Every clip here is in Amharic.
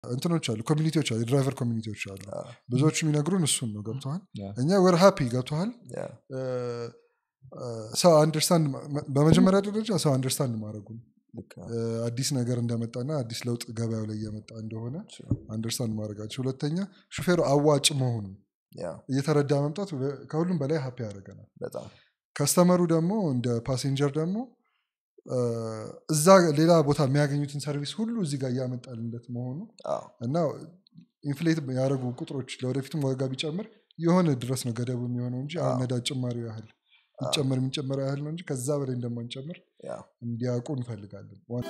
እንትኖች አሉ ኮሚኒቲዎች አሉ የድራይቨር ኮሚኒቲዎች አሉ አዎ። ብዙዎቹ የሚነግሩን እሱን ነው ገብተዋል Yeah. እኛ ወር ሃፒ ገብተዋል ያ፣ ሰው አንደርስታንድ በመጀመሪያ ደረጃ ሰው አንደርስታንድ ማድረጉ ነው። ልክ ነው። እ፣ አዲስ ነገር እንደመጣና አዲስ ለውጥ ገበያው ላይ እየመጣ እንደሆነ አንደርስታንድ ማድረጋቸው ሁለተኛ ሹፌሩ አዋጭ መሆኑ ያ፣ እየተረዳ መምጣት በ- ከሁሉም በላይ ሀፒ ያደርገናል በጣም ከስተመሩ ደግሞ እንደ ፓሴንጀር ደግሞ እ፣ እዛ ሌላ ቦታ የሚያገኙትን ሰርቪስ ሁሉ እዚህ ጋር እያመጣልለት መሆኑ አዎ፣ እና ኢንፍሌት ያደረጉ ቁጥሮች ለወደፊትም ዋጋ ቢጨምር የሆነ ድረስ ነው ገደቡ የሚሆነው እንጂ አሁን አዎ። ነዳጅ ጭማሪው ያህል ይጨምር የሚጨምረው ያህል ነው እንጂ ከዛ በላይ እንደማንጨምር ያ፣ እንዲያውቁ እንፈልጋለን ዋ-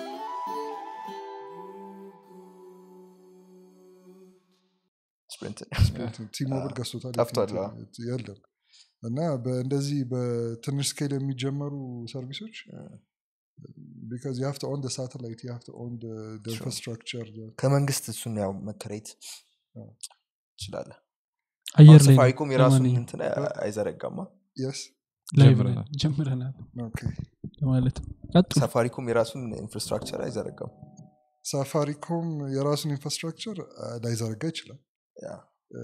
ስፕሪንት ቲሞብል ገዝቶታል ጠፍቷል፣ የፊት የለም እና በእንደዚህ በትንሽ ስኬል የሚጀመሩ ሰርቪሶች ቢካዝ ዩ ሀቭ ኦን ሳተላይት ዩ ሀቭ ኦን ኢንፍራስትራክቸር ከመንግስት እሱን ያው መከራየት አዎ። ትችላለህ አየር ላይ ነው። ሳፋሪኮም የራሱን ለማንኛውም እንትን አይዘረጋማ የስ ላይቭ ጀምረናል። ላይ ጀምረናል ኦኬ ማለት ነው ቀጥሉ ሳፋሪኮም የራሱን ኢንፍራስትራክቸር አይዘረጋም ሳፋሪኮም የራሱን ኢንፍራስትራክቸር ላይዘረጋ ይችላል ያ፣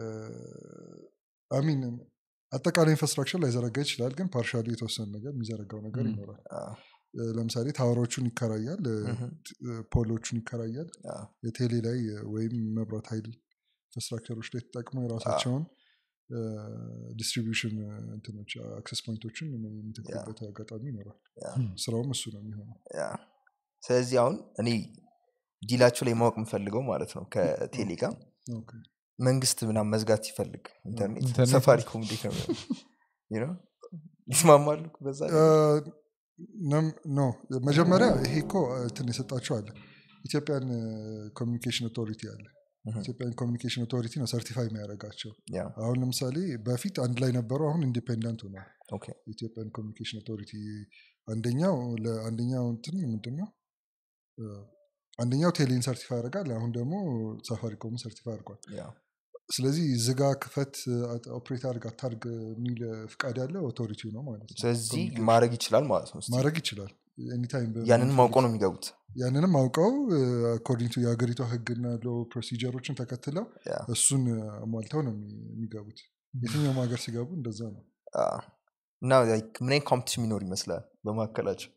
አሚን አጠቃላይ ኢንፍራስትራክቸር ላይዘረጋ ይችላል ግን ፓርሻሊ የተወሰነ ነገር የሚዘረጋው ነገር ም። ይኖራል አዎ፣ እ፣ ለምሳሌ ታወሮቹን ይከራያል እ፣ ምሁም፣ እ፣ ፖሎቹን ይከራያል አዎ፣ የቴሌ ላይ እ፣ ወይም መብራት ኃይል ኢንፍራስትራክቸሮች ላይ ተጠቅመው የራሳቸውን ዲስትሪቢሽን እንትኖች አክሰስ ፖይንቶችን የሚተክሉበት አጋጣሚ ይኖራል ያ፣ ስራውም እሱ ነው የሚሆነው ያ። ስለዚህ አሁን እኔ ዲላቸው ላይ ማወቅ የምፈልገው ማለት ነው ከቴሌ ጋር ኦኬ። መንግስት ምናምን መዝጋት ሲፈልግ ኢንተርኔት ኢንተርኔት ሰፋሪኮም እንዴት ነው የሚሆነው? You know? ይስማማሉ በዛ እ፣ ነም- ኖ መጀመሪያ ይሄ እኮ እንትን የሰጣቸው አለ ኢትዮጵያን ኮሚኒኬሽን ኦቶሪቲ አለ ምሁም፣ ኢትዮጵያን ኮሚኒኬሽን ኦቶሪቲ ነው ሰርቲፋይ የሚያደርጋቸው ያ፣ አሁን ለምሳሌ በፊት አንድ ላይ ነበሩ አሁን ኢንዲፔንደንት ሆኗል ኦኬ፣ ኢትዮጵያን ኮሚኒኬሽን ኦቶሪቲ አንደኛው ለአንደኛው እንትን ምንድን ነው እ፣ አንደኛው ቴሌን ሰርቲፋይ ያደርጋል አሁን ደግሞ ሳፋሪኮምን ሰርቲፋይ አድርጓል ያ፣ ስለዚህ ዝጋ ክፈት ኦፕሬት አድርግ አታርግ የሚል ፍቃድ ያለው ኦቶሪቲው ነው ማለት ነው ስለዚህ ኮሚኒኬሽን ማድረግ ይችላል ማለት ነው እስቲ። ማድረግ ይችላል ኤኒታይም ያንንም አውቀው ነው የሚገቡት ያንንም አውቀው አኮርዲንግ ቱ የሀገሪቷ ህግና ሎ ፕሮሲጀሮችን ተከትለው ያ፣ እሱን አሟልተው ነው የሚ- የሚገቡት የትኛውም ሀገር ሲገቡ እንደዛ ነው አ፣ እና like ምን አይነት ኮምፒቲሽን የሚኖር ይመስላል በመካከላቸው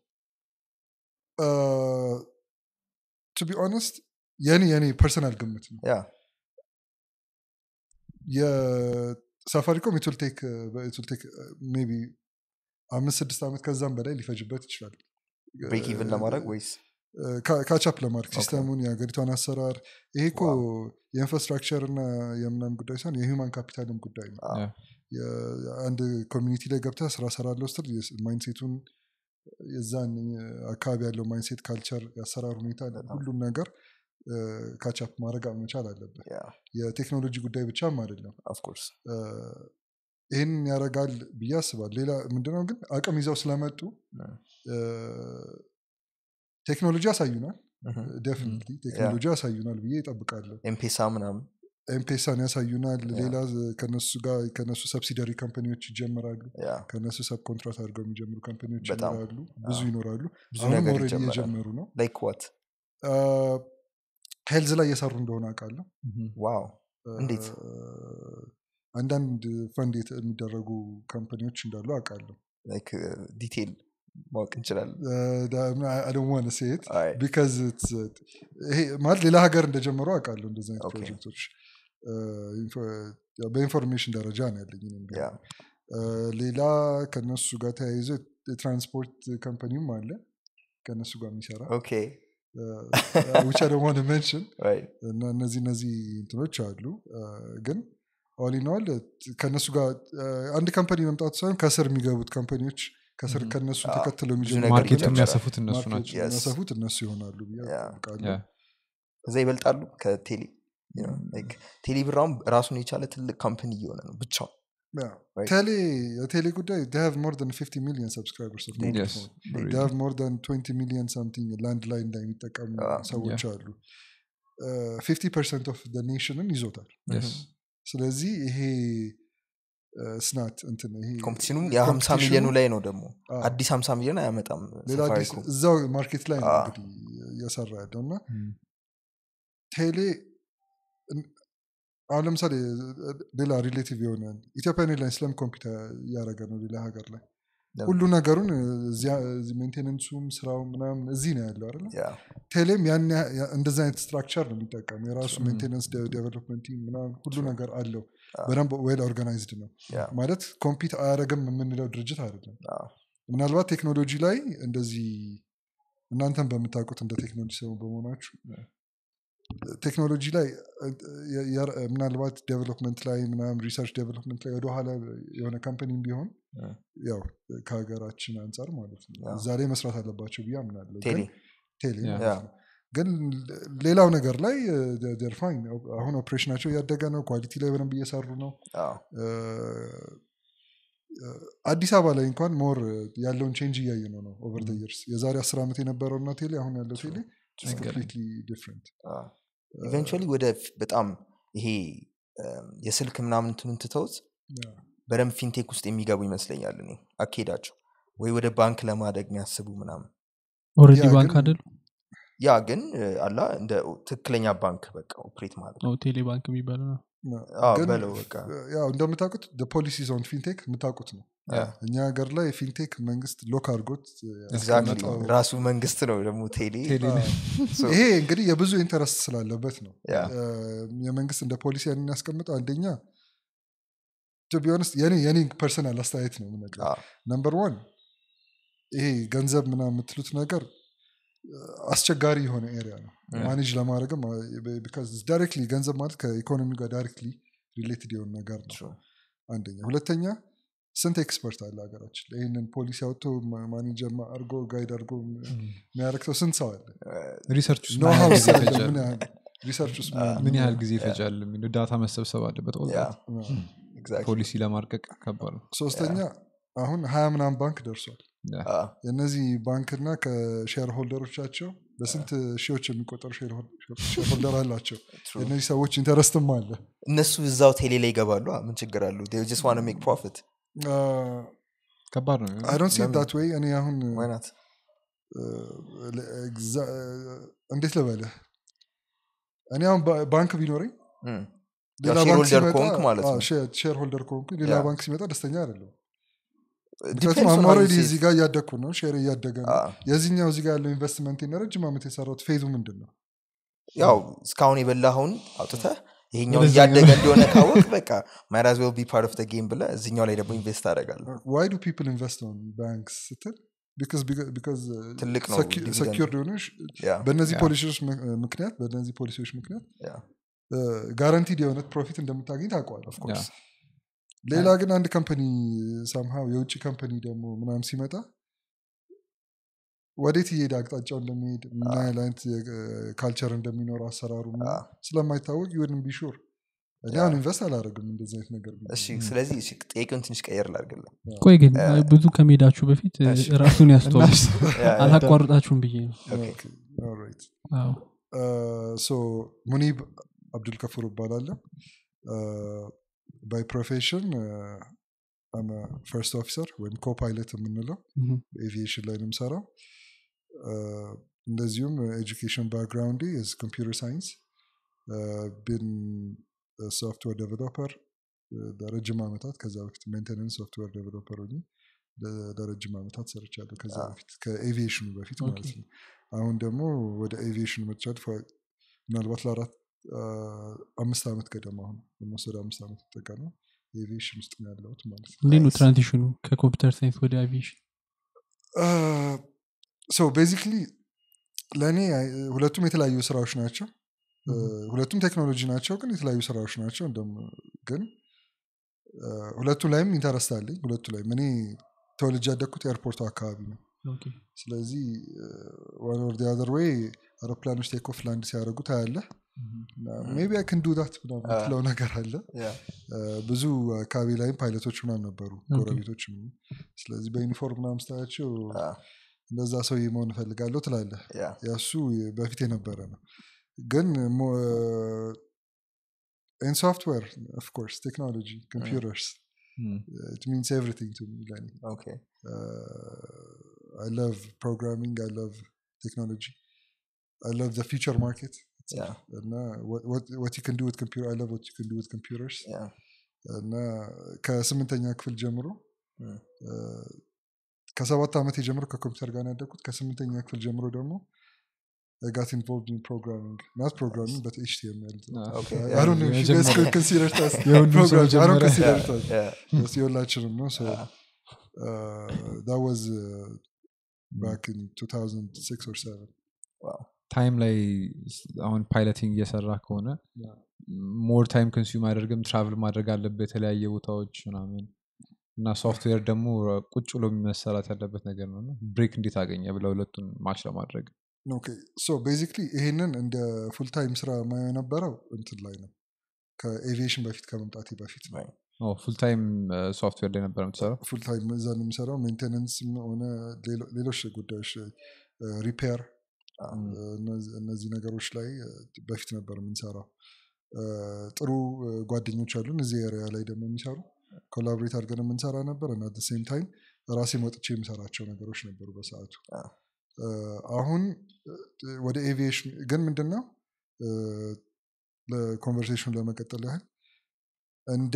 ቱ ቢ ኦነስት የኔ የኔ ፐርሰናል ግምት ነው ያ የሳፋሪኮም ኢትልቴክ ኢትልቴክ ቢ አምስት ስድስት ዓመት ከዛም በላይ ሊፈጅበት ይችላል ብሬክ ኢቭን ለማድረግ ወይስ ካቻፕ ለማድረግ ኦኬ። ሲስተሙን የሀገሪቷን አሰራር ይሄ እኮ የኢንፍራስትራክቸር እና የምናም ጉዳይ ሳይሆን የሂውማን ካፒታልም ጉዳይ ነው አ፣ የ- አንድ ኮሚኒቲ ላይ ገብተህ ስራ ሰራለሁ ስትል ማይንሴቱን የዛን አካባቢ ያለው ማይንሴት ካልቸር የአሰራር ሁኔታ ሁሉም ነገር ካቻፕ ማድረግ መቻል አለበት ያ፣ የቴክኖሎጂ ጉዳይ ብቻም አይደለም ኦፍኮርስ እ፣ ይህን ያደርጋል ብዬ አስባል ሌላ ምንድነው ግን አቅም ይዘው ስለመጡ እ፣ ቴክኖሎጂ ያሳዩናል ደፍኒትሊ ቴክኖሎጂ ያሳዩናል ብዬ ይጠብቃለሁ ኤምፔሳ ምናምን ኤምፔሳን ያሳዩናል ያ። ሌላ ከነሱ ጋር ከነሱ ሰብሲደሪ ካምፓኒዎች ይጀምራሉ ያ፣ ከነሱ ሰብ ኮንትራት አድርገው የሚጀምሩ ካምፓኒዎች በጣም። ይኖራሉ ብዙ አዎ። ይኖራሉ ብዙ አሁንም ነገር ኦልሬዲ ይጀመራል እየጀመሩ ነው ላይክ ዋት ሄልዝ ላይ እየሰሩ እንደሆነ አውቃለሁ ዋው እ፣ እንዴት? አንዳንድ ፈንድ የተ- የሚደረጉ ካምፓኒዎች እንዳሉ አውቃለሁ ላይክ ዲቴይል ማወቅ እንችላለን አደዋነ ሴት አይ፣ ቢካዝ ይሄ ማለት ሌላ ሀገር እንደጀመሩ አውቃለሁ እንደዚህ አይነት ኦኬ። ፕሮጀክቶች እ፣ ኢንፎ- ያው በኢንፎርሜሽን ደረጃ ነው ያለኝ እኔም ቢሆን። ያ፣ እ፣ ሌላ ከነሱ ጋር ተያይዞ የትራንስፖርት ካምፓኒም አለ ከነሱ ጋር የሚሰራ ኦኬ ውቻ ደግሞ መንሽን አይ፣ እና እነዚህ እነዚህ እንትኖች አሉ እ፣ ግን ኦሊኖል ከነሱ ጋር እ፣ አንድ ካምፓኒ መምጣቱ ሳይሆን ከስር የሚገቡት ካምፓኒዎች ከስር Mhm. ከነሱ አዎ፣ ተከትለው ብዙ የሚጀምሩ ነገር ማርኬት ይጀምራል። የሚያሰፉት እነሱ ማርኬት ናቸው Yes. የሚያሰፉት እነሱ ይሆናሉ ብዬ ያ። አውቃለሁ ያ። ከዛ ይበልጣሉ ከቴሌ you know, like ቴሌ ብራውን ራሱን የቻለ ትልቅ ካምፕኒ እየሆነ ነው ብቻው ያ። Right. ቴሌ የቴሌ ጉዳይ they have more than 50 million subscribers of mobile Yes. phone. Really. they have more than 20 million something ላንድ ላይ እንደሚጠቀሙ Ah, ሰዎች አሉ ፊፍቲ ፐርሰንት ኦፍ ኔሽንን ይዞታል Yes. ስለዚህ ይሄ ስናት እንትን ይሄ ኮምፒቲሽኑም የ50 competition- ሚሊዮኑ ላይ ነው ደግሞ አዎ፣ አዲስ 50 ሚሊዮን አያመጣም ሌላ አዲስ ሳፋሪኮም እዛው ማርኬት ላይ ነው Ah. እንግዲህ እየሰራ ያለው እና Mm. ቴሌ አሁን ለምሳሌ ሌላ ሪሌቲቭ የሆነ ኢትዮጵያን ኤርላይንስ ለምን ኮምፒውተር እያደረገ ነው ሌላ ሀገር ላይ ለምን? ሁሉ ነገሩን እዚያ ሜንቴነንሱም ስራው ምናምን እዚህ ነው ያለው አይደለ ያ ቴሌም ያን ያ- ያ- እንደዚህ አይነት ስትራክቸር ነው የሚጠቀም የራሱ Mm. ሜንቴነንስ ዴቨሎፕመንት ቲም ምናምን ሁሉ True. ነገር አለው Ah. በደንብ ዌል ኦርጋናይዝድ ነው ያ ማለት ኮምፒት አያደረግም የምንለው ድርጅት አይደለም አዎ። ምናልባት ቴክኖሎጂ ላይ እንደዚህ እናንተም በምታውቁት እንደ ቴክኖሎጂ ሰው በመሆናችሁ ቴክኖሎጂ ላይ የ- የ- ምናልባት ዴቨሎፕመንት ላይ ምናምን ሪሰርች ዴቨሎፕመንት ላይ ወደኋላ የሆነ ካምፓኒም ቢሆን Mm. ያው ከሀገራችን አንጻር ማለት ነው Yeah. እዛ ላይ መስራት አለባቸው ብዬ አምናለሁ ቴሌ ግን ቴሌ Yeah. ማለት ነው። ግን ሌላው ነገር ላይ ደር ፋይን አሁን ኦፕሬሽናቸው እያደገ ነው ኳሊቲ ላይ በደንብ እየሰሩ ነው አዎ። እ፣ አዲስ አበባ ላይ እንኳን ሞር ያለውን ቼንጅ እያየ ነው ነው ኦቨር ይርስ የዛሬ አስር ዓመት የነበረውና ቴሌ አሁን ያለው ቴሌ ኮምፕሊትሊ ዲፍረንት ኢቨንቹዋሊ ወደ ፍ- በጣም ይሄ እም፣ የስልክ ምናምን እንትኑን ትተውት በደንብ ፊንቴክ ውስጥ የሚገቡ ይመስለኛል እኔ አካሄዳቸው ወይ ወደ ባንክ ለማደግ የሚያስቡ ምናምን ኦልሬዲ ያ ባንክ ግን- አይደል ያ ግን እ፣ አላ እንደ ትክክለኛ ባንክ በቃ ኦፕሬት ማለት ነው ቴሌ ባንክ የሚባለው ነው አዎ፣ ግን በለው በቃ ያው እንደምታውቁት ፖሊሲ ዞን ፊንቴክ የምታውቁት ነው ያ፣ እኛ ሀገር ላይ ፊንቴክ መንግስት ሎክ አድርጎት ኤግዛክትሊ ያስቀመጠው ራሱ መንግስት ነው ደግሞ ቴሌ ቴሌ ላይ So, ይሄ እንግዲህ የብዙ ኢንተረስት ስላለበት ነው ያ፣ እ፣ የመንግስት እንደ ፖሊሲ ያንን ያስቀምጠው አንደኛ ቢሆንስ የኔ የኔ ፐርሰናል አስተያየት ነው የምነግርህ አዎ፣ ነምበር ዋን ይሄ ገንዘብ ምናምን የምትሉት ነገር እ፣ አስቸጋሪ የሆነ ኤሪያ ነው Yeah. ማኔጅ ለማድረግም ዳይሬክትሊ ገንዘብ ማለት ከኢኮኖሚ ጋር ዳይሬክትሊ ሪሌትድ የሆነ ነገር ነው true። አንደኛ ሁለተኛ ስንት ኤክስፐርት አለ ሀገራችን ላይ ይህንን ፖሊሲ አውጥቶ ማኔጀር አርጎ ጋይድ አርጎ የሚያደርግ ሰው ስንት ሰው አለ ሪሰርች ውስጥ ኖ ምን ያህል ሀውስ ጊዜ አለ ይፈጃል? ምን ያህል ሪሰርች ውስጥ ምን ያህል ምን ያህል ጊዜ ይፈጃል የሚለው ዳታ መሰብሰብ አለበት all ያ፣ that። ነው? exactly። ፖሊሲ ለማርቀቅ ከባድ ነው ሶስተኛ አሁን ሀያ ምናምን ባንክ ደርሷል ያ። አዎ፣ የእነዚህ ባንክና ከሼር ሆልደሮቻቸው በስንት ሺዎች የሚቆጠሩ ሼር ሆልደር አላቸው true። የእነዚህ ሰዎች ኢንተረስትም አለ እነሱ እዛው ቴሌ ላይ ይገባሉ አ፣ ምን ችግር አሉ ጀስት ዋን ሜክ ፕሮፊት ከባድ ነው አይ ዶንት ሲ ለምን? ዳት ወይ እኔ አሁን ዋይናት እ፣ ኤግዛ- እንዴት ልበልህ እኔ አሁን ባ- ባንክ ቢኖረኝ ሌላ ሼር ባንክ ሆልደር ሲመጣ ከሆንክ ማለት ነው። ሼር ሆልደር ከሆንኩ ሌላ ያ። ባንክ ሲመጣ ደስተኛ አይደለም Depends ምክንያቱም on how አማራ you see እዚህ it። ጋር እያደግኩ ነው ሼር እያደገ ነው አዎ። የዚህኛው እዚህ ጋር ያለው ኢንቨስትመንት ረጅም ዓመት የሰራሁት ፌዙ ምንድን ነው ያው እስካሁን የበላኸውን አውጥተህ ይሄኛው ወደዛኛው- እያደገ እንደሆነ ካወቅ በቃ ማይራዝ ዌል ቢ ፓርት ኦፍ ጌም ብለ እዚኛው ላይ ደግሞ ኢንቨስት አደርጋለሁ ዋይ ዱ ፒፕል ኢንቨስት ኦን ባንክስ ስትል ቢካዝ ትልቅ ነው dividend። ሰኪርድ የሆነ ያ በእነዚህ ያ። ፖሊሲዎች ምክ- ምክንያት በእነዚህ ፖሊሲዎች ምክንያት ያ ጋራንቲድ የሆነ ፕሮፊት እንደምታገኝ ታውቀዋል ኦፍኮርስ ሌላ ግን አንድ ካምፓኒ ሳምሃው የውጭ ካምፓኒ ደግሞ ምናምን ሲመጣ ወዴት እየሄደ አቅጣጫው እንደሚሄድ ምን ያህል አይነት ካልቸር እንደሚኖር አሰራሩ ምናምን አዎ። ስለማይታወቅ ይሁን ቢሹር እኔ ያ። አሁን ኢንቨስት አላደረግም እንደዚህ አይነት ነገር ቢኖር። እሺ ስለዚህ እሺ ጥያቄውን ትንሽ ቀየር ላድርግልህ ቆይ ግን እ፣ ብዙ ከመሄዳችሁ በፊት እ, እሺ። ራሱን ያስተዋል ያ፣ ያ። አላቋርጣችሁም ብዬ ነው ኦኬ፣ ኦልራይት። አዎ። ሶ ሙኒብ አብዱልከፍር እባላለሁ ባይ ፕሮፌሽን ፈርስት ኦፊሰር ወይም ኮፓይለት የምንለው Mhm. ኤቪዬሽን ላይ ነው የምሰራው አ፣ እንደዚሁም ኤጁኬሽን ባክግራውንድ ኮምፒውተር ሳይንስ ብን ሶፍትዌር ዴቨሎፐር ለረጅም ዓመታት ከዛ በፊት ሜንቴናንስ ሶፍትዌር ዴቨሎፐር ሆኜ ለ- ለረጅም ዓመታት ሰርቻለሁ ከዛ አዎ። በፊት ከኤቪዬሽኑ በፊት ማለት ኦኬ። ነው አሁን ደግሞ ወደ ኤቪዬሽኑ መጥቻለሁ ፎ- ምናልባት ለአራት አ፣ አምስት ዓመት ገደማ አሁን ኦልሞስት ወደ አምስት ዓመት ተጠቀ ነው ኤቪዬሽን ውስጥ ነው ያለሁት ማለት ነው እንዴት ነው Nice. ትራንዚሽኑ ከኮምፒውተር ሳይንስ ወደ አቪዬሽን ሶ ቤዚክሊ ለእኔ አይ- ሁለቱም የተለያዩ ስራዎች ናቸው እ፣ ሁለቱም ቴክኖሎጂ ናቸው ግን የተለያዩ ስራዎች ናቸው እንደም ግን እ፣ ሁለቱ ላይም ኢንተረስት አለኝ ሁለቱ ላይም እኔ ተወልጅ ያደግኩት ኤርፖርቱ አካባቢ ነው ስለዚህ ዋን ኦር አዘር ዌይ አውሮፕላኖች ቴኮፍ ላንድ ሲያደርጉ ታያለህ ሜቢ አይ ክን ዱ ዳት ምናምን አ። የምትለው ነገር አለ ያ እ፣ ብዙ አካባቢ ላይም ፓይለቶች ምናምን ነበሩ ኦኬ። ጎረቤቶች ምናምን። ስለዚህ በዩኒፎርም ምናምን ስታያቸው አ፣ እንደዛ ሰውዬ መሆን እፈልጋለሁ ትላለህ ያ ያሱ በፊት የነበረ ነው ግን ኢን ሶፍትዌር ኦፍኮርስ ቴክኖሎጂ ኮምፒውተርስ Mm. ኢት ሚንስ ኤቭሪቲንግ ቱ ሚ ለኔ ኦኬ አይ ላቭ ፕሮግራሚንግ አይ ላቭ ቴክኖሎጂ አይ ላቭ ዘ ፊቸር ማርኬት Yeah. እና what you can do with computer I love what you can do with computers Yeah. እና ከስምንተኛ ክፍል ጀምሮ Mm. እ፣ ከሰባት ዓመት ጀምሮ ከኮምፒውተር ጋር ነው ያደግኩት ከስምንተኛ ክፍል ጀምሮ ደግሞ ጋት ኢንቮልቭድ ኢን ፕሮግራሚንግ ናት ፕሮግራሚንግ በት ኤችቲኤምኤል Okay. I don't know if you guys የመጀመሪያ- could consider it as የሁሉም ሰው programming. I don't መጀመሪያ- consider Yeah. it as Yeah. yes, የሁላችንም ነው so Yeah. uh, that was uh, back in 2006 or 7 Wow. ታይም ላይ ስ- አሁን ፓይለቲንግ እየሰራ ከሆነ ሞር ታይም ኮንሱም አያደርግም ትራቭል ማድረግ አለበት የተለያየ ቦታዎች ምናምን እና ሶፍትዌር ደግሞ ቁጭ ብሎ መሰራት ያለበት ነገር ነው እና ብሬክ እንዴት አገኘ ብለ ሁለቱን ማች ለማድረግ ኦኬ ሶ ቤዚክሊ ይሄንን እንደ ፉል ታይም ስራ ማየው የነበረው እንትን ላይ ነው ከኤቪዬሽን በፊት ከመምጣቴ በፊት ነው Right. ፉል ታይም ሶፍትዌር ላይ ነበር የምትሰራው ፉል ታይም እዛ ነው የሚሰራው ሜንቴነንስ ሆነ ሌሎ- ሌሎች ጉዳዮች ሪፔር Ah. እነዚህ ነገሮች ላይ እ፣ በፊት ነበር የምንሰራው እ፣ ጥሩ እ፣ ጓደኞች አሉን እዚህ ኤሪያ ላይ ደግሞ የሚሰሩ ኮላቦሬት አድርገን የምንሰራ ነበር እና ሴም ታይም ራሴ ወጥቼ የምሰራቸው ነገሮች ነበሩ በሰዓቱ Ah. እ፣ አሁን እ፣ ወደ ኤቪዬሽን ግን ምንድን ነው እ፣ ለኮንቨርሴሽኑ ለመቀጠል ያህል እንደ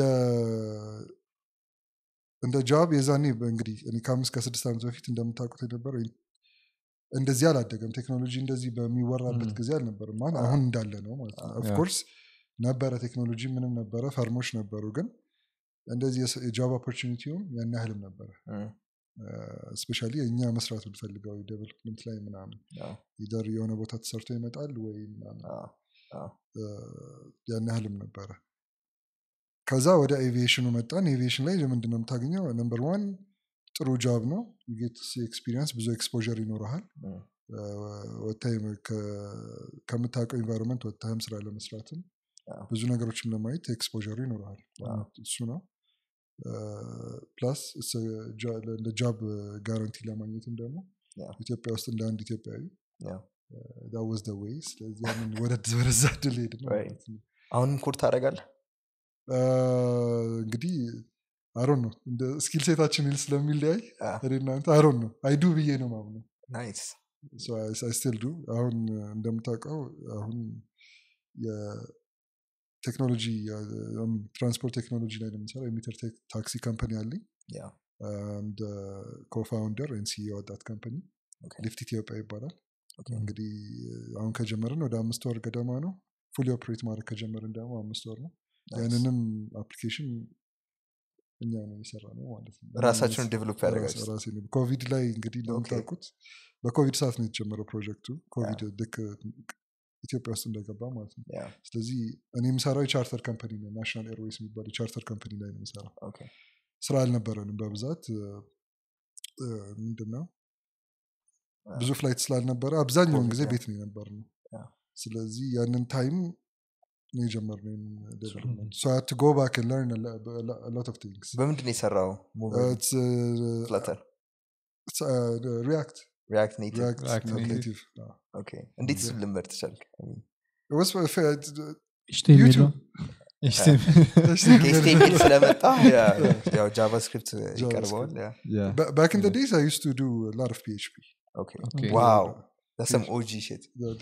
እንደ ጃብ የዛኔ እንግዲህ እኔ ከአምስት ከስድስት ዓመት በፊት እንደምታውቁት የነበረው እንደዚህ አላደገም ቴክኖሎጂ እንደዚህ በሚወራበት Mm. ጊዜ አልነበርም አሁን አሁን እንዳለ ነው ማለት ነው Ah. ኦፍኮርስ ነበረ ቴክኖሎጂ ምንም ነበረ ፈርሞች ነበሩ ግን እንደዚህ የስ- የጃብ ኦፖርቹኒቲውም ያን ያህልም ነበረ Mm. ስፔሻሊ እኛ መስራት ብንፈልገው ዴቨሎፕመንት ላይ ምናምን Yeah. ኢደር የሆነ ቦታ ተሰርቶ ይመጣል ወይ ምናምን Ah. Ah. እ፣ ያን ያህልም ነበረ ከዛ ወደ ኤቪዬሽኑ መጣን ኤቪዬሽን ላይ ምንድን ነው የምታገኘው ነምበር ዋን ጥሩ ጃብ ነው ጌት ኤክስፒሪንስ ብዙ ኤክስፖር ይኖረሃል Mm. ወታይም ከምታውቀው ኢንቫይሮንመንት ወታይም ስራ ለመስራትም አዎ። ብዙ ነገሮችን ለማየት ኤክስፖር ይኖረሃል አዎ። እሱ ነው ፕላስ እንደ ጃብ ጋራንቲ ለማግኘትም ደግሞ Yeah. ኢትዮጵያ ውስጥ እንደ አንድ ኢትዮጵያዊ Yeah. ዳወዝ ደ ዌይ ስለዚህ ያንን ወደ- ወደዛ ድል ሄድ ነው Right. ማለት ነው አሁንም ኮድ ታደርጋለህ አ፣ እንግዲህ አሮን ነው እንደ ስኪል ሴታችን ይል ስለሚለያይ Ah. እኔ እናንተ አሮን ነው አይዱ ብዬ ነው ማምነው ናይስ ስቲል ዱ አሁን እንደምታውቀው አሁን የቴክኖሎጂ ትራንስፖርት ቴክኖሎጂ ላይ ነው የምሰራው የሚትር ቴክ- ታክሲ ካምፓኒ አለኝ Yeah. እንደ ኮፋውንደር ኤንድ ሲኢኦ ዳት ካምፓኒ Okay. ሊፍት ኢትዮጵያ ይባላል Okay. እንግዲህ አሁን ከጀመርን ወደ አምስት ወር ገደማ ነው ፉሊ ኦፕሬት ማድረግ ከጀመርን ደግሞ አምስት ወር ነው Nice. ያንንም አፕሊኬሽን እኛ ነው የሰራ ነው ማለት ነው ራሳችሁን ዴቨሎፕ ያደርጋችሁ ራሴ ነው። ኮቪድ ላይ እንግዲህ እንደምታውቁት በኮቪድ ሰዓት ነው የተጀመረው ፕሮጀክቱ ኮቪድ ልክ ኢትዮጵያ ውስጥ እንደገባ ማለት ነው Yeah. ስለዚህ እኔ የምሰራው የቻርተር ካምፓኒ ነው ናሽናል ኤርዌይስ የሚባል የቻርተር ካምፓኒ ላይ ነው የምሰራው Okay. ስራ አልነበረንም በብዛት ምንድን ነው ብዙ ፍላይት ስላልነበረ አብዛኛውን ኮቪድ ጊዜ ነው። ቤት ነው የነበር ነው Yeah. ስለዚህ ያንን ታይም ነው የጀመርነው ዴቨሎፕመንት ሶ ሀድ ቱ ጎ ባክ ለርን ሎት ኦፍ ቲንግስ በምንድን ነው የሰራው ፍለተር ሪያክት ሪያክት ኔቲቭ ሪያክት React Native. ኔቲቭ ኦኬ እንዴት እሱን ልመድ ትቻልክ HTML YouTube. ነው። ከኤስቴሚል ስለመጣ ያው ጃቫስክሪፕት ይቀርበዋል ባክ ኢን ዴይዝ አይ ዩስ ቱ ዱ ላት ኦፍ ፒኤችፒ Okay. ዋው ሰም ኦጂ ሽት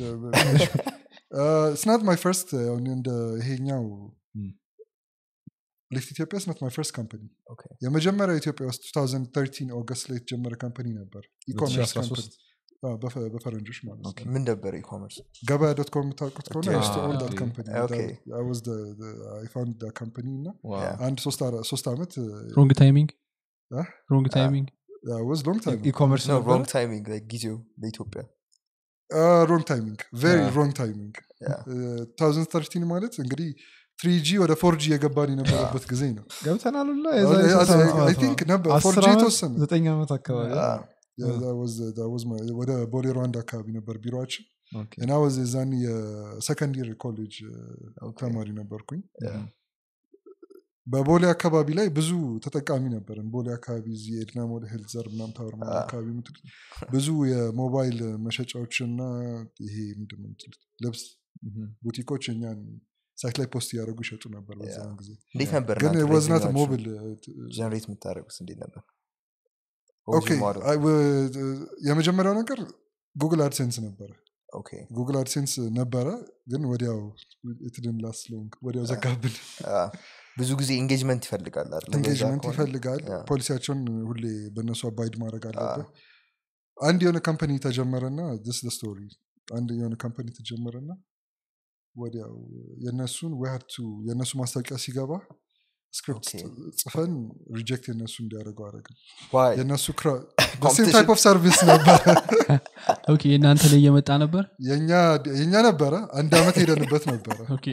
ስናት ማይ ፈርስት እንደ ይሄኛው Hmm. ሊፍት ኢትዮጵያ ስናት ማይ ፈርስት ካምፓኒ Okay. የመጀመሪያው ኢትዮጵያ ውስጥ 2013 ኦገስት ላይ የተጀመረ ካምፓኒ ነበር ኢኮሜርስ 2013 በፈረንጆች ማለት ነው Okay. ምን ነበር ኢኮመርስ ገበያ ዶት ኮም የምታውቁት ከሆነ Okay. I used to own Ah, that okay. company. Okay. That- I was the- the- I found that company እና Yeah. አንድ ሶስት አራ- ሶስት ዓመት ሮንግ ታይሚንግ Ah? ሮንግ ታይሚንግ ዋዝ ሎንግ ታይም ኢኮመርስ ነው ሮንግ ታይሚንግ ጊዜው ለኢትዮጵያ ሮንግ ታይሚንግ ቬሪ Yeah. ሮንግ ታይሚንግ Yeah. 2013 ማለት እንግዲህ ትሪጂ ወደ ፎርጂ የገባን የነበረበት ጊዜ ነው ገብተናል ሁላ I think ነበር ፎርጂ የተወሰነ ዘጠኝ ዓመት አካባቢ Ah, Yeah, that was- that was my- ወደ ቦሌ ሩዋንዳ አካባቢ ነበር ቢሮችን Okay. እና ወዝ የዛን የሰከንድ ይር ኮሌጅ Okay. ተማሪ ነበርኩኝ Yeah. በቦሌ አካባቢ ላይ ብዙ ተጠቃሚ ነበርን ቦሌ አካባቢ እዚህ ኤድና ሞል ሄልዘር ምናም ታወር ምናምን Ah. አካባቢ የምትሉት ብዙ የሞባይል መሸጫዎችና ይሄ ምንድን ነው የምትሉት ልብስ Mhm. ቡቲኮች እኛን ሳይት ላይ ፖስት እያደረጉ ይሸጡ ነበር በዛን Yeah. ጊዜ እንዴት ነበር ግን እናንተ ወዝናት revenue-አችሁ ሞብል ጀነሬት የምታደርጉት እንዴት ነበር ኦኬ የመጀመሪያው ነገር ጉግል አድሴንስ ነበረ ኦኬ ጉግል አድሴንስ ነበረ ግን ወዲያው የትድን ላስለውንክ ወዲያው ዘጋብን አ፣ ብዙ ጊዜ ኢንጌጅመንት ይፈልጋል አይደል? እንደዛ ኤንጌጅመንት ከሆነ። ይፈልጋል ያ። ፖሊሲያቸውን ሁሌ በእነሱ አባይድ ማድረግ አለብህ አንድ የሆነ ካምፓኒ ተጀመረና ስ ስቶሪ አንድ የሆነ ካምፓኒ ተጀመረና ወዲያው የእነሱን ወያቱ የእነሱ ማስታወቂያ ሲገባ ስክሪፕት ኦኬ። ጽፈን ሪጀክት የእነሱ እንዲያደርገው አደረግን Why? የእነሱ ሴም Competition? ታይፕ ኦፍ ሰርቪስ ነበረ ኦኬ የእናንተ ላይ እየመጣ ነበር የእኛ- የእኛ ነበረ አንድ አመት ሄደንበት ነበረ ኦኬ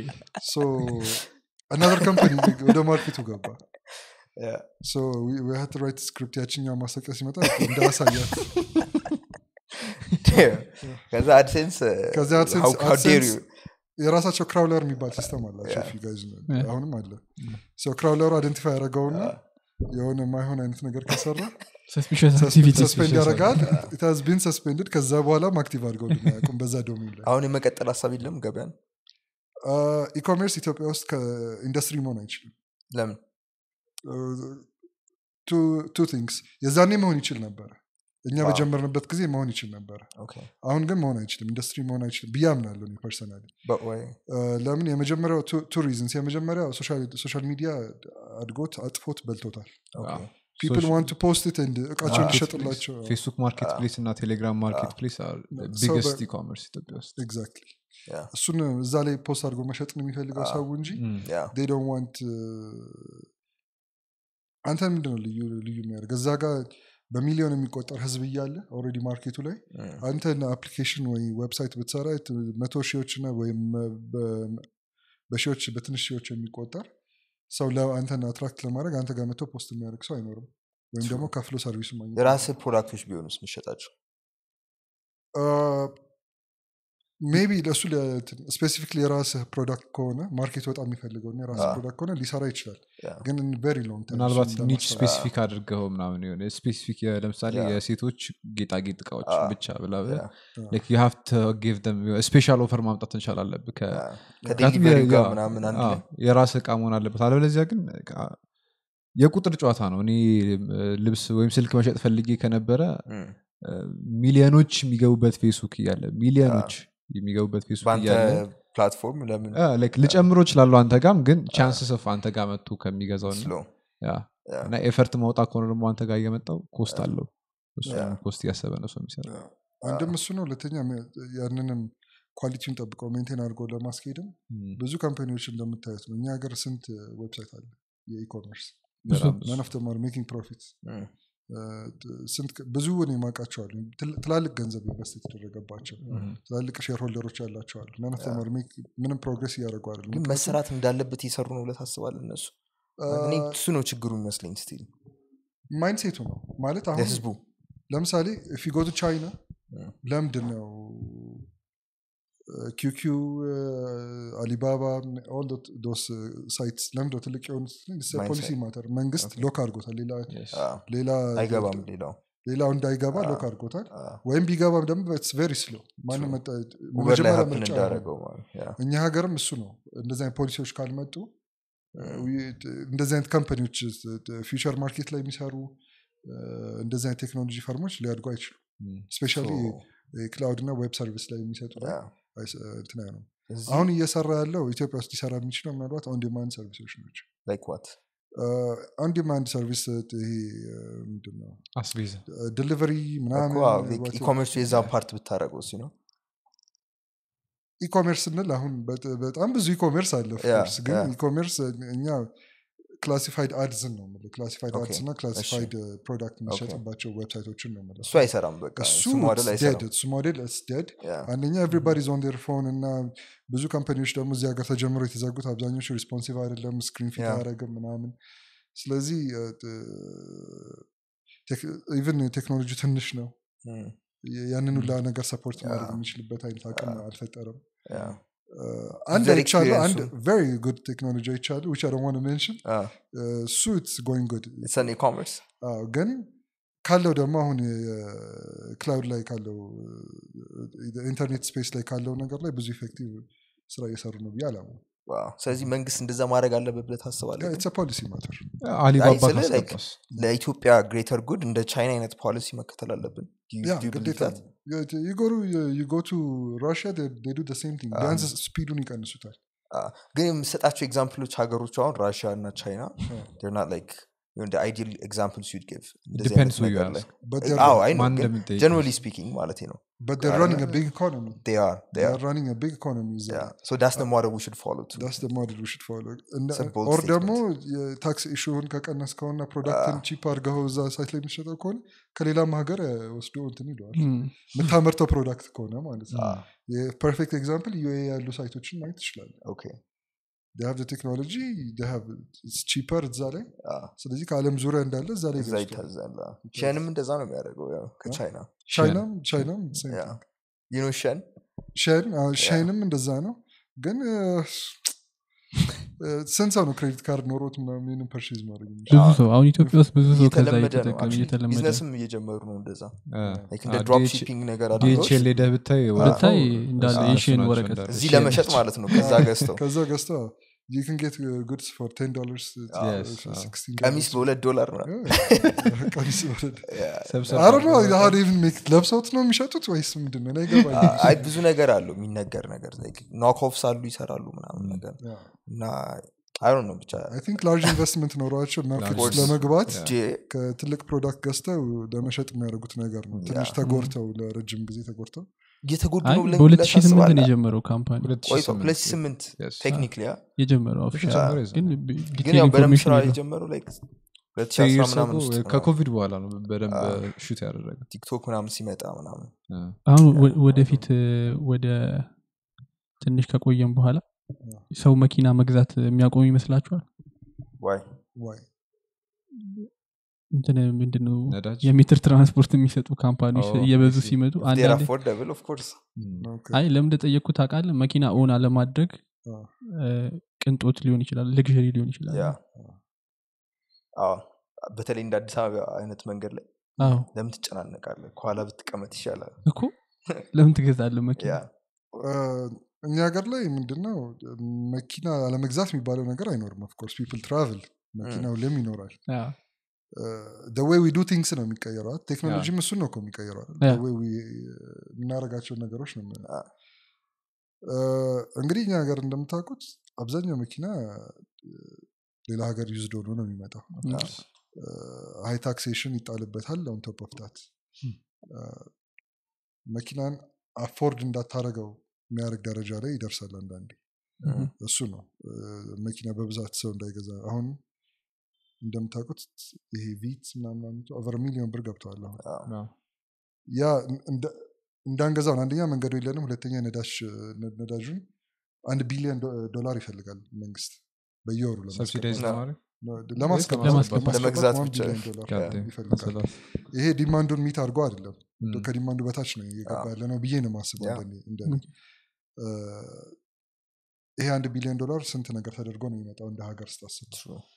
አናዘር ካምፓኒ ወደ ማርኬቱ ገባ ያ። ሀት ራይት ስክሪፕት ያችኛው ማስታወቂያ ሲመጣ እንዳያሳያት ከዛ አድሴንስ ከዚያ AdSense- how- how dare AdSense you? የራሳቸው ክራውለር የሚባል ሲስተም አላቸው Yeah. if you guys know. Yeah. አሁንም አለ ክራውለሩ አይደንቲፋይ ያደረገውና የሆነ ማይሆን አይነት ነገር ከሰራ ሰስፒሽስ አክቲቪቲ ሰስፔንድ ያደርጋል ኢትዝ ቢን ሰስፔንድድ ከዛ በኋላም አክቲቭ አድርገው ያቁም በዛ ዶሜን ላይ አሁን የመቀጠል ሀሳብ የለም ገበያን ኢኮሜርስ ኢትዮጵያ ውስጥ ከኢንዱስትሪ መሆን አይችልም ለምን ቱ ቲንግስ የዛኔ መሆን ይችል ነበረ እኛ Wow. በጀመርንበት ጊዜ መሆን ይችል ነበረ ኦኬ አሁን ግን መሆን አይችልም ኢንዱስትሪ መሆን አይችልም ብዬ አምናለሁ ፐርሰናሊ But why? ለምን የመጀመሪያው ቱ ሪዝንስ የመጀመሪያው ሶሻል ሚዲያ አድጎት አጥፎት በልቶታል Okay. ፒፕል ዋንት ቱ ፖስት ት እቃቸው Ah. እንዲሸጥላቸው ፌስቡክ ማርኬት ፕሌስ እና ቴሌግራም ማርኬት ፕሌስ ሰው ቢግስት በ- ኢኮመርስ ኢትዮጵያ ውስጥ ኤግዛክትሊ Yeah. እሱን እዛ ላይ ፖስት አድርጎ መሸጥ ነው የሚፈልገው Ah. ሰው እንጂ Mm. Yeah. they don't want አንተ ምንድን ነው ልዩ ልዩ የሚያደርግ እዛ ጋር በሚሊዮን የሚቆጠር ህዝብ እያለ ኦልሬዲ ማርኬቱ ላይ Mm. አንተ አፕሊኬሽን ወይ ዌብሳይት ብትሰራ ት- መቶ ሺዎች እና ወይም በ- በሺዎች በትንሽ ሺዎች የሚቆጠር ሰው አንተን አትራክት ለማድረግ አንተ ጋር መጥቶ ፖስት የሚያደርግ ሰው አይኖርም ወይም ደግሞ ከፍሎ ሰርቪሱ ማግኘት የራስህ ፕሮዳክቶች ቢሆኑስ ምሸጣቸው ሜቢ ለእሱ ስፔሲፊክሊ የራስህ ፕሮዳክት ከሆነ ማርኬት በጣም የሚፈልገው እና የራስህ Ah. ፕሮዳክት ከሆነ ሊሰራ ይችላል Yeah. ግን ቬሪ ሎንግ ምናልባት ኒች ስፔሲፊክ አድርገው ምናምን የሆነ ስፔሲፊክ ለምሳሌ Yeah. የሴቶች ጌጣጌጥ እቃዎች Ah. ብቻ ብላ Yeah. ዩ ሃቭ ጊቭ ስፔሻል ኦፈር ማምጣት እንቻል አለብህ ከ- Yeah. ምክንያቱም ከዴሊቨሪ የ- ጋር ያ- ምናምን አንድ አዎ፣ ላይ የራስ እቃ መሆን አለበት አለበለዚያ ግን አ- የቁጥር ጨዋታ ነው እኔ እ፣ ልብስ ወይም ስልክ መሸጥ ፈልጌ ከነበረ Mm. እ፣ ሚሊዮኖች የሚገቡበት ፌስቡክ እያለ ሚሊዮኖች የሚገቡበት ፌስቡክ በአንተ እያለ ፕላትፎርም ለምን አ፣ like ልጨምሮ እችላለሁ አንተ ጋም ግን ቻንስስ ኦፍ አንተ ጋር መጥቶ ከሚገዛው እና ስሎ ያ Yeah. እና ኤፈርት ማውጣት ከሆነ ደግሞ አንተ ጋር እየመጣው ኮስት አለው እሱ Yeah. ኮስት እያሰበ ነው ሰው የሚሰራ አንድም እሱ ነው ሁለተኛ ሜ- ያንንም ኳሊቲውን ጠብቀው ሜንቴን አድርገው ለማስኬድም Mm. ብዙ ካምፓኒዎች እንደምታዩት ነው እኛ ሀገር ስንት ዌብሳይት አለ የኢኮመርስ በጣም ብዙ። መን ኦፍ ተማር ሜኪንግ ፕሮፊት Mm. ስንት ብዙ እኔ የማውቃቸው አሉ ትል- ትላልቅ ገንዘብ ኢንቨስት የተደረገባቸው Mhm. ትላልቅ ሼር ሆልደሮች ያላቸው አሉ መን ኦፍ ተማር ምንም ፕሮግሬስ እያደረጉ አይደለም ግን ምክንያቱም፣ መሰራት እንዳለበት እየሰሩ ነው ብለህ ታስባለህ እነሱ አ፣ እኔ እሱ ነው ችግሩ የሚመስለኝ ስቲል ማይንድሴቱ ነው ማለት አሁን ለህዝቡ ለምሳሌ ፊጎቱ ቻይና Mm. ለምንድን ነው ኪኪው አሊባባ ኦል ዶስ ሳይትስ ለምንድን ነው ትልቅ የሆኑት Mindset. ፖሊሲ ማተር መንግስት Okay. ሎክ አድርጎታል ሌላ Yes. አዎ፣ ሌላ አይገባም ሌላው ሌላው እንዳይገባ Ah. ሎክ አድርጎታል አዎ። ወይም ቢገባም ደግሞ ቬሪ ስሎ ማንም True. መጣ- ውበር ላይ መጀመሪያ ሀፕን ምርጫ ነው። እንዳደረገው ማለት ያ። እኛ ሀገርም እሱ ነው እንደዚህ አይነት ፖሊሲዎች ካልመጡ Mm. እንደዚህ አይነት ካምፓኒዎች ፊውቸር ማርኬት ላይ የሚሰሩ እንደዚህ አይነት ቴክኖሎጂ ፈርሞች ሊያድጉ አይችሉም Mm. ስፔሻሊ So, ክላውድ እና ዌብ ሰርቪስ ላይ የሚሰጡ ላይ ያ። አይስ- እንትን አይሆንም እዚህ አሁን እየሰራ ያለው ኢትዮጵያ ውስጥ ሊሰራ የሚችለው ምናልባት ኦን ዲማንድ ሰርቪሶች ናቸው like what? ኦን ዲማንድ ሰርቪስ ይሄ ምንድን ነው አስቤዛ ዲሊቨሪ ምናምን እኮ አዎ፣ like what- ኢኮሜርሱ የዛ ፓርት ብታደረገው ሲ ነው ኢኮሜርስ ስንል አሁን በጥ- በጣም ብዙ ኢኮሜርስ አለ of ያ፣ course። ግን ያ። ኢኮሜርስ እኛ ክላሲፋይድ አድስን ነው የምልህ ክላሲፋይድ ኦኬ፣ አድስ እና ክላሲፋይድ ፕሮዳክት የሚሸጥባቸው ዌብሳይቶችን ነው የምልህ እሱ አይሰራም በቃ እሱ እሱ ሞዴል dead፣ አይሰራም እሱ ሞዴል ደድ ያ። አንደኛ ኤቭሪባዲ ኦን ዴር ፎን እና ብዙ ካምፓኒዎች ደግሞ እዚህ ሀገር ተጀምሮ የተዘጉት አብዛኞቹ ሪስፖንሲቭ አይደለም ስክሪን ፊት ያ። አያደረግም ምናምን ስለዚህ ኢቨን ቴክኖሎጂ ትንሽ ነው Mm. ያንን ሁላ ነገር ሰፖርት ያ። ማድረግ የሚችልበት አይነት አቅም አልፈጠረም ያ። አንድ User አይቻሉ አንድ experience-ም- ቨሪ ጉድ ቴክኖሎጂ አይቻሉ ዊች አይ ዋን ሜንሽን አዎ፣ እሱ ኢትስ ጎይንግ ጉድ it's an e-commerce ግን ካለው ደግሞ አሁን ክላውድ ላይ ካለው ኢንተርኔት ስፔስ ላይ ካለው ነገር ላይ ብዙ ኢፌክቲቭ ስራ እየሰሩ ነው ብዬ አላሙ ዋው። ስለዚህ መንግስት እንደዛ ማድረግ አለበት ብለህ ታስባለህ ግን? ኢትስ ፖሊሲ ማተር አሊባባ ስልህ like ካስገባስ ለኢትዮጵያ ግሬተር ጉድ እንደ ቻይና አይነት ፖሊሲ መከተል አለብን Do you- ያ do you believe ግዴታ that? ነው ዩጎ ቱ ራሽያ ዱ ሴም ቲንግ ቢያንስ ስፒዱን ይቀንሱታል አ፣ ግን የምሰጣቸው ኤግዛምፕሎች ሀገሮቹ አሁን ራሽያ እና ቻይና ር ናት ላይክ አይዲል ኤግዛምፕልስ ዩድ ጊቭ Depends who you ask. but they're, ማን እንደምጠይቅ ጀነራሊ ስፒኪንግ ማለት ነው but they're running a big economy they are they they are are running a big economy is yeah so that's the model we should follow too that's the model we should follow እና- It's a bold or ደግሞ የታክስ ኢሹን ከቀነስከውና ፕሮዳክትን ቺፕ አድርገው እዛ ሳይት ላይ የሚሸጠው ከሆነ ከሌላም ሀገር እ፣ ወስዶ እንትን ይለዋል የምታመርተው ፕሮዳክት ከሆነ ማለት ነው የፐርፌክት ኤግዛምፕል ዩኤ ያሉ ሳይቶችን ማየት ትችላለ okay ሀቭ ቴክኖሎጂ ቺፐር እዛ ላይ Ah. ስለዚህ ከአለም ዙሪያ እንዳለ እዛ ላይ እዛ ገዝቷል። ይታዛል አዎ። ሸንም እንደዛ ነው የሚያደርገው ያው ከቻይና ቻይናም ቻይናም same Yeah. thing። you know ሸን ሻይን አዎ፣ ሻይንም እንደዛ ነው ግን እ፣ እ፣ ስንት ሰው ነው ክሬዲት ካርድ ኖሮት ምናምን ይህንን ፐርቼዝ ማድረግ የሚችለው? ብዙ ሰው አሁን ኢትዮጵያ ውስጥ ብዙ ሰው ከዛ እየተለመደ ነው እየተጠቀም actually እየተለመደ ቢዝነስም እየጀመሩ ነው እንደዛ Like እንደ አ፣ ድሮፕ DH ሺፒንግ ነገር አድርገው ዲኤችኤል ሄደህ ብታይ ብታይ ወረፋው እንዳለ እነሱ የሺን ናቸው ወረቀት እንዳለ። እዚህ ሺን ለመሸጥ ነች። ማለት ነው ከዛ ገዝተው ከዛ ገዝተው you can get uh, goods for 10 dollars uh, Yes, uh, አዎ። 16 ቀሚስ dollars. በሁለት ዶላር ነው Yeah. ቀሚስ በሁለት ሰብሰብ I don't know how they even make ለብሰውት ነው የሚሸጡት ወይስ ምንድን ነው? እኔ አይገባኝም። አይ ብዙ ነገር አለው የሚነገር ነገር ኖክ ኦፍስ አሉ ይሰራሉ ምናምን ነገር Yeah. እና አይ ነው ብቻ I think large investment ኖሯቸው ማርኬት ውስጥ course. ለመግባት ጄ ከትልቅ ፕሮዳክት ገዝተው ለመሸጥ የሚያደርጉት ነገር ነው። ትንሽ Yeah. ተጎድተው ለረጅም ጊዜ ተጎድተው እየተጎዱ አይ ነው ብለን በሁለት ሺህ ስምንት ነው ታስባለህ? የጀመረው ካምፓኒ ቆይቶ ሁለት ሺህ ስምንት Yes. ቴክኒክሊ ያ የጀመረው ኦፊሻል ጀመረ የዛ ግን ነው። ቢ- ግን ዲቴል ያው በደንብ ኢንፎርሜሽን ስራ የለውም። የጀመረው ላይ ሁለት ሺህ Three አስራ years ምናምን ago ውስጥ ነው። ከኮቪድ በኋላ ነው በደንብ ሹት ያደረገ ቲክቶክ ምናምን ሲመጣ ምናምን አሁን ወ- ወደፊት እ፣ ወደ ትንሽ ከቆየም በኋላ ሰው መኪና መግዛት የሚያቆም ይመስላችኋል ዋይ ዋይ እንትን ምንድነው ነዳጅ የሜትር ትራንስፖርት የሚሰጡ ካምፓኒዎች Oh, እየበዙ I see. ሲመጡ ዴር አንዳንዴ አፎርደብል ኦፍ ኮርስ Okay. አይ ለምን እንደጠየቅኩት ታውቃለህ መኪና ኦን አለማድረግ አዎ። እ፣ ቅንጦት ሊሆን ይችላል ልግሪ ሊሆን ይችላል ያ አዎ በተለይ እንደ አዲስ አበባ አይነት መንገድ ላይ አዎ ለምን ትጨናነቃለህ ከኋላ ብትቀመጥ ይሻላል እኮ ለምን ትገዛለህ መኪና ያ እ፣ እኛ ሀገር ላይ ምንድነው መኪና አለመግዛት የሚባለው ነገር አይኖርም ኦፍኮርስ ፒፕል ትራቭል መኪና ሁሌም ይኖራል አዎ። ወይ ዊ ዱ ቲንግስ ነው የሚቀየረው ቴክኖሎጂም እሱን ነው እኮ የሚቀየረው አይደል? Yeah. The way we, uh, የምናደርጋቸውን ነገሮች ነው የምናየው። አዎ። እ፣ እንግዲህ እኛ ሀገር እንደምታውቁት አብዛኛው መኪና እ፣ ሌላ ሀገር ዩዝድ ሆኖ ነው የሚመጣው ሀይ ታክሴሽን ይጣልበታል ኦን ቶፕ ኦፍ ዳት መኪናን አፎርድ እንዳታረገው የሚያደርግ ደረጃ ላይ ይደርሳል አንዳንዴ Mhm. እሱ ነው እ፣ መኪና በብዛት ሰው እንዳይገዛ አሁን እንደምታውቁት ይሄ ቪት ምናምን ኦቨር ሚሊዮን ብር ገብተዋል አሁን ያ እንደ- እንዳንገዛው ነው። አንደኛ መንገዱ የለንም፣ ሁለተኛ ነዳጅ ነዳጁን አንድ ቢሊዮን ዶ- ዶላር ይፈልጋል መንግስት በየወሩ ሰብሲዳይዝ ለማስገባት ለማድረግ ለማስገባት ለማስገባት። ለመግዛት one ብቻ። billion dollar ጋዴ ይፈልጋል። መሰላት ይሄ ዲማንዱን ሚት አድርጎ አይደለም ም፣ ከዲማንዱ በታች ነው እየገባ አዎ። ያለ ነው ብዬ ነው ማስበው ያ። እንደኔ- እንደኔ። እ፣ ይሄ አንድ ቢሊዮን ዶላር ስንት ነገር ተደርጎ ነው የሚመጣው እንደ ሀገር ስታስብ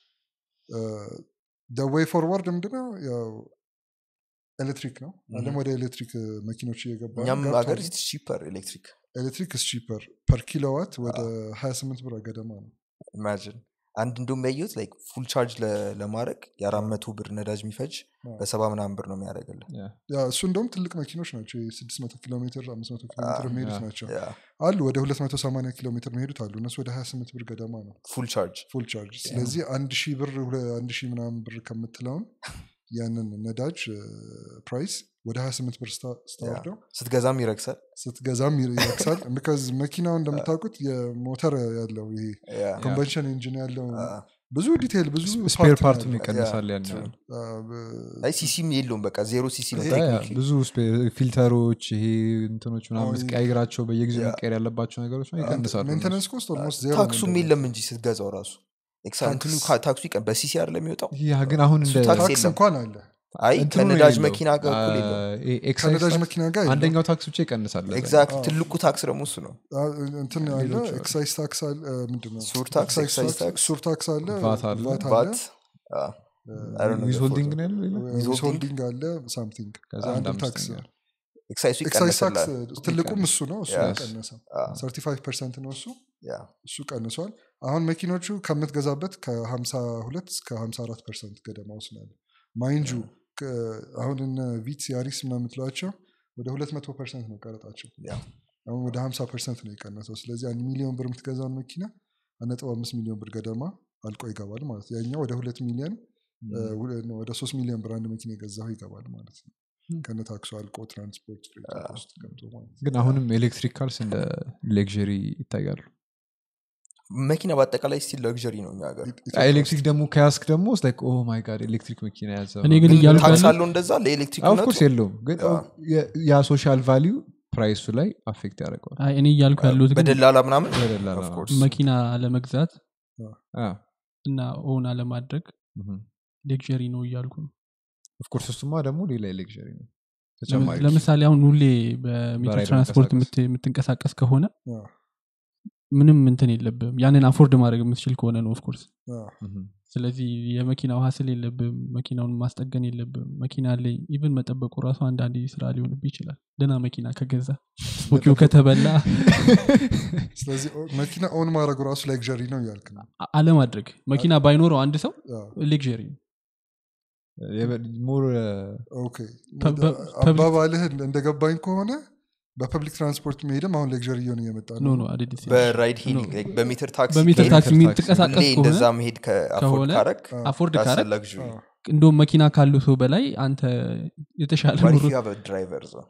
ዌይ ፎርዋርድ ምንድነው ያው ኤሌክትሪክ ነው አለም ወደ ኤሌክትሪክ መኪኖች እየገባ ነው። እኛም ገብቷል። ሀገር ቺፐር ኤሌክትሪክ ኤሌክትሪክ ስ ቺፐር ፐር ኪሎዋት ወደ 28 ብር ገደማ ነው ኢማጂን አንድ እንደውም ያየሁት ላይክ ፉል ቻርጅ ለ- ለማድረግ የአራት መቶ ብር ነዳጅ የሚፈጅ አዎ። በሰባ ምናምን ብር ነው የሚያደርግልን ያ፣ ያ እሱ እንደውም ትልቅ መኪኖች ናቸው የ600 ኪሎ ሜትር 500 ኪሎ ሜትር አዎ፣ የሚሄዱት ያ። ናቸው ያ አሉ ወደ 280 ኪሎ ሜትር የሚሄዱት አሉ እነሱ ወደ 28 ብር ገደማ ነው ፉል ቻርጅ ፉል ቻርጅ ስለዚህ አንድ ሺህ ብር ሁለ- አንድ ሺህ ምናምን ብር ከምትለውን ያንን ነዳጅ ፕራይስ ወደ 28 ብር ስታ- ስታወርደው ስትገዛም ይረግሳል ስትገዛም ይር- ይረክሳል ቢካዝ መኪናው እንደምታውቁት የሞተር ያለው ይሄ ያ ኮንቨንሽን ኢንጂን ያለው አ፣ ብዙ ዲቴይል ብዙ ስፔር part ነው ፓርቱን ያለው። ይቀንሳል ያን true. ያህል። አ፣ በ- አይ ሲሲም የለውም በቃ ዜሮ ሲሲ ነው ያ፣ ያ፣ ቴክኒክሊ ብዙ ስፔ- ፊልተሮች ይሄ እንትኖች ምናምን አዎ፣ ስቀያይራቸው በየጊዜው ያ። መቀየር ያለባቸው ነገሮች ነው ይቀንሳሉ ሜንቴናንስ ኮስት ኦልሞስት ዜሮ ታክሱም የለም እንጂ ስትገዛው ራሱ ኤክሳ- እንትኑ ታክስ- ካ- ታክሱ ይቀን በሲሲ አይደለም የሚወጣው ያ ግን አሁን እንደ እሱ ታክስ ታክስ የለም። እንኳን አለ አይ እንትኑ ነው ከነዳጅ የሌለው። መኪና ጋር እኩል አ፣ የለውም ይሄ ኤክሳይዝ ከነዳጅ ታክስ መኪና ጋር የለም። አንደኛው ታክስ ብቻ ይቀንሳል ለዛ። ኤግዛክት አዎ። ትልቁ ታክስ ደግሞ እሱ ነው አ፣ እንትን አለ ሌሎች አሉ። ኤክሳይዝ ታክስ አለ ምንድነው ሱር ታክስ፣ ኤክሳይዝ ታክስ፣ ሱር ታክስ አለ ቫት አለ፣ ቫት አለ ባት I don't know the ዊዝሆልዲንግ photo. ነው ያለው ሌላ? ዊዝሆልዲንግ? ዊዝሆልዲንግ አለ ሳምቲንግ ከዛ አንድ አንድ ታክስ አምስተኛ ኤክሳይሱ ኤክሳይዝ ታክስ ይቀንስላል ትልቁም እሱ ነው እሱ Yes. ቀነሰው አ፣ 35 ፐርሰንት ነው እሱ ያ እሱ ቀንሷል አሁን መኪኖቹ ከምትገዛበት ከ52 እስከ 54 ፐርሰንት ገደማ ውስጥ ነው ያለው ማይንጁ አሁን እነ ቪትስ ያሪስ ምናምን የምትሏቸው ወደ ሁለት መቶ ፐርሰንት ነው ቀረጣቸው ያ። አሁን ወደ ሀምሳ ፐርሰንት ነው የቀነሰው ስለዚህ አንድ ሚሊዮን ብር የምትገዛውን መኪና አንድ ነጥብ አምስት ሚሊዮን ብር ገደማ አልቆ ይገባል ማለት ነው ያኛው ወደ ሁለት ሚሊዮን እ፣ ሁለ- ነው፣ ወደ ሶስት ሚሊዮን ብር አንድ መኪና የገዛው ይገባል ማለት ነው ም። ከነ ታክሱ አልቆ ትራንስፖርት ሬት ውስጥ ገብቶ ማለት ነው ግን አሁንም ኤሌክትሪክ ካልስ እንደ ሌክዥሪ ይታያሉ መኪና በአጠቃላይ ስቲል ለግዠሪ ነው እኛ ሀገር ኢትዮጵያ ኤሌክትሪክ ደግሞ ከያስክ ደግሞ ላይክ ኦ ማይ ጋድ ኤሌክትሪክ መኪና ያዘ እኔ ግን ግን እያልኩ ታክስ ያለው አለው እንደዛ ለኤሌክትሪክ ኦፍኮርስ የለውም ግን ያ። የ- ያ ሶሻል ቫሊዩ ፕራይሱ ላይ አፌክት ያደርገዋል አይ፣ እኔ እያልኩ ያለሁት ግን በደላላ ምናምን በደላላ Of ነው። course። መኪና አለመግዛት አ፣ እና ኦን አለማድረግ ምሁም። ሌክዠሪ ነው እያልኩ ነው ኦፍኮርስ እሱማ ደግሞ ሌላ ሌክዥሪ ነው ተጨማሪ ለምሳሌ አሁን ሁሌ በሜትር በራይድ ትራንስፖርት መንቀሳቀስ። የምት- የምትንቀሳቀስ ከሆነ አ፣ ምንም እንትን የለብም ያንን አፎርድ ማድረግ የምትችል ከሆነ ነው ኦፍኮርስ አ፣ ምሁም። ስለዚህ የመኪናው ሀስል የለብም መኪናውን ማስጠገን የለብም መኪና አለኝ ኢቭን መጠበቁ ራሱ አንዳንድ ስራ ሊሆንብ ይችላል ደና መኪና ከገዛ ስፖኪው ከተበላ ስለዚህ ኦ- መኪና ኦን ማድረጉ ራሱ ሌክዠሪ ነው እያልክ ነው አ- አለማድረግ መኪና ባይኖረው አንድ ሰው አ፣ ሌክዠሪ ነው የበ- ሞር ኦኬ ፐ- ፐ- አባባልህ እንደ- እንደገባኝ ከሆነ በፐብሊክ ትራንስፖርት መሄድም አሁን ሌክዠሪ እየሆነ እየመጣ ኖ ነው ኖ አይደል በራይድ ሄሊንግ like በሜትር ታክሲ በሜትር ከሄድክ ታክሲ ታክሲ የሚንቀሳቀስ ሁሌ እንደዛ ከሆነ መሄድ ከአፎርድ ከሆነ ካረግ አፎርድ that's a ካረግ luxury. አ፣ እንደውም መኪና ካሉ ሰው በላይ አንተ የተሻለ What if ኑሮ you have a driver though?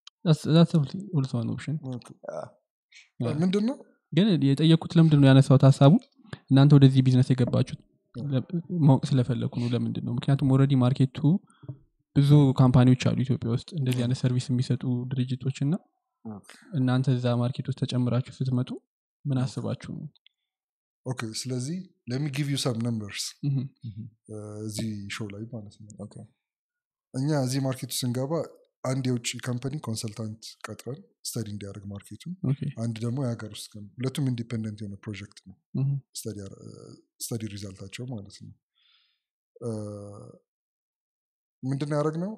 ኦልሶን ኦፕሽን ኦኬ። ያ። ምንድን ነው ግን የጠየቅኩት ለምንድን ነው ያነሳሁት ሀሳቡ እናንተ ወደዚህ ቢዝነስ የገባችሁት ለ- ማወቅ ስለፈለግኩ ነው ለምንድን ነው ምክንያቱም ኦልሬዲ ማርኬቱ ብዙ ካምፓኒዎች አሉ ኢትዮጵያ ውስጥ እንደዚህ አይነት ሰርቪስ የሚሰጡ ድርጅቶች እና እናንተ እዛ ማርኬት ውስጥ ተጨምራችሁ ስትመጡ ምን አስባችሁ ነው ኦኬ ስለዚህ ለሚ ጊቭ ዩ ሰም ነምበርስ ምሁም። እዚህ ሾው ላይ ማለት ነው Okay. እኛ እዚህ ማርኬቱ ስንገባ አንድ የውጭ ካምፓኒ ኮንሰልታንት ቀጥረን ስተዲ እንዲያደርግ ማርኬቱን ኦኬ። አንድ ደግሞ የሀገር ውስጥ ከም- ሁለቱም ኢንዲፔንደንት የሆነ ፕሮጀክት ነው ምሁም። ስተዲ ሪዛልታቸው ማለት ነው ምንድን ያደረግ ነው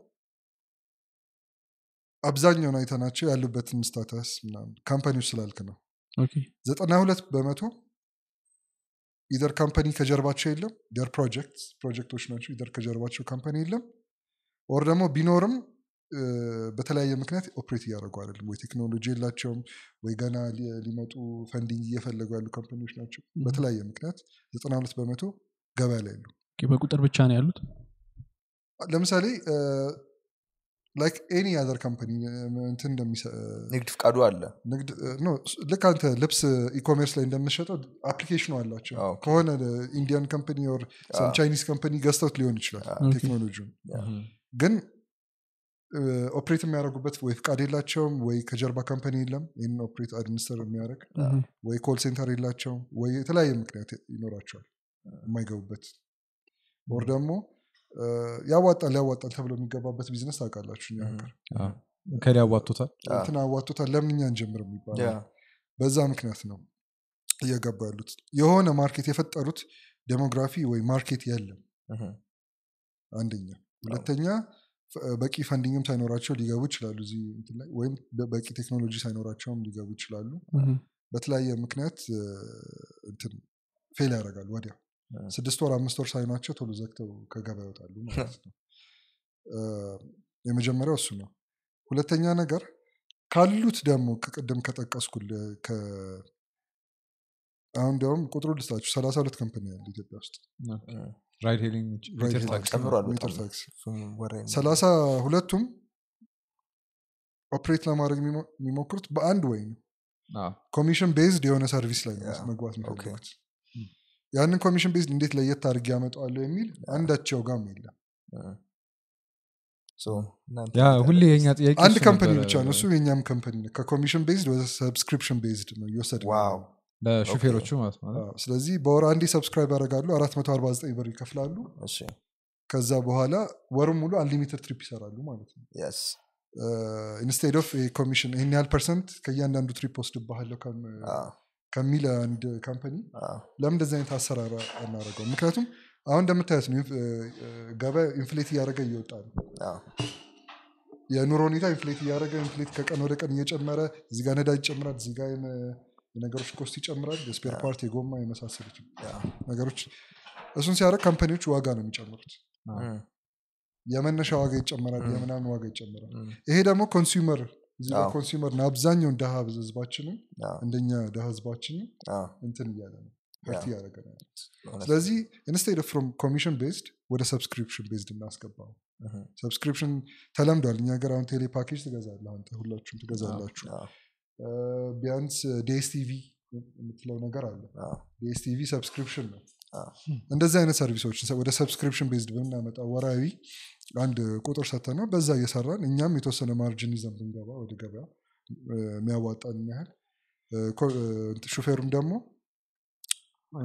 አብዛኛውን አይተናቸው ያሉበትን ስታተስ ምናምን ካምፓኒዎች ስላልክ ነው ኦኬ። ዘጠና ሁለት በመቶ ኢደር ካምፓኒ ከጀርባቸው የለም ደር ፕሮጀክት ፕሮጀክቶች ናቸው ኢደር ከጀርባቸው ካምፓኒ የለም ኦር ደግሞ ቢኖርም እ፣ በተለያየ ምክንያት ኦፕሬት እያደረጉ አይደለም ወይ ቴክኖሎጂ የላቸውም ወይ ገና ሊ- ሊመጡ ፈንዲንግ እየፈለጉ ያሉ ካምፓኒዎች ናቸው Mhm. በተለያየ ምክንያት ዘጠና ሁለት በመቶ ገበያ ላይ የሉ ኦኬ፣ በቁጥር ብቻ ነው ያሉት ለምሳሌ ላይክ ኤኒ አዘር ካምፓኒ እንትን እንደሚሰ- ንግድ ፍቃዱ አለ ንግድ ኖ ልክ አንተ ልብስ ኢኮሜርስ ላይ እንደምሸጠው አፕሊኬሽኑ አላቸው አ፣ ኦኬ። ከሆነ ኢንዲያን ካምፓኒ ኦር አ፣ ቻይኒዝ ካምፓኒ ገዝተውት ሊሆን ይችላል አ፣ ኦኬ። ቴክኖሎጂውን ምሁም። ግን ኦፕሬት የሚያደርጉበት ወይ ፍቃድ የላቸውም ወይ ከጀርባ ካምፓኒ የለም ይህንን ኦፕሬት አድሚኒስተር የሚያደርግ ምሁም። ወይ ኮል ሴንተር የላቸውም ወይ የተለያየ ምክንያት ይኖራቸዋል የማይገቡበት ወር ደግሞ እ፣ ያዋጣል ያዋጣል ተብሎ የሚገባበት ቢዝነስ ታውቃላችሁ እኛ ሀገር አ፣ ከዲ ያዋጡታል አ፣ እንትን አዋጡታል ለምን እኛ እንጀምር ያ፣ የሚባለው በዛ ምክንያት ነው እየገቡ ያሉት የሆነ ማርኬት የፈጠሩት ዴሞግራፊ ወይ ማርኬት የለም ምሁም፣ አንደኛ ሁለተኛ ፈ- በቂ ፈንዲንግም ሳይኖራቸው ሊገቡ ይችላሉ እዚህ እንትን ላይ ወይም በ- በቂ ቴክኖሎጂ ሳይኖራቸውም ሊገቡ ይችላሉ ምሁም። በተለያየ ምክንያት እ፣ እንትን ፌል ያደርጋሉ ወዲያ እ። ስድስት ወር አምስት ወር ሳይኗቸው ቶሎ ዘግተው ከገበያ ይወጣሉ ማለት ነው እ፣ የመጀመሪያው እሱ ነው ሁለተኛ ነገር ካሉት ደግሞ ከቅድም ከጠቀስኩል ከ- አሁን እንዲያውም ቁጥሩ ልስጣችሁ ሰላሳ ሁለት ካምፓኒ ያለ ኢትዮጵያ ውስጥ እም፣ ራይድ ሄሊንግ ውጭ ራይድ ሜትር ሄሊንግ ታክሲ ጨምሯል ሜትር በጣም። ታክሲ እሱም ወሬ ነው። ሰላሳ ሁለቱም ኦፕሬት ለማድረግ የሚሞ- የሚሞክሩት በአንድ ወይ ነው አ፣ ኮሚሽን ቤዝድ የሆነ ሰርቪስ ላይ ነው ያ፣ መግባት ኦኬ። የሚፈልጉት ያንን ኮሚሽን ቤዝድ እንዴት ለየት አድርጌ ያመጣዋለሁ የሚል አንዳቸው ጋም የለም እም። So፣ እናንተ ያ እንዴት ሁሌ አለ? የኛ ጥያቄ አንድ እሱ ካምፓኒ ነበረ። ብቻ ነው እሱ የኛም ካምፓኒ ነው ከኮሚሽን ቤዝድ ወደ ሰብስክሪፕሽን ቤዝድ ነው እየወሰድ ዋው ለሹፌሮቹ ማለት ነው ስለዚህ በወር አንዴ ሰብስክራይብ ያደርጋሉ 449 ብር ይከፍላሉ እሺ ከዛ በኋላ ወሩም ሙሉ አንሊሚትድ ትሪፕ ይሰራሉ ማለት ነው የስ ኢንስቴድ ኦፍ ኮሚሽን ይህን ያህል ፐርሰንት ከእያንዳንዱ ትሪፕ ወስድባሃለሁ ከም- ከሚል አንድ ካምፓኒ ለምን እንደዚህ አይነት አሰራር አናደርገው ምክንያቱም አሁን እንደምታዩት ነው ኢንፍ- እ፣ ገበያ ኢንፍሌት እያደረገ እየወጣ ነው የኑሮ ሁኔታ ኢንፍሌት እያደረገ ኢንፍሌት ከቀን ወደ ቀን እየጨመረ እዚህ ጋር ነዳጅ ይጨምራል እዚህ ጋር የነ- የነገሮች ኮስት ይጨምራል የስፔር ፓርት የጎማ የመሳሰሉት ነገሮች እሱን ሲያደርግ ካምፓኒዎች ዋጋ ነው የሚጨምሩት የመነሻ ዋጋ ይጨመራል ም። የምናምን ዋጋ ይጨመራል ም፣ ይሄ ደግሞ ኮንሱመር እዚህ ጋር አዎ። ኮንሱመር አብዛኛውን ደሃ ህዝባችንን አዎ፣ እንደኛ ደሃ ህዝባችንን አዎ፣ እንትን እያለ ነው ሀርት ያ። እያደረገ ነው ያለው። እውነት። ስለዚህ ኢንስቴድ ፍሮም ኮሚሽን ቤዝድ ወደ ሰብስክሪፕሽን ቤዝድ እናስገባው እህ፣ ሰብስክሪፕሽን ተለምዷል እኛ ሀገር አሁን ቴሌ ፓኬጅ ትገዛለህ አንተ ሁላችሁም ትገዛላችሁ አዎ፣ እ፣ ቢያንስ ዲኤስቲቪ የምትለው ነገር አለ አዎ፣ ዲኤስቲቪ ሰብስክሪፕሽን ነው አዎ፣ እንደዚህ አይነት ሰርቪሶች ወደ ሰብስክሪፕሽን ቤዝድ ብናመጣ ወራዊ አንድ ቁጥር ሰተ ነው በዛ እየሰራን እኛም የተወሰነ ማርጅን ይዘን ብንገባ ወደ ገበያ እ፣ የሚያዋጣን ያህል እ፣ ኮ- እ፣ እንትን ሹፌሩም ደግሞ እ፣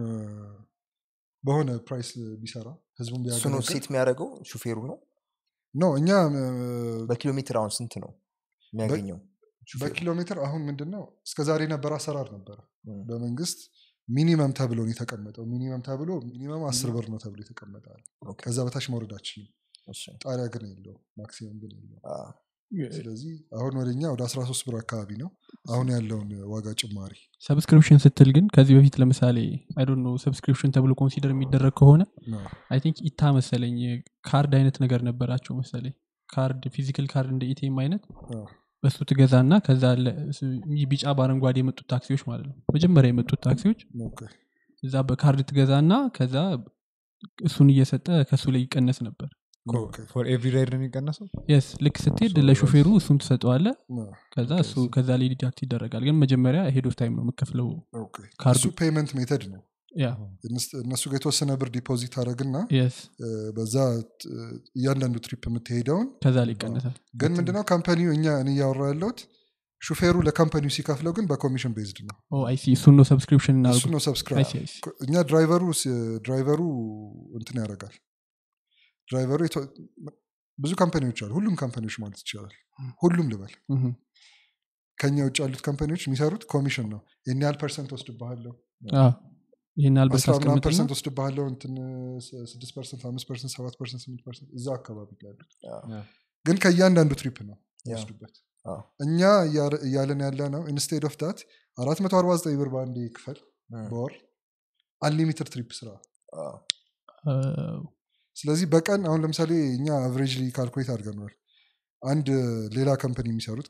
በሆነ ፕራይስ ቢሰራ ህዝቡን እሱ ነው ቢያገለግል ሴት የሚያደርገው ሹፌሩ ነው ኖ እኛ እ፣ በኪሎ ሜትር አሁን ስንት ነው የሚያገኘው ሹፌሩ? በኪሎ ሜትር አሁን ምንድን ነው እስከ ዛሬ የነበረ አሰራር ነበረ ም፣ በመንግስት ሚኒመም ተብሎ ነው የተቀመጠው ሚኒመም ተብሎ ሚኒመም አስር ብር ነው ተብሎ የተቀመጠ ኦኬ፣ ከዛ በታች መውረድ አችልም እሺ፣ ጣሪያ ግን የለው ማክሲመም ግን የለው አዎ፣ ስለዚህ አሁን ወደኛ ወደ 13 ብር አካባቢ ነው አሁን ያለውን ዋጋ ጭማሪ ሰብስክሪፕሽን ስትል ግን ከዚህ በፊት ለምሳሌ አይ ዶንት ኖ ሰብስክሪፕሽን ተብሎ ኮንሲደር የሚደረግ ከሆነ ነው። አይ ቲንክ ኢታ መሰለኝ ካርድ አይነት ነገር ነበራቸው መሰለኝ ካርድ ፊዚካል ካርድ እንደ ኢቴም አይነት አዎ። በሱ ትገዛና ከዛ ለ- ስ- ይህ ቢጫ በአረንጓዴ የመጡት ታክሲዎች ማለት ነው መጀመሪያ የመጡት ታክሲዎች ኦኬ። እዛ በካርድ ትገዛና ከዛ እሱን እየሰጠ ከሱ ላይ ይቀነስ ነበር ኦኬ። ፎር ኤቭሪ ራይድ ነው የሚቀነሰው የስ ልክ ስትሄድ So ለሾፌሩ እሱን ትሰጠዋለ ነው። ከዛ ኦኬ፣ እሱ ከዛ ላይ ዲዳክት ይደረጋል ግን መጀመሪያ ሄድ ኦፍ ታይም ነው የምከፍለው ኦኬ። ካርዱ እሱ ፔመንት ሜተድ ነው ያ እነስ- እነሱ ጋር የተወሰነ ብር ዲፖዚት አደረግና የስ በዛ እ፣ እያንዳንዱ ትሪፕ የምትሄደውን ከዛ ላይ ይቀነሳል ግን ምንድነው ካምፓኒው እኛ እኔ እያወራ ያለሁት ሹፌሩ ለካምፓኒው ሲከፍለው ግን በኮሚሽን ቤዝድ ነው አይሲ እሱን ነው ሰብስክሪፕሽን እሱ እናርጉ ነው ሰብስክራይብ አይሲ አይሲ እኛ ድራይቨሩ ስ- ድራይቨሩ እንትን ያደርጋል ድራይቨሩ የተ- ብዙ ካምፓኒዎች አሉ ሁሉም ካምፓኒዎች ማለት ይቻላል ሁሉም ልበል ምሁም። ከኛ ውጭ ያሉት ካምፓኒዎች የሚሰሩት ኮሚሽን ነው ይህን ያህል ፐርሰንት ወስድባሃለሁ አዎ። ይህን ያህል ብር አስራ ምናምን ታስቀምጥና ፐርሰንት ወስድባሃለሁ እንትን ስ- ስድስት ፐርሰንት አምስት ፐርሰንት ሰባት ፐርሰንት ስምንት ፐርሰንት እዛ አካባቢ ላይ ያሉት አዎ፣ ግን ከእያንዳንዱ ትሪፕ ነው ያ፣ ወስዱበት አዎ፣ እኛ እያ- እያለን ያለ ነው ኢንስቴድ ኦፍ ዳት አራት መቶ አርባ ዘጠኝ ብር በአንድ ክፈል ም፣ በወር አንሊሚትድ ትሪፕ ስራ አዎ፣ አ፣ ስለዚህ በቀን አሁን ለምሳሌ እኛ አቨሬጅ ካልኩሌት አድርገነዋል አንድ ሌላ ካምፓኒ የሚሰሩት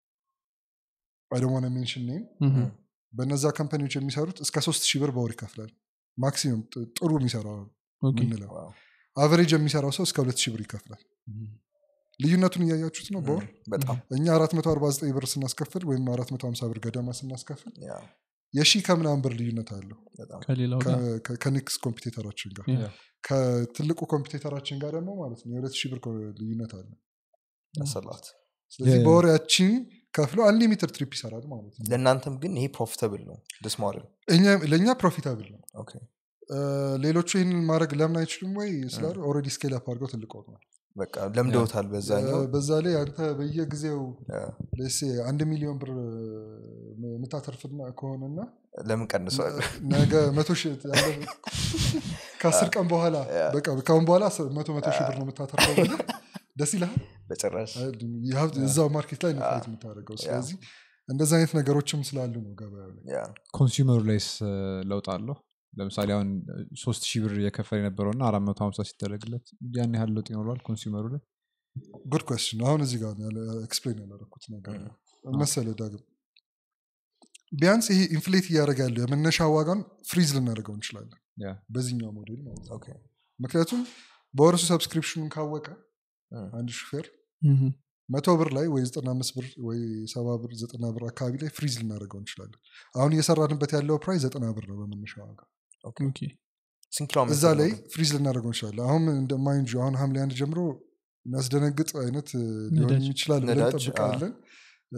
አይደሞነ ሜንሽን ኔም ምሁም። በነዛ ካምፓኒዎች የሚሰሩት እስከ ሶስት ሺህ ብር በወር ይከፍላል ማክሲመም ጥ- ጥሩ የሚሰራው ኦኬ። ምንለው ዋው፣ አቨሬጅ የሚሰራው ሰው እስከ ሁለት ሺህ ብር ይከፍላል ልዩነቱን እያያችሁት ነው በወር ም፣ በጣም እኛ 449 ብር ስናስከፍል ወይም 450 ብር ገደማ ስናስከፍል ያ፣ የሺ ከምናምን ብር ልዩነት አለው በጣም ከሌላው ጋር ከ- ከ- ከኔክስት ኮምፒቴተራችን ጋር ያ። ከትልቁ ኮምፒቴተራችን ጋር ደግሞ ማለት ነው የሁለት ሺህ ብር ኮ- ልዩነት አለ ያሰላት ስለዚህ የ- በወር ያቺን ከፍሎ አንሊሚትድ ትሪፕ ይሰራል ማለት ነው ለእናንተም ግን ይሄ ፕሮፊታብል ነው ደስ ሞዴል እኛ- ለእኛ ፕሮፊታብል ነው ኦኬ እ፣ ሌሎቹ ይህንን ማድረግ ለምን አይችሉም ወይ ስላሉ ኦልሬዲ ስኬል አፕ አድርገው ትልቅ ሆነዋል በቃ ለምደውታል በዛኛው እ፣ በዛ ላይ አንተ በየጊዜው ያ፣ ሌሴ አንድ ሚሊዮን ብር የምታተርፍና ከሆነና ለምን ቀንሰዋል ነገ መቶ ሺህ ያለ- ከአስር ቀን በኋላ ያ። በቃ ከአሁን በኋላ ስ- መቶ መቶ ሺህ ብር ነው የምታተርፈው ብለህ ደስ ይልሃል በጭራሽ You have- እዛው ማርኬት ላይ ነው ፋይት የምታደርገው ስለዚህ እንደዚህ አይነት ነገሮችም ስላሉ ነው ገበያው ላይ ያ፣ ኮንሱመሩ ላይስ እ፣ ለውጥ አለው ለምሳሌ አሁን እ፣ ሶስት ሺህ ብር እየከፈለ የነበረው እና አራት መቶ ሀምሳ ሲደረግለት ያን ያህል ለውጥ ይኖረዋል ኮንሱመሩ ላይ ጉድ ኮስችን አሁን እዚህ ጋር ኤክስፕሌን ያላረኩት ነገር ነው መሰለ ዳግም ቢያንስ ይሄ ኢንፍሌት እያደረገ ያለው የመነሻ ዋጋን ፍሪዝ ልናደርገው እንችላለን ያ በዚህኛው ሞዴል ማለት ነው ኦኬ ምክንያቱም በወርሱ ሰብስክሪፕሽኑን ካወቀ ም፣ አንድ ሹፌር ምሁም። መቶ ብር ላይ ወይ ዘጠና አምስት ብር ወይ ሰባ ብር ዘጠና ብር አካባቢ ላይ ፍሪዝ ልናደርገው እንችላለን አሁን እየሰራንበት ያለው ፕራይስ ዘጠና ብር ነው በመነሻ ዋጋ ኦኬ ኦኬ። ስንት ኪሎ ሜትር እዛ ነው ላይ ግን? ፍሪዝ ልናደርገው እንችላለን አሁን እንደ ማይንድ ዩ አሁን ሐምሌ አንድ ጀምሮ የሚያስደነግጥ አይነት እ, ሊሆን ነዳጅ። ይችላል ብለን ነዳጅ፣ እንጠብቃለን እ፣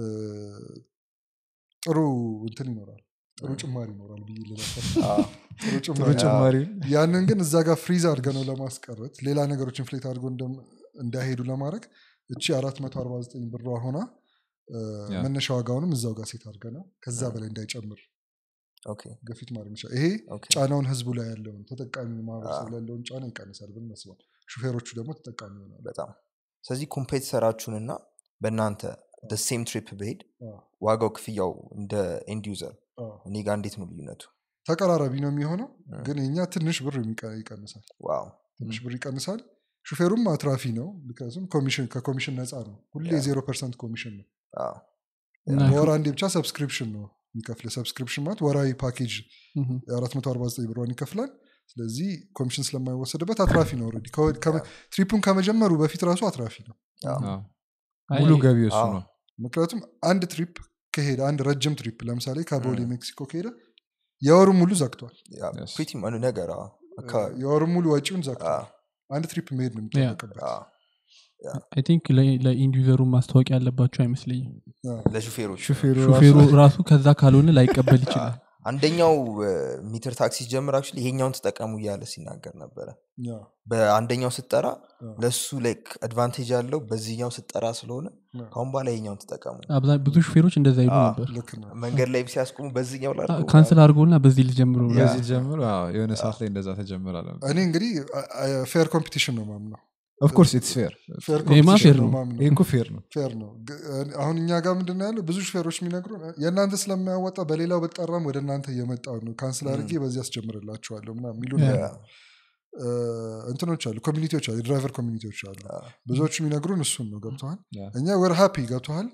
ጥሩ እንትን ይኖራል ጥሩ ም። ጭማሪ ይኖራል ብዬ ልነበር አዎ፣ ጥሩ ጥሩ ጭማሪ ጭማሪ ያንን ግን እዛ ጋር ፍሪዝ አድርገ ነው ለማስቀረት ሌላ ነገሮች ኢንፍሌት አድርጎ እንደም- እንዳይሄዱ ለማድረግ እቺ 449 ብሯ ሆና እ፣ ያ። መነሻ ዋጋውንም እዛው ጋር ሴት አድርገ ነው ከዛ ም። በላይ እንዳይጨምር ኦኬ ግፊት ማድረግ ይችላል ይሄ ኦኬ ጫናውን ህዝቡ ላይ ያለውን ተጠቃሚ ማህበረሰብ አዎ። ላይ ያለውን ጫና ይቀንሳል ብለን እናስባል ሹፌሮቹ ደግሞ ተጠቃሚ ይሆናሉ በጣም ስለዚህ ኮምፔቲተራችሁንና በእናንተ ሴም ትሪፕ ብሄድ አዎ፣ ዋጋው ክፍያው እንደ ኤንድ ዩዘር አዎ። እኔ ጋር እንዴት ነው ልዩነቱ ተቀራራቢ ነው የሚሆነው ም። ግን የኛ ትንሽ ብር የሚቀ- ይቀንሳል ዋው ትንሽ ብር ይቀንሳል ሹፌሩም አትራፊ ነው ምክንያቱም ኮሚሽን ከኮሚሽን ነፃ ነው ሁሌ ያ። ዜሮ ፐርሰንት ኮሚሽን ነው አዎ፣ እና በወር አንዴ ብቻ ሰብስክሪፕሽን ነው የሚከፍል ሰብስክሪፕሽን ማለት ወራዊ ፓኬጅ ምሁም። የ449 ብሯን ይከፍላል ስለዚህ ኮሚሽን ስለማይወሰድበት አትራፊ ነው ኦልሬዲ ከወ- ከመ- ትሪፑን ከመጀመሩ በፊት ራሱ አትራፊ ነው አዎ፣ አዎ። አይ፣ ሙሉ ገቢ እሱ አዎ። ነው ምክንያቱም አንድ ትሪፕ ከሄደ አንድ ረጅም ትሪፕ ለምሳሌ ከቦሌ ም። ሜክሲኮ ከሄደ የወሩ ሙሉ ዘግቷል ያ፣ Yes. pretty much ነገር አዎ፣ አካባቢ የወሩ ሙሉ ወጪውን ዘግቷል አዎ፣ አንድ ትሪፕ መሄድ ነው የሚጠበቅበት አዎ። አይ ቲንክ ለኢንዲዩዘሩ ማስታወቂያ ያለባቸው አይመስለኝም አዎ። ለሹፌሮች ሹፌሩ ሹፌሩ ራሱ- ራሱ ከዛ ካልሆነ ላይቀበል ይችላል አንደኛው ሚትር ታክሲ ሲጀምር አክቹዋሊ ይሄኛውን ተጠቀሙ እያለ ሲናገር ነበረ አዎ፣ በአንደኛው ስጠራ አዎ። ለሱ ላይክ አድቫንቴጅ ያለው በዚህኛው ስጠራ ስለሆነ አዎ። ካሁን በኋላ ይሄኛውን ተጠቀሙ አብዛ- ብዙ ሹፌሮች እንደዛ ይሉ አዎ። ነበር ልክ ነው መንገድ ላይ ሲያስቆሙ በዚህኛው ላ ካንስል አድርጎና በዚህ ልጀምሩ ነው። ያ። በዚህ ጀምሮ አዎ፣ የሆነ ሰዓት ላይ እንደዛ ተጀምራለ እኔ እንግዲህ ፌር ኮምፒቲሽን ነው ማምነው ኦፍኮርስ ኢትስ ፌር ፌር ይሄማ ኮምፒቲሽን ፌር ነው ነው። ማምነው ይህ እኮ ፌር ነው ፌር ነው ግ- አሁን እኛ ጋር ምንድን ነው ያለው ብዙ ሹፌሮች የሚነግሩ የእናንተ ስለማያወጣ በሌላው በጠራም ወደ እናንተ እየመጣው ነው ካንስል አድርጌ በዚህ አስጀምርላችኋለሁ ምና የሚሉ ያ። እንትኖች አሉ ኮሚኒቲዎች አሉ የድራይቨር ኮሚኒቲዎች አሉ ብዙዎቹ የሚነግሩን እሱን ነው ገብተዋል ያ። እኛ ወር ሃፒ ገብተዋል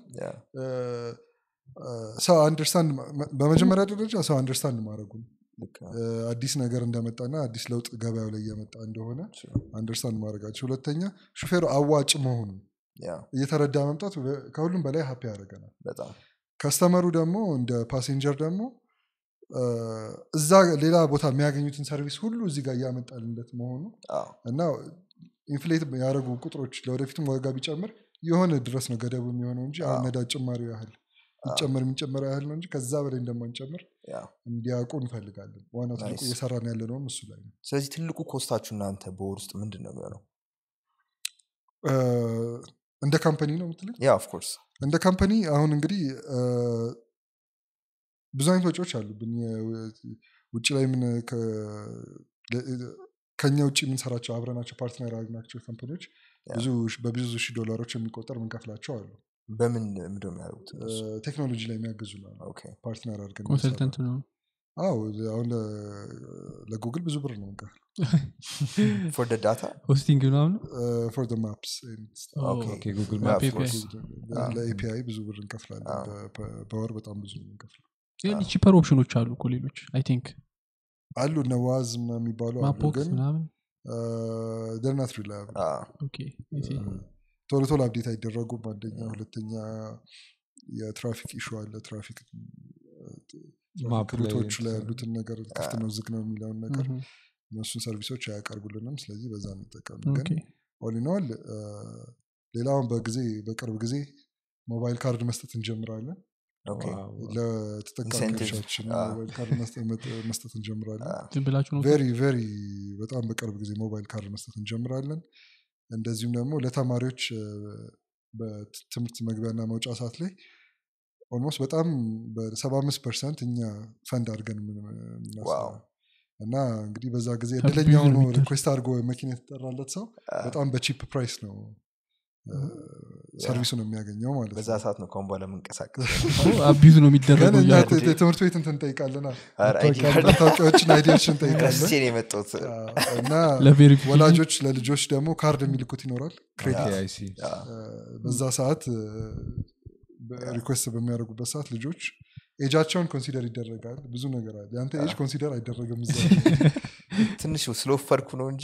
ሰው አንደርስታንድ በመጀመሪያ ደረጃ ሰው አንደርስታንድ ማድረጉን አዲስ ነገር እንደመጣና አዲስ ለውጥ ገበያው ላይ እየመጣ እንደሆነ አንደርስታንድ ማድረጋቸው ሁለተኛ ሹፌሩ አዋጭ መሆኑን እየተረዳ መምጣት በ- ከሁሉም በላይ ሀፒ ያደርገናል በጣም ከስተመሩ ደግሞ እንደ ፓሴንጀር ደግሞ እ፣ እዛ ሌላ ቦታ የሚያገኙትን ሰርቪስ ሁሉ እዚህ ጋር እያመጣልለት መሆኑ አዎ፣ እና ኢንፍሌት ያደረጉ ቁጥሮች ለወደፊትም ዋጋ ቢጨምር የሆነ ድረስ ነው ገደቡ የሚሆነው እንጂ አሁን አዎ። ነዳጅ ጭማሪው ያህል ይጨመር የሚጨመረው ያህል ነው እንጂ ከዛ በላይ እንደማንጨምር ያ። እንዲያውቁ እንፈልጋለን ዋናው ትልቁ Nice. እየሰራን ያለ ነውም እሱ ላይ ነው ስለዚህ ትልቁ ኮስታችሁ እናንተ በወር ውስጥ ምንድን ነው የሚሆነው እ፣ እንደ ካምፓኒ ነው የምትለኝ ያ ኦፍኮርስ እንደ ካምፓኒ አሁን እንግዲህ እ፣ ብዙ አይነት ወጪዎች አሉብን የ- ውጭ ላይ ምን ከ- ለ- ከኛ ውጭ የምንሰራቸው አብረናቸው ፓርትነር ያደረግናቸው ካምፓኒዎች ያ። ብዙ ብዙ ሺህ ዶላሮች የሚቆጠር ምንከፍላቸው አሉ በምን ምንድን ነው የሚያደርጉት እነሱ? እ፣ ቴክኖሎጂ ላይ የሚያግዙ ነው ኦኬ ፓርትነር አድርገን ኮንሰልተንት ነው የምንሰራው። አዎ አሁን ለ- ለጉግል ብዙ ብር ነው ምንከፍል ፎር ደ ዳታ ሆስቲንግ ምናምን ፎር ማፕስ ኦኬ። ኦኬ ጉግል Yeah, ማፕ of course. ለኤፒአይ ብዙ ብር እንከፍላለን አዎ። በ- በ- በወር በጣም ብዙ ነው የምንከፍለው ግን ቺፐር ኦፕሽኖች አሉ እኮ ሌሎች አይ ቲንክ አሉ እነ ዋዝ ምናምን የሚባሉ አሉ ማፖክስ ግን ምናምን ደርናት ሪላያብል ኦኬ I see። ቶሎ ቶሎ አብዴት አይደረጉም አንደኛ ሁለተኛ የትራፊክ ኢሹ አለ ትራፊክ ማፕ ላይ ሩቶቹ ላይ ያሉትን ነገር ክፍት ነው ዝግ ነው የሚለውን ነገር ምሁም። እነሱን ሰርቪሶች አያቀርቡልንም ስለዚህ በዛ እንጠቀም ኦኬ ግን ኦሊኖል ሌላውን በጊዜ በቅርብ ጊዜ ሞባይል ካርድ መስጠት እንጀምራለን ኦኬ ዋው። ለተጠቃሚዎቻችን Incentive. ሞባይል ካርድ መስጠት- መጥ- መስጠት እንጀምራለን ዝም ብላችሁ ነው ቬሪ ቬሪ በጣም በቅርብ ጊዜ ሞባይል ካርድ መስጠት እንጀምራለን እንደዚሁም ደግሞ ለተማሪዎች እ፣ በትምህርት መግቢያና መውጫ ሰዓት ላይ ኦልሞስት በጣም በሰባ አምስት ፐርሰንት እኛ ፈንድ አድርገን የምን- የምናስበው ዋው። እና እንግዲህ በዛ ጊዜ ሰፊ እድለኛ ሆኖ ነው የሚደርስ። ሪኩዌስት አድርጎ መኪና የተጠራለት ሰው በጣም በቺፕ ፕራይስ ነው እ፣ ሰርቪሱን የሚያገኘው ማለት በዛ ነው ሰዓት ነው ከሁን በኋላ የምንቀሳቀስ አቢዙ ነው ግን የሚደረገው እኛ እያልኩ። ት- ት- ትምህርት ቤት እንትን እንጠይቃለና ኧረ አይዲ ካርድ መታወቂያዎችን አይዲዎችን እንጠይቃለን ረስቼ ነው የመጣሁት እና ለቬሪፊኬሽን ወላጆች ለልጆች ደግሞ ካርድ የሚልኩት ይኖራል ክሬዲት ኦኬ፣ I see። ያ፣ እ፣ በዛ ሰዓት ሪኩዌስት በሚያደርጉበት ሰዓት ልጆች ኤጃቸውን ኮንሲደር ይደረጋል ብዙ ነገር አለ ያንተ ኤጅ ኮንሲደር አይደረግም እዛ ትንሽ ስለወፈርኩ ነው እንጂ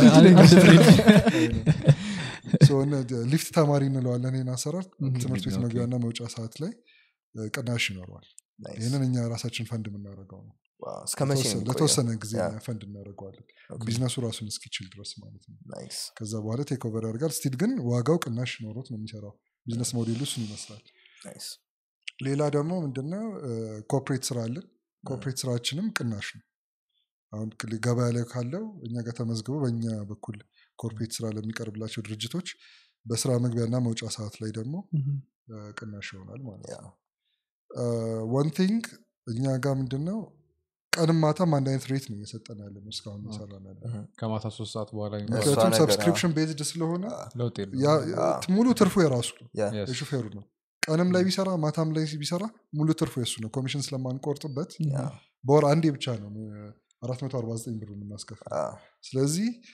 So እነ- ሊፍት ተማሪ እንለዋለን ይህን አሰራር Mhm. ትምህርት ቤት ኦኬ። መግቢያና መውጫ ሰዓት ላይ እ፣ ቅናሽ ይኖረዋል Nice. ይህንን እኛ ራሳችን ፈንድ የምናደርገው ነው ዋው፣ እስከ መቼ ነው ለተወሰነ- የሚቆየው? ለተወሰነ ጊዜ ያ፣ እኛ ፈንድ እናደርገዋለን ኦኬ፣ ቢዝነሱ ራሱን እስኪችል ድረስ ማለት ነው ናይስ። ከዛ በኋላ ቴክ ኦቨር ያደርጋል ስቲል ግን ዋጋው ቅናሽ ኖሮት ነው የሚሰራው ቢዝነስ ሞዴሉ እሱን ይመስላል ናይስ። ሌላ ደግሞ ምንድነው ኮፕሬት ስራ አለን ኮፕሬት ስራችንም ቅናሽ ነው አሁን ክል- ገበያ ላይ ካለው እኛ ጋር ተመዝግበው በእኛ በኩል ኮርፖሬት ስራ ለሚቀርብላቸው ድርጅቶች በስራ መግቢያና መውጫ ሰዓት ላይ ደግሞ ምሁም። እ፣ ቅናሽ ይሆናል ማለት ያ፣ ነው ዋን ቲንግ እኛ ጋር ምንድነው ቀንም ማታም አንድ አይነት ሬት ነው እየሰጠን ያለ ነው እስካሁን እየሰራ ነው ያለ ነው። ከማታ ሶስት ሰዓት በኋላ እሷ ምክንያቱም ነገር፣ ሰብስክሪፕሽን ቤዝድ ስለሆነ ለውጥ ያ- የለውም። ሙሉ ትርፉ የራሱ ነው ያ፣ Yes. የሹፌሩ ነው ቀንም ላይ ቢሰራ ማታም ላይ ቢሰራ ሙሉ ትርፉ የሱ ነው ኮሚሽን ስለማንቆርጥበት ያ፣ በወር አንዴ ብቻ ነው 449 ብር የምናስከፍል አ፣ ስለዚህ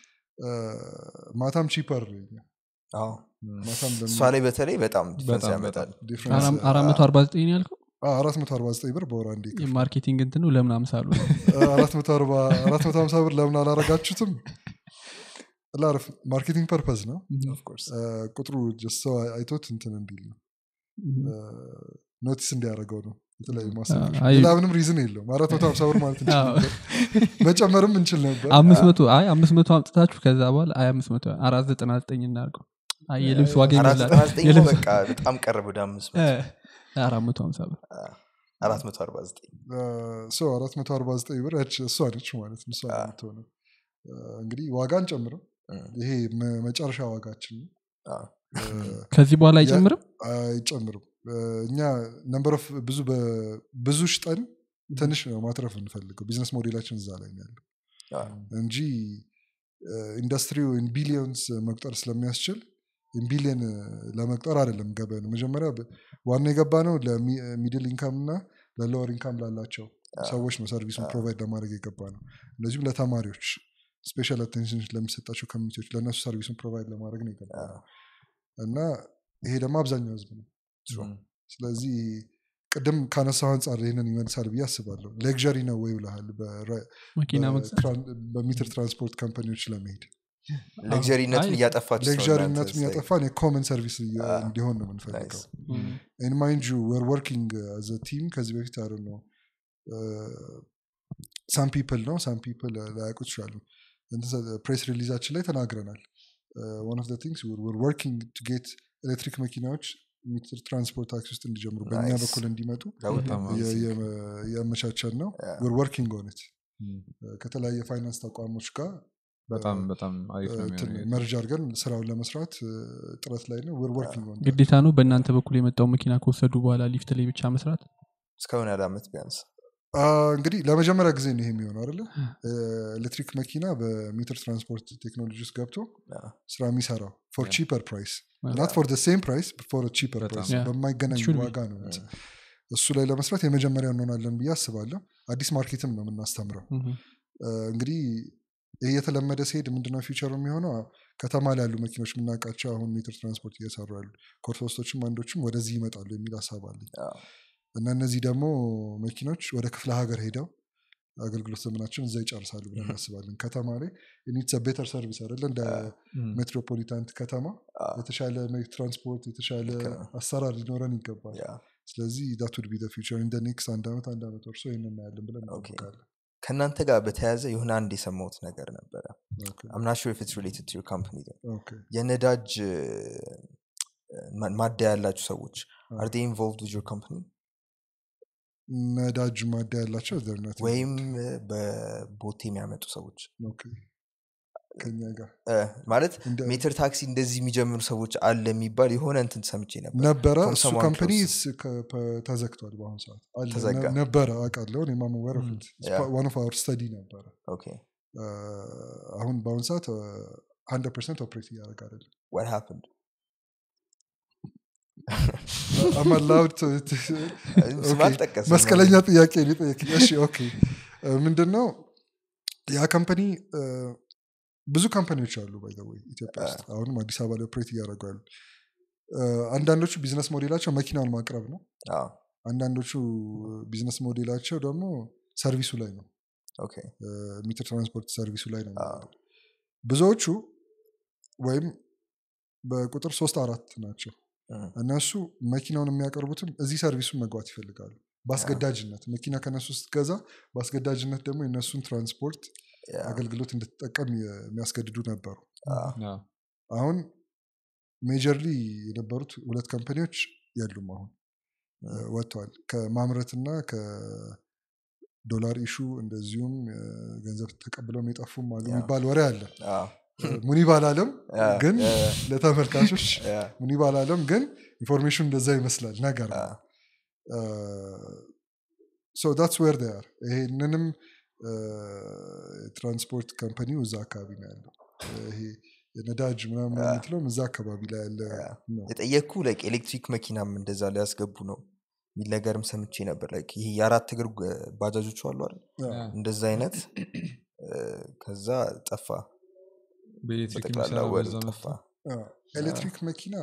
ማታም ቺፐር አዎ። ማታም እሷ ላይ በተለይ በጣም ዲፍረንስ በጣም ያመጣል ዲፍረንስ አራት መቶ አርባ ዘጠኝ ነው ያልከው አራት መቶ አርባ ዘጠኝ ብር በወር አንዴ ይከፍላል። የማርኬቲንግ እንትኑ ለምን አምሳሉ ነው? አራት መቶ አርባ አራት መቶ ሀምሳ ብር ለምን አላረጋችሁትም ላርፍ ማርኬቲንግ ፐርፐዝ ነው Of course። እ፣ ቁጥሩ just ሰው አይቶት እንትን እንዲል ነው ኖቲስ እንዲያደርገው ነው የተለያዩ ማስታወቂያዎች አይ- ሌላ ምንም ሪዝን የለውም አራት መቶ ሀምሳ ብር ማለት እንችል አዎ። ነበር መጨመርም እንችል ነበር አምስት መቶ አይ አምስት መቶ አምጥታችሁ ከዛ በኋላ አይ አምስት መቶ አራት ዘጠና ዘጠኝ እናድርገው አይ የልብስ ዋጋ አራት ይመስላል ዘጠና ዘጠኝ የልብስ- በቃ በጣም ቀረብ ወደ አምስት መቶ እ፣ አራት መቶ ሀምሳ ብር አራት መቶ አርባ ዘጠኝ ሰው አራት መቶ አርባ ዘጠኝ ብር ያች እሷ ነች ማለት ነው እሷ ነው አዎ። የምትሆነው እ፣ እንግዲህ ዋጋ አንጨምርም እም፣ ይሄ መ- መጨረሻ ዋጋችን ነው አዎ። እ፣ ከዚህ በኋላ አይጨምርም አይጨምርም እ፣ እኛ ነምበር ኦፍ ብዙ በ- ብዙ ሽጠን ትንሽ ነው ማትረፍ እንፈልገው ቢዝነስ ሞዴላችን እዛ ላይ ነው ያለው አዎ። እንጂ ኢንዱስትሪው ቢሊዮንስ መቁጠር ስለሚያስችል ቢሊየን ለመቁጠር አይደለም ገበያ ነው መጀመሪያ በ- ዋና የገባ ነው ለሚድል ኢንካም እና ለሎወር ኢንካም ላላቸው ሰዎች ነው ሰርቪሱን ፕሮቫይድ ለማድረግ የገባ ነው እንደዚሁም ለተማሪዎች ስፔሻል አቴንሽን ለሚሰጣቸው ኮሚኒቲዎች ለእነሱ ሰርቪሱን ፕሮቫይድ ለማድረግ ነው የገባ ነው እና ይሄ ደግሞ አብዛኛው ህዝብ ነው True። ስለዚህ ቅድም ካነሳው አንጻር ይህንን ይመልሳል ብዬ አስባለሁ ሌክዠሪ ነው ወይ ብልሃል በራ- መኪና መግዛት በትራን- በሚትር ትራንስፖርት ካምፓኒዎች ለመሄድ ሌክዠሪነቱን አይ፣ እያጠፋችሁ ነው ሌክዠሪነቱን እናንተ ያጠፋን የኮመን ሰርቪስ እየ- Ah. እንዲሆን ነው የምንፈልገው Nice. ኢን ማይንድ ዩ ወር ወርኪንግ አዘ ቲም ከዚህ በፊት አረ ነው ሳም ፒፕል ነው ሳም ፒፕል ላያውቁት ይችላሉ ፕሬስ ሪሊዛችን ላይ ተናግረናል ዋን ኦፍ ቲንግስ ወር ወርኪንግ ቱ ጌት ኤሌክትሪክ መኪናዎች ሚትር ትራንስፖርት ታክሲ ውስጥ እንዲጀምሩ በእኛ Nice. በኩል እንዲመጡ That would be በጣም የ- amazing. የ- ያመቻቸን ነው Yeah. ወር ወርኪንግ ኦን ኢት እም፣ ከተለያየ ፋይናንስ ተቋሞች ጋር በጣም በጣም አሪፍ ነው እንትን የሚሆነው። መርጅ አድርገን ስራውን ለመስራት እ፣ ጥረት ላይ ነው ወር ወርኪንግ ኦን ግዴታ ነው በእናንተ በኩል የመጣው መኪና ከወሰዱ በኋላ ሊፍት ላይ ብቻ መስራት እስካሁን ያለ ዓመት ቢያንስ እንግዲህ ለመጀመሪያ ጊዜ ነው ይሄ የሚሆነው አይደለ ኤሌክትሪክ መኪና በሚትር ትራንስፖርት ቴክኖሎጂ ውስጥ ገብቶ Yeah. ስራ የሚሰራው ፎር Yeah. ቺፐር ፕራይስ Yeah. ናት ፎር ሴም ፕራይስ ፎር ቺፐር በጣም። ፕራይስ Yeah. በማይገናኝ Should be. ዋጋ ነው እሱ ላይ ለመስራት የመጀመሪያ እንሆናለን ብዬ አስባለሁ አዲስ ማርኬትም ነው የምናስተምረው እህ፣ እ፣ እንግዲህ ይህ የተለመደ ሲሄድ ምንድነው ፊውቸሩ የሚሆነው ከተማ ላይ ያሉ መኪኖች የምናውቃቸው አሁን ሜትር ትራንስፖርት እየሰሩ ያሉ ኮርሶስቶችም አንዶችም ወደዚህ ይመጣሉ የሚል ሀሳብ አለኝ Yeah. እና እነዚህ ደግሞ መኪኖች ወደ ክፍለ ሀገር ሄደው አገልግሎት ዘመናቸውን እዛ ይጨርሳሉ ብለን እናስባለን ከተማ ላይ ኒትስ ቤተር ሰርቪስ አይደለ እንደ እም፣ ሜትሮፖሊታን ከተማ Ah. የተሻለ መ- ትራንስፖርት የተሻለ ልክ ነው። አሰራር ሊኖረን ይገባል Yeah. ስለዚህ ዳት ውድ ቢ ፊቸር እንደ ኔክስት አንድ ዓመት አንድ ዓመት ወርሶ ይህን እናያለን ብለን Okay. እንጠብቃለን ከእናንተ ጋር በተያያዘ የሆነ አንድ የሰማሁት ነገር ነበረ Okay. አምና ሹር ኢትስ ሪሌትድ ቱ ካምፕኒ Okay. የነዳጅ እ፣ ማ- ማደያ ያላችሁ ሰዎች Ah. አር ኢንቮልቭድ ዊዝ ዮር ካምፕኒ ነዳጅ ማዳ ያላቸው they're not ወይም እ፣ በቦቴ የሚያመጡ ሰዎች Okay. ከኛ ጋር እ፣ ማለት እንደ- ሜትር ታክሲ እንደዚህ የሚጀምሩ ሰዎች አለ የሚባል የሆነ እንትን ሰምቼ ነበር ነበረ From እሱ someone ካምፓኒ close. ተዘግቷል በአሁኑ ሰዓት አለ ተዘጋ። ነ- ነበረ አውቃለሁ እኔም aware of Mm. it. It's Yeah. part- one of our study ነበረ ኦኬ አ፣ አሁን በአሁኑ ሰዓት ሀንድረድ ፐርሰንት ኦፕሬት እያደረግ አይደለም what happened I'm allowed to- to- ስም Okay. አልጠቀስም። መስቀለኛ ጥያቄ ነው የጠየቅኝ። እሺ ኦኬ ምንድን ነው ያ ካምፓኒ ብዙ ካምፓኒዎች አሉ ባይ ወይ ኢትዮጵያ ውስጥ አሁንም አዲስ አበባ ላይ ኦፕሬት እያደረጉ ያሉ አ፣ አንዳንዶቹ ቢዝነስ ሞዴላቸው መኪናውን ማቅረብ ነው አዎ፣ አንዳንዶቹ ቢዝነስ ሞዴላቸው ደግሞ ሰርቪሱ ላይ ነው ኦኬ ሚትር ትራንስፖርት ሰርቪሱ ላይ ነው አዎ። የሚሆነው። ብዙዎቹ ወይም በቁጥር ሶስት አራት ናቸው እም፣ እነሱ መኪናውን የሚያቀርቡትም እዚህ ሰርቪሱን መግባት ይፈልጋሉ በአስገዳጅነት መኪና ከነሱ ስትገዛ በአስገዳጅነት ደግሞ የእነሱን ትራንስፖርት yeah, አገልግሎት እንድትጠቀም የሚያስገድዱ ነበሩ አዎ፣ አዎ። አሁን ሜጀርሊ የነበሩት ሁለት ካምፓኒዎች የሉም አሁን እ፣ ወጥተዋል ከማምረትና ከዶላር ኢሹ እንደዚሁም እ፣ ገንዘብ ተቀብለውም የጠፉም አሉ ያ። የሚባል ወሬ አለ አዎ፣ ሙኒብ አላለም ያ፣ ግን ያ፣ ለተመልካቾች ያ፣ ሙኒብ አላለም ግን ኢንፎርሜሽን እንደዛ ይመስላል ነገር ነው አዎ፣ ሶ ዳትስ ዌር ር ይሄንንም ትራንስፖርት ካምፓኒው እዛ አካባቢ ነው ያለው ይሄ የነዳጅ ምናምን ያ። የምትለውም እዛ አካባቢ ላይ ያለ ያ። ነው የጠየቅኩ ላይክ ኤሌክትሪክ መኪናም እንደዛ ሊያስገቡ ነው የሚል ነገርም ሰምቼ ነበር ላይክ ይሄ የአራት እግር ጓ- ባጃጆቹ አሉ አይደል ያ። እንደዛ አይነት እ፣ ከዛ ጠፋ በኤሌክትሪክ በጠቅላላ የሚሰራ ወደ በዛ ጠፋ መጣ አዎ። ኤሌክትሪክ መኪና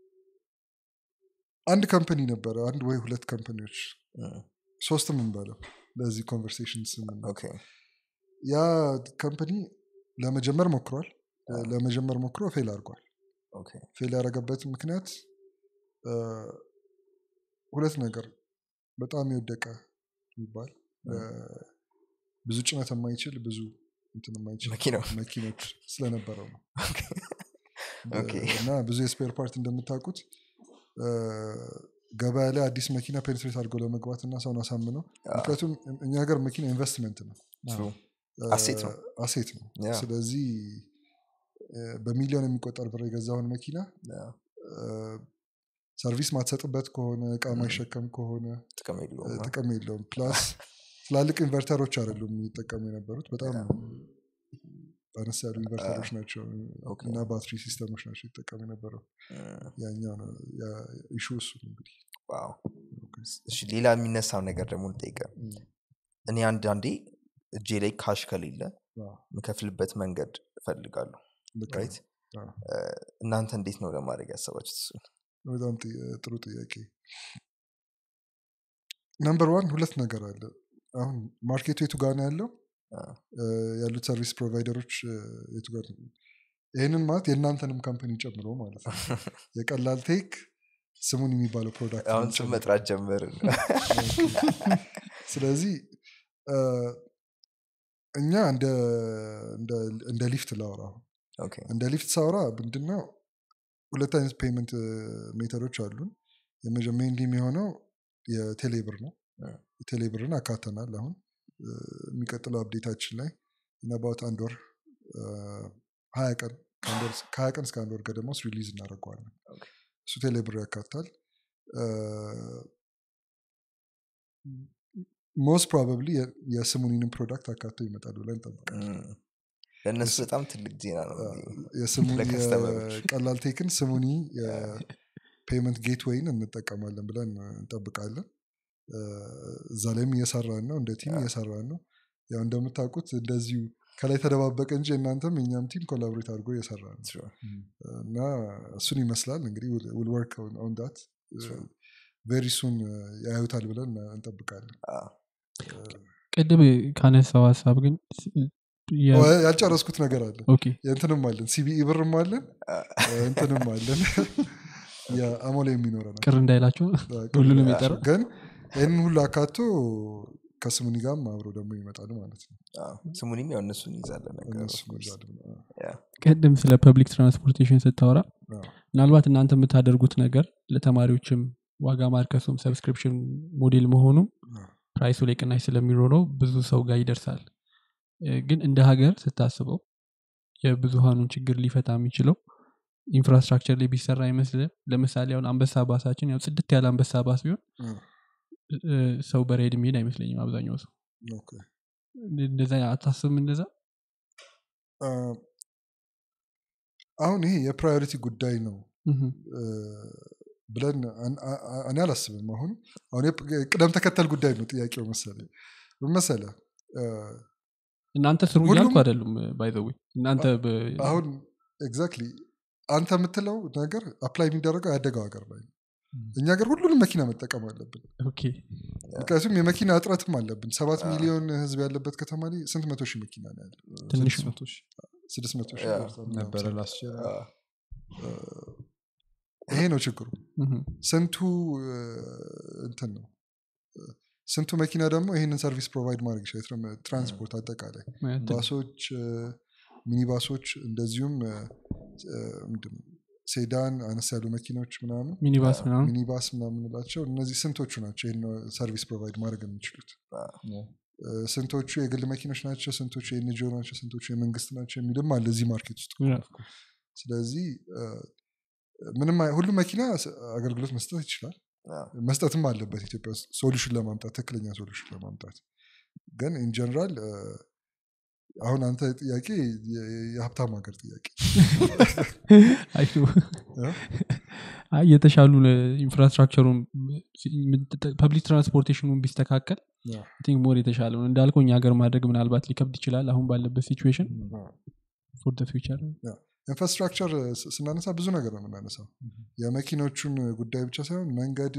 አንድ ካምፓኒ ነበረ አንድ ወይ ሁለት ካምፓኒዎች እም፣ ሶስትም እንበለው ለዚህ ኮንቨርሴሽን ስም ኦኬ ያ ካምፓኒ ለመጀመር ሞክሯል ለመጀመር ሞክሮ ፌል አድርጓል ኦኬ ፌል ያደረገበት ምክንያት እ፣ ሁለት ነገር በጣም የወደቀ የሚባል እ፣ ብዙ ጭነት የማይችል ብዙ እንትን የማይችል መኪናው መኪኖች ስለነበረው ነው ኦኬ እና ብዙ የስፔር ፓርት እንደምታውቁት እ፣ ገበያ ላይ አዲስ መኪና ፔኔትሬት አድርገው ለመግባት እና ሰውን አሳምነው ምክንያቱም እኛ ሀገር መኪና ኢንቨስትመንት ነው True. እ፣ አሴት ነው። አሴት ነው ያ። ስለዚህ እ፣ በሚሊዮን የሚቆጠር ብር የገዛውን መኪና ያ፣ እ፣ ሰርቪስ ማትሰጥበት ከሆነ እቃ ማይሸከም ከሆነ ጥቅም እ፣ የለውም ጥቅም የለውም ፕላስ ትላልቅ ኢንቨርተሮች አይደሉም የሚጠቀሙ የነበሩት በጣም አነስ ያሉ ኢንቨርተሮች ናቸው ኦኬ። እና ባትሪ ሲስተሞች ናቸው ይጠቀሙ የነበረው እም፣ ያኛው ነው ኢሹ እሱ ነው እንግዲህ ዋው እሺ ሌላ የሚነሳው ነገር ደግሞ ልጠይቀ እኔ አንዳንዴ እጄ ላይ ካሽ ከሌለ አዎ፣ የምከፍልበት መንገድ እፈልጋለሁ ልክ ነው። ራይት አዎ። እናንተ እንዴት ነው ለማድረግ ያሰባችሁት እሱ በጣም ጥያ- ጥሩ ጥያቄ ነምበር ዋን ሁለት ነገር አለ አሁን ማርኬቱ የቱ ጋር ነው ያለው አ፣ እ፣ ያሉት ሰርቪስ ፕሮቫይደሮች እ፣ የቱ ጋር ነው? ይህንን ማለት የእናንተንም ካምፓኒ ጨምሮ ማለት ነው የቀላል ቴክ ስሙን የሚባለው ፕሮዳክት አሁን ስም መጥራት ጀመርን ስለዚህ እ፣ እኛ እንደ እንደ- እንደ ሊፍት ላውራ አሁን ኦኬ እንደ ሊፍት ሳውራ ምንድነው ሁለት አይነት ፔመንት ሜተዶች አሉን ሜንሊ የሚሆነው የቴሌብር ነው እ። የቴሌብርን አካተናል አሁን እ፣ የሚቀጥለው አፕዴታችን ላይ ነባት አንድ ወር እ፣ ሀያ ቀን ከአንድ ወር- ከሀያ ቀን እስከ አንድ ወር ገደማ ውስጥ ሪሊዝ እናደርገዋለን ኦኬ። እሱ ቴሌብር ያካታል ሞስት ፕሮባብሊ የስሙኒንም ፕሮዳክት አካቶ ይመጣል ብለን እንጠብቃለን እም፣ ለእነሱ በጣም ትልቅ ዜና ነው የስሙኒ ለከስተመሮች። የቀላል ቴክን ስሙኒ የፔመንት ጌትዌይን እንጠቀማለን ብለን እንጠብቃለን እ፣ እዛ ላይም እየሰራን ነው እንደ ቲም እየሰራን ነው ያው እንደምታውቁት እንደዚሁ ከላይ ተደባበቀ እንጂ እናንተም የኛም ቲም ኮላቦሬት አድርጎ እየሰራ ነው Sure. እና እሱን ይመስላል እንግዲህ ውል ወርክ ኦን ዳት ቬሪ ሱን ያዩታል ብለን እንጠብቃለን አ፣ ቅድም ካነሳው ሀሳብ ግን የ- ኦ፣ ያልጨረስኩት ነገር አለ ኦኬ የእንትንም አለን ሲቢኢ ብርም አለን አ፣ እንትንም አለን የአሞላ የሚኖረናል ቅር እንዳይላቸው ሁሉንም የጠራው ግን ይህንን ሁሉ አካቶ ከስሙኒ ጋርም አብሮ ደግሞ ይመጣል ማለት ነው አ፣ ስሙንም ያው እነሱን ይዛለን ነገር እነሱ of course. ይዛሉ። ያ፣ ቅድም ስለ ፐብሊክ ትራንስፖርቴሽን ስታወራ አዎ። ምናልባት እናንተ የምታደርጉት ነገር ለተማሪዎችም ዋጋ ማርከሱም ሰብስክሪፕሽን ሞዴል መሆኑም አዎ። ፕራይሱ ላይ ቅናሽ ስለሚኖረው ብዙ ሰው ጋር ይደርሳል እ፣ ግን እንደ ሀገር ስታስበው የብዙሃኑን ችግር ሊፈታ የሚችለው ኢንፍራስትራክቸር ላይ ቢሰራ አይመስልም ለምሳሌ አሁን አንበሳ ባሳችን ያው ጽድት ያለ አንበሳ ባስ ቢሆን አዎ። እ፣ ሰው በራይድ የሚሄድ አይመስለኝም አብዛኛው ሰው ኦኬ። እንደዛ አታስብም እንደዛ አ፣ አሁን ይሄ የፕራዮሪቲ ጉዳይ ነው እህም፣ እ፣ ብለን አን- አ- አ- እኔ አላስብም አሁን አሁን የፕ- ቅደም ተከተል ጉዳይ ነው ጥያቄው መሰለኝ ምን መሰለህ እ፣ እናንተ ስሩ ሁሉም- እያልኩ አይደሉም ባይዘዌ እናንተ በ- አሁን ኤግዛክትሊ አንተ የምትለው ነገር አፕላይ የሚደረገው ያደገው ሀገር ላይ ነው። እኛ ሀገር ሁሉንም መኪና መጠቀም አለብን ኦኬ ምክንያቱም የመኪና እጥረትም አለብን ሰባት ሚሊዮን ህዝብ ያለበት ከተማ ላይ ስንት መቶ ሺህ መኪና ነው ያለ ትንሽ ነው ስድስት መቶ ሺህ ያ፣ ደርሷል። ነበረ ላስችል አ፣ ይሄ ነው ችግሩ እህም፣ ስንቱ እ፣ እንትን ነው እ፣ ስንቱ መኪና ደግሞ ይህንን ሰርቪስ ፕሮቫይድ ማድረግ ይችላል ትራም- ትራንስፖርት አጠቃላይ ማለት ባሶች እ፣ ሚኒባሶች እንደዚሁም እ፣ እ፣ ምንድን ነው ሴዳን አነስ ያሉ መኪኖች ምናምን ሚኒባስ ምናምን ሚኒባስ ምናምን ላቸው እነዚህ ስንቶቹ ናቸው ይህን ሰርቪስ ፕሮቫይድ ማድረግ የሚችሉት እ፣ ስንቶቹ የግል መኪኖች ናቸው ስንቶቹ የኤንጂኦ ናቸው ስንቶቹ የመንግስት ናቸው የሚልም አለ እዚህ ማርኬት ውስጥ ያ፣ ስለዚህ እ፣ ምንም አይ- ሁሉም መኪና ስ- አገልግሎት መስጠት ይችላል አ፣ መስጠትም አለበት ኢትዮጵያ ውስጥ ሶሉሽን ለማምጣት ትክክለኛ ሶሉሽን ለማምጣት ግን ኢንጀነራል አሁን አንተ ጥያቄ የ- የሀብታም ሀገር ጥያቄ አይ ነው። እ? አይ የተሻሉ ኢንፍራስትራክቸሩን ፐብሊክ ትራንስፖርቴሽኑን ቢስተካከል ያ። ቲንክ ሞር የተሻለ ነው እንዳልከው እኛ ሀገር ማድረግ ምናልባት ሊከብድ ይችላል አሁን ባለበት ሲቹዌሽን ፎር ደ ፊውቸር ኢንፍራስትራክቸር ስ- ስናነሳ ብዙ ነገር ነው የምናነሳው የመኪኖቹን ጉዳይ ብቻ ሳይሆን መንገድ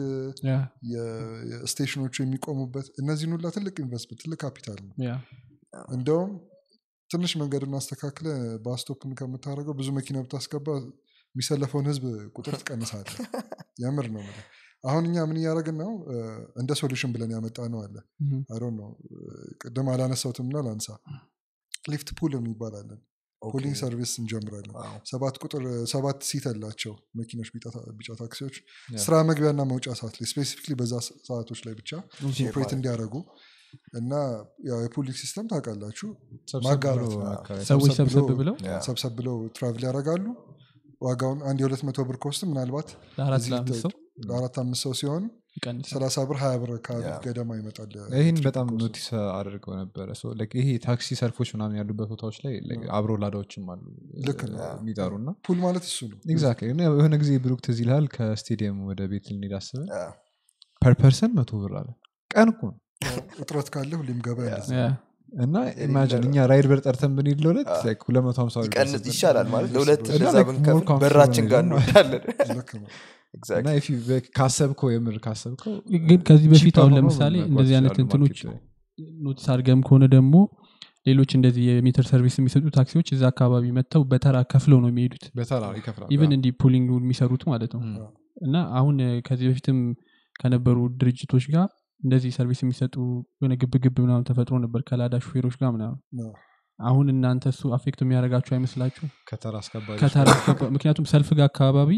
የ- የስቴሽኖቹ የሚቆሙበት እነዚህን ሁላ ትልቅ ኢንቨስትመንት ትልቅ ካፒታል ነው እንደውም ትንሽ መንገድ እናስተካክለ ባስቶፕን ከምታደርገው ብዙ መኪና ብታስገባ የሚሰለፈውን ህዝብ ቁጥር ትቀንሳለ የምር ነው የምልህ። አሁን እኛ ምን እያደረግን ነው እ፣ እንደ ሶሉሽን ብለን ያመጣ ነው አለ አይ ነው ቅድም አላነሳውትም ና ላንሳ ሊፍት ፑል የሚባል አለን ፑሊንግ ሰርቪስ እንጀምራለን ሰባት ቁጥር ሰባት ሲት አላቸው መኪኖች ቢጫ ታ- ቢጫ ታክሲዎች ስራ መግቢያና መውጫ ሰዓት ላይ ስፔሲፊክሊ በዛ ስ- ሰዓቶች ላይ ብቻ ኦፕሬት እንዲያደርጉ እና ያው የፑሊንግ ሲስተም ታውቃላችሁ ማጋራት ነው። ሰዎች ሰብሰብ ሰብሰብ ብሎ- ብለው ሰብሰብ ብለው ትራቭል ያደርጋሉ ዋጋውን አንድ የሁለት መቶ ብር ኮስት ምናልባት ለአራት እዚህ ለአምስት ሰው ለአራት አምስት ሰው ሲሆን ይቀንሳል ሰላሳ ብር ሀያ ብር አካባቢ ገደማ ይመጣል ይህን ትሪፕ በጣም ኮስቱ። ኖቲስ አድርገው ነበረ So, like ይሄ ታክሲ ሰልፎች ምናምን ያሉበት ቦታዎች ላይ like አብሮ ላዳዎችም አሉ ልክ ነው። የሚጠሩ እና ፑል ማለት እሱ ነው ኤግዛክትሊ እና የሆነ ጊዜ ብሩክ ትዝ ይልሃል ከስቴዲየም ወደ ቤት ልንሄድ አስበን ፐር ፐርሰን መቶ ብር አለ ቀን እኮ ነው እጥረት ካለ ሁሌም ገበያ እንደዛ ያ። እና ኢማጂን እኛ ራይድ በር ጠርተን ብንሄድ ለሁለት like 250 ብር ይቀንስ ይደርስብን። ይሻላል ማለት ለሁለት እና እንደዛ like more ብንከፍል comfortable በራችን ጋር ነው። እንወዳለን ልክ ነው Exactly. እና if you- like ካሰብከው የምር ካሰብከው ግን ከዚህ በፊት cheaper አሁን ሆኖ ለምሳሌ መጓዝ እንደዚህ አይነት ይችላሉ እንትኖች market ላይ። ኖቲስ አድርገም ከሆነ ደግሞ ሌሎች እንደዚህ የሜትር ሰርቪስ የሚሰጡ ታክሲዎች እዛ አካባቢ መጥተው በተራ ከፍለው ነው የሚሄዱት በተራ ይከፍላል ኢቨን እንዲህ ፑሊንግ የሚሰሩት ማለት ነው እና አሁን እ፣ ከዚህ በፊትም ከነበሩ ድርጅቶች ጋር እንደዚህ ሰርቪስ የሚሰጡ የሆነ ግብ ግብ ምናምን ተፈጥሮ ነበር ከላዳ ሹፌሮች ጋር ምናምን ነው። አሁን እናንተ እሱ አፌክት የሚያደርጋችሁ አይመስላችሁ ከተራ አስከባሪ ከተራ አስገባ- ምክንያቱም ሰልፍ ጋር አካባቢ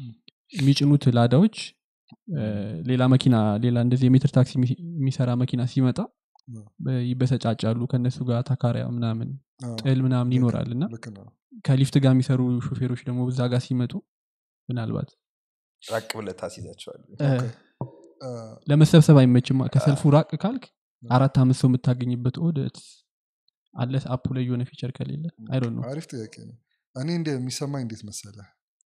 የሚጭኑት ላዳዎች እ፣ ሌላ መኪና ሌላ እንደዚህ የሜትር ታክሲ የሚ- የሚሰራ መኪና ሲመጣ ነው። በ- ይበሰጫጫሉ ከእነሱ ጋር ታካሪያ ምናምን አዎ፣ ጥል ምናምን ይኖራል እና ልክ ነው ከሊፍት ጋር የሚሰሩ ሹፌሮች ደግሞ እዛ ጋር ሲመጡ ምናልባት ራቅ ብለህ ታስይዛቸዋል እ፣ አ፣ ለመሰብሰብ አይመችም ከሰልፉ ራቅ ካልክ አራት አምስት ሰው የምታገኝበት ኦደት አለ አፑ ላይ የሆነ ፊቸር ከሌለ አይ ዶንት ኖ አሪፍ ጥያቄ ነው እኔ እንደ የሚሰማኝ እንዴት መሰለ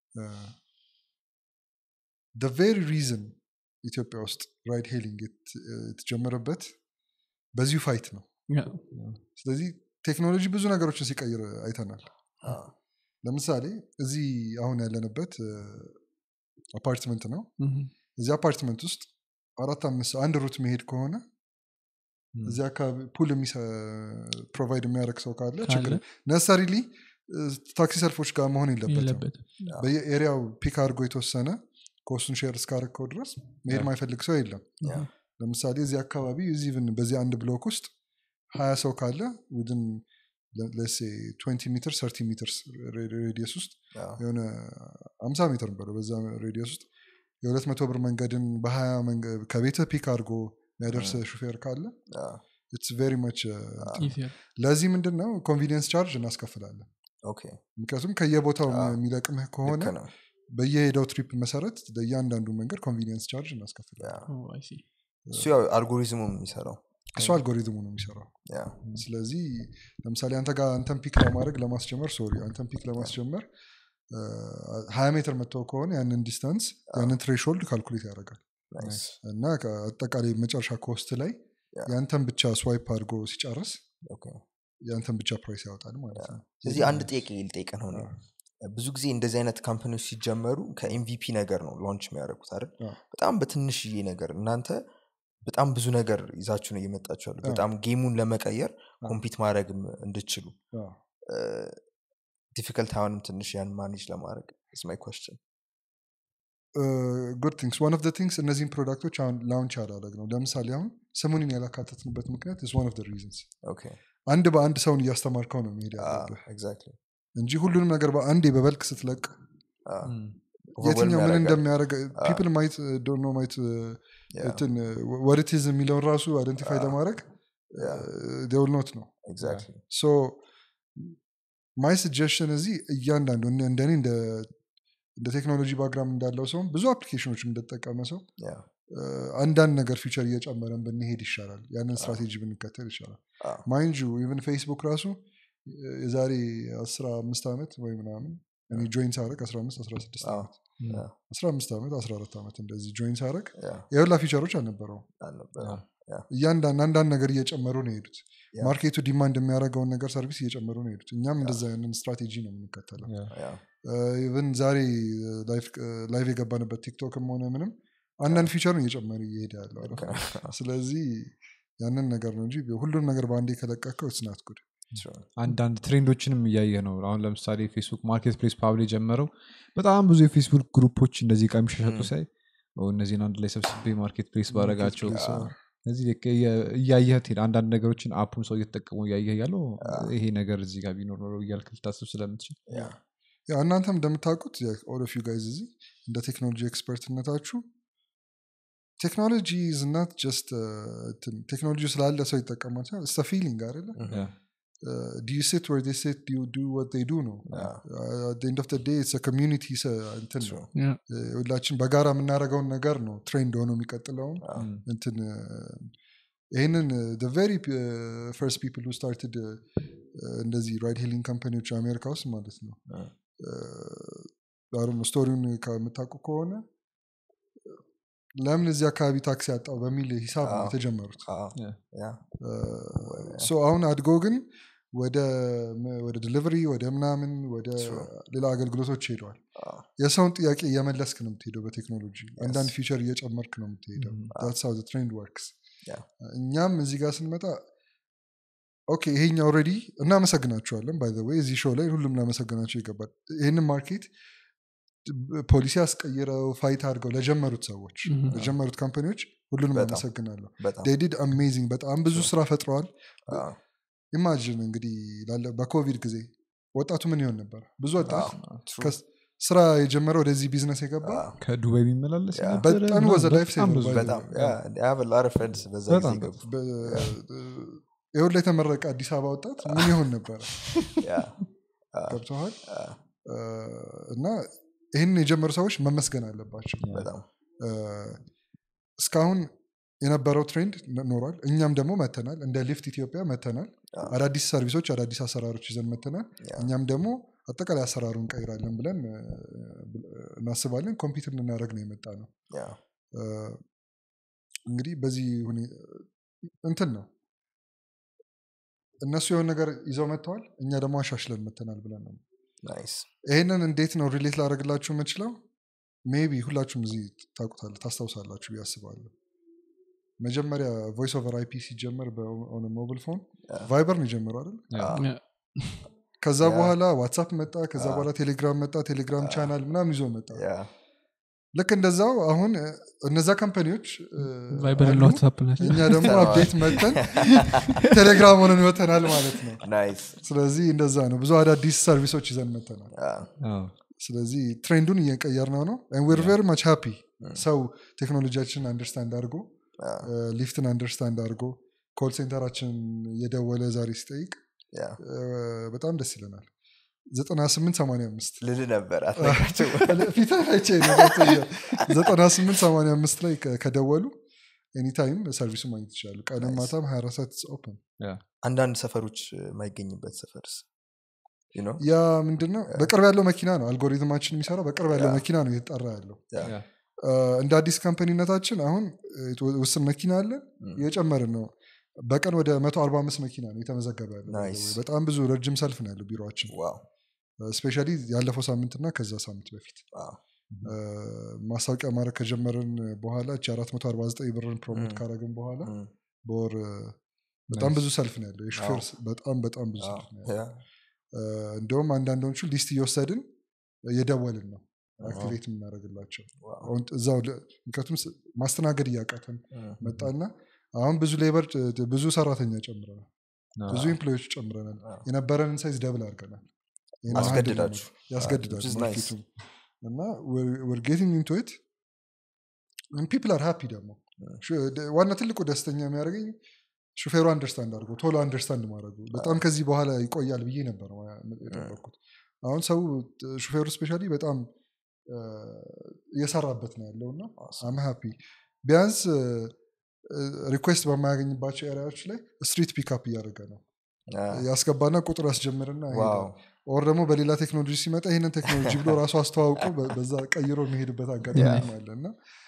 ቬሪ ሪዝን ኢትዮጵያ ውስጥ ራይድ ሄሊንግ የተጀመረበት በዚሁ ፋይት ነው ስለዚህ ቴክኖሎጂ ብዙ ነገሮችን ሲቀይር አይተናል ለምሳሌ እዚህ አሁን ያለንበት አፓርትመንት ነው እዚህ አፓርትመንት ውስጥ አራት አምስት ሰው አንድ ሩት መሄድ ከሆነ እዚህ አካባቢ ፑል ፕሮቫይድ የሚያደርግ ሰው ካለ ችግር ነሰሪሊ ታክሲ ሰልፎች ጋር መሆን የለበትም የለበትም በየኤሪያው ፒክ አድርጎ የተወሰነ ኮስቱን ሼር እስካረከው ድረስ መሄድ ማይፈልግ ሰው የለም ለምሳሌ እዚህ አካባቢ እዚህ ብን በዚህ አንድ ብሎክ ውስጥ ሀያ ሰው ካለ ውድን ለሴ 20 ሜትር 30 ሜትር ሬዲየስ ውስጥ የሆነ አምሳ ሜትር በለው በዛ ሬዲየስ ውስጥ የሁለት መቶ ብር መንገድን በሀያ ከቤተ ፒክ አድርጎ የሚያደርስ ሹፌር ካለ ኢትስ ቬሪ መች Easier። ለዚህ ምንድን ነው ኮንቪኒየንስ ቻርጅ እናስከፍላለን ኦኬ ምክንያቱም ከየቦታው አዎ። የሚለቅምህ ከሆነ ልክ ነው በየሄደው ትሪፕ መሰረት ለእያንዳንዱ መንገድ ኮንቪኒየንስ ቻርጅ እናስከፍላለን Oh, I see. እሱ ያው አልጎሪዝሙ የሚሰራው እሱ አልጎሪዝሙ ነው የሚሰራው ያ ስለዚህ ለምሳሌ አንተ ጋር አንተን ፒክ ለማድረግ ለማስጀመር ሶሪ አንተን ፒክ ለማስጀመር ሀያ ሜትር መጥተው ከሆነ ያንን ዲስታንስ ያንን ትሬሾልድ ካልኩሌት ያደርጋል ናይስ እና አጠቃላይ መጨረሻ ኮስት ላይ ያ። ያንተን ብቻ ስዋይፕ አድርጎ ሲጨርስ ኦኬ ያንተን ብቻ ፕራይስ ያወጣል ማለት ነው ስለዚህ አንድ ጥያቄ ልጠይቅህ ነው እኔ። ብዙ ጊዜ እንደዚህ አይነት ካምፓኒዎች ሲጀመሩ ከኤምቪፒ ነገር ነው ላንች የሚያደርጉት አይደል አዎ። በጣም በትንሽዬ ነገር እናንተ በጣም ብዙ ነገር ይዛችሁ ነው እየመጣችሁ ያሉ አዎ። በጣም ጌሙን ለመቀየር አዎ። ኮምፒት ማድረግም እንድችሉ አዎ። ዲፊከልት አይሆንም ትንሽ ያን ማኔጅ ለማድረግ ስ ማይ ኮስችን ጉድ ቲንግስ ዋን ኦፍ ቲንግስ እነዚህን ፕሮዳክቶች አሁን ላውንች ያላደረግ ነው ለምሳሌ አሁን ስሙንን ያላካተትንበት ምክንያት ስ ዋን ኦፍ ሪዝንስ ኦኬ አንድ በአንድ ሰውን እያስተማርከው ነው መሄድ ያለብህ ኤግዛክትሊ እንጂ ሁሉንም ነገር በአንዴ በበልክ ስትለቅ የትኛው ምን እንደሚያደርግ ፒፕል ማይት ዶኖ ማይት እንትን ወርቲዝ የሚለውን ራሱ አይደንቲፋይ አዎ። ለማድረግ Yeah. ደውል ኖት ነው ኤግዛክትሊ ሶ ማይ ስጀሽን እዚህ እያንዳንዱ እነ- እንደኔ እንደ እንደ ቴክኖሎጂ ባግራም እንዳለው ሰውም ብዙ አፕሊኬሽኖች እንደተጠቀመ ሰው እ፣ አንዳንድ ነገር ፊቸር እየጨመረን ብንሄድ ይሻላል ያንን ስትራቴጂ ብንከተል ይሻላል አዎ። ማይንድ ዩ ኢቨን ፌስቡክ ራሱ እ፣ የዛሬ አስራ አምስት ዓመት ወይ ምናምን እኔ ጆይን ሳረግ አስራ አምስት አስራ ስድስት አዎ። ዓመት አስራ አምስት ዓመት አስራ አራት ዓመት እንደዚህ ጆይን ሳረግ ያ የሁላ ፊቸሮች አልነበረውም አልነበረም ያ። እያንዳንድ አንዳንድ ነገር እየጨመሩ ነው የሄዱት ያ። ማርኬቱ ዲማንድ የሚያደርገውን ነገር ሰርቪስ እየጨመሩ ነው የሄዱት እኛም እንደዛ ያንን ስትራቴጂ ነው የምንከተለው ያ፣ ኢቨን ዛሬ ላይቭ የገባንበት ቲክቶክም ሆነ ምንም አንዳንድ ፊቸርን እየጨመረ እየሄደ ያለው አይደል? ስለዚህ ያንን ነገር ነው እንጂ ሁሉም ነገር በአንዴ ከለቀቀው ስናት ጉድ true። አንዳንድ ትሬንዶችንም እያየ ነው አሁን ለምሳሌ ፌስቡክ ማርኬት ፕሌስ ፓብል የጀመረው በጣም ብዙ የፌስቡክ ግሩፖች እንደዚህ ቀሚስ ሸጡ ሳይ ኦ፣ እነዚህን አንድ ላይ ሰብስቤ ማርኬት ፕሌስ ባረጋቸው እነዚህ ልክ እየ- እያየህ ትሄድ አንዳንድ ነገሮችን አፑን ሰው እየተጠቀሙ እያየህ ያለው ይሄ ነገር እዚህ ጋር ቢኖር ኖሮ እያልክ ልታስብ ስለምትችል ያ፣ ያው እናንተም እንደምታውቁት ኦል ኦፍ ዩ ጋይዝ እዚህ እንደ ቴክኖሎጂ ኤክስፐርትነታችሁ ቴክኖሎጂ ዝናት ጀስት ቴክኖሎጂ ስላለ ሰው ይጠቀማል ስተ ፊሊንግ አይደለ ያ። ዱ ዩ ሲት ወር ሴት ዱ ዱ ወት ዱ ነው ኤንድ ኦፍ ዴይ ኮሚኒቲ እንትን ነው ያ። እ፣ ሁላችን በጋራ የምናደርገውን ነገር ነው ትሬንድ ሆኖ የሚቀጥለውም እንትን እ፣ ይህንን ቨሪ ፈርስት ፒፕል ሁ ስታርትድ እንደዚህ ራይድ ሄሊንግ ካምፓኒዎች አሜሪካ ውስጥ ማለት ነው አሁን ስቶሪውን ከምታውቁ ከሆነ ለምን እዚህ አካባቢ ታክሲ ያጣው በሚል ሂሳብ ነው አዎ። የተጀመሩት አዎ፣ ያ። ያ፣ ሶ አሁን አድጎ ግን ወደ ወደ ዲሊቨሪ ወደ ምናምን ወደ True. ሌላ አገልግሎቶች ሄደዋል አዎ፣ የሰውን ጥያቄ እየመለስክ ነው የምትሄደው በቴክኖሎጂ አንዳንድ ፊቸር እየጨመርክ ነው የምትሄደው Mhm. ው ትሬንድ ወርክስ Yeah. እኛም እዚህ ጋር ስንመጣ ኦኬ ይሄኛ ኦልሬዲ እናመሰግናቸዋለን ባይ ወይ እዚህ ሾው ላይ ሁሉም ላመሰግናቸው ይገባል ይህንን ማርኬት ፖሊሲ አስቀይረው ፋይት አድርገው ለጀመሩት ሰዎች Mhm. ለጀመሩት ካምፓኒዎች ሁሉንም በጣም። አመሰግናለሁ በጣም ዴዲድ አሜዚንግ በጣም ብዙ ስራ ፈጥረዋል አዎ፣ ኢማጂን እንግዲህ ላለ- በኮቪድ ጊዜ ወጣቱ ምን ይሆን ነበር ብዙ ወጣት አዎ፣ true። ከስ- ስራ የጀመረ ወደዚህ ቢዝነስ የገባ አዎ፣ ከዱባይ የሚመላለስ ያ። የነበረ በጣም ምናምን was a life በጣም saver ብዙ by the በጣም way. ያ፣ I have a lot of friends በዛ ጊዜ በጣም ገቡ። ይሁን ላይ የተመረቀ አዲስ አበባ ወጣት ምን ይሆን ነበረ ያ፣ ገብተዋል አ፣ እና ይህን የጀመሩ ሰዎች መመስገን አለባቸው በጣም እ፣ እስካሁን የነበረው ትሬንድ ነ- ኖሯል እኛም ደግሞ መተናል እንደ ሊፍት ኢትዮጵያ መተናል አዎ። አዳዲስ ሰርቪሶች አዳዲስ አሰራሮች ይዘን መተናል ያ፣ እኛም ደግሞ አጠቃላይ አሰራሩ እንቀይራለን ብለን እ፣ እናስባለን ኮምፒውተር ልናደረግ ነው የመጣ ነው ያ፣ እ፣ እንግዲህ በዚህ ሁኔ- እንትን ነው እነሱ የሆነ ነገር ይዘው መጥተዋል እኛ ደግሞ አሻሽለን መተናል ብለን ነው ናይስ። ይህንን እንዴት ነው ሪሌት ላደረግላችሁ የምችለው ሜቢ ሁላችሁም እዚህ ታውቁታለ ታስታውሳላችሁ ብዬ አስባለሁ መጀመሪያ ቮይስ ኦቨር አይፒ ሲጀመር በሆነ ሞብል ፎን ያ። ቫይበር ነው የጀመረው አይደል አዎ፣ ያ። ከዛ ያ። በኋላ ዋትሳፕ መጣ ከዛ አ። በኋላ ቴሌግራም መጣ ቴሌግራም አ። ቻናል ምናምን ይዞ መጣ ያ፣ ልክ እንደዛው አሁን እ፣ እነዛ ካምፓኒዎች እ፣ ቫይበር እና አሉ። ዋትሳፕ ናቸው እኛ ደግሞ ተነዋል። አፕዴት መተን ቴሌግራም ሆነን መተናል ማለት ነው ናይስ። ስለዚህ እንደዛ ነው ብዙ አዳዲስ ሰርቪሶች ይዘን መተናል አ፣ አዎ። ስለዚህ ትሬንዱን እየቀየር ነው ነው ዌር ቬሪ ማች ሃፒ ሰው ቴክኖሎጂያችንን አንደርስታንድ አድርጎ አ፣ ሊፍትን አንደርስታንድ አድርጎ ኮል ሴንተራችን የደወለ ዛሬ ሲጠይቅ ያ፣ እ፣ በጣም ደስ ይለናል 9885 ልል ነበር አትነግራቸው። ፊታቸ 9885 ላይ ከ- ከደወሉ ኤኒታይም ሰርቪሱ ማግኘት ይችላሉ ቀንም Nice. ማታም 24 ሰዓት ኦፕን አንዳንድ ሰፈሮች የማይገኝበት ሰፈርስ You know? ያ ምንድነው በቅርብ ያለው መኪና ነው አልጎሪትማችን የሚሰራው በቅርብ ያለው ያ። መኪና ነው እየተጠራ ያለው ያ፣ ያ። እ፣ እንደ አዲስ ካምፓኒነታችን አሁን እ፣ ውስን መኪና አለን ም፣ እየጨመርን ነው በቀን ወደ 145 መኪና ነው የተመዘገበ ያለው by the Nice. way። በጣም ብዙ ረጅም ሰልፍ ነው ያለው ቢሮችን ዋው፣ ስፔሻሊ ያለፈው ሳምንትና ከዛ ሳምንት በፊት ዋው፣ እ፣ ማስታወቂያ ማድረግ ከጀመርን በኋላ እቺ 449 ብርን ፕሮሞት ም። ካረግን በኋላ ም፣ በወር እ፣ በጣም Nice. ብዙ ሰልፍ ነው ያለው የሹፌር አዎ። ስ- በጣም በጣም ብዙ ዋው፣ ሰልፍ ነው ያለው ያ፣ እ፣ እንደውም አንዳንዶቹ ሊስት እየወሰድን እየደወልን ነው ዋው፣ አክቲቬት የምናደርግላቸው ዋው፣ አሁን እዛው ለ- ምክንያቱም ስ- ማስተናገድ እያቃተን ም፣ መጣና አሁን ብዙ ሌበር ብዙ ሰራተኛ ጨምረናል አዎ። ብዙ ኤምፕሎዮች ጨምረናል አዎ። የነበረንን ሳይዝ ደብል አድርገናል ይህን handle አስገድዳችሁ ለማድረግ ያስገድዳል which is nice. ማርኬቱን እና ወር ጌቲንግ ኢንቱ ኢት ፒፕል አር ሃፒ ደግሞ Mm. ሹ- ደ- ዋና ትልቁ ደስተኛ የሚያደርገኝ ሹፌሩ አንደርስታንድ አድርጎ ቶሎ አንደርስታንድ ማድረጉ በጣም ከዚህ በኋላ ይቆያል ብዬ ነበር ማ- የጠበቅኩት አሁን ሰው ሹፌሩ ስፔሻሊ በጣም እ፣ እየሰራበት ነው ያለው እና Awesome. አም ሃፒ ቢያንስ ሪኩዌስት በማያገኝባቸው ኤሪያዎች ላይ ስትሪት ፒካፕ እያደረገ ነው አ፣ ያስገባና ቁጥር ያስጀምርና ዋው፣ ይሄዳል። ኦር ደግሞ በሌላ ቴክኖሎጂ ሲመጣ ይህንን ቴክኖሎጂ ብሎ ራሱ አስተዋውቆ በ- በዛ ቀይሮ የሚሄድበት አጋጣሚ አለ እና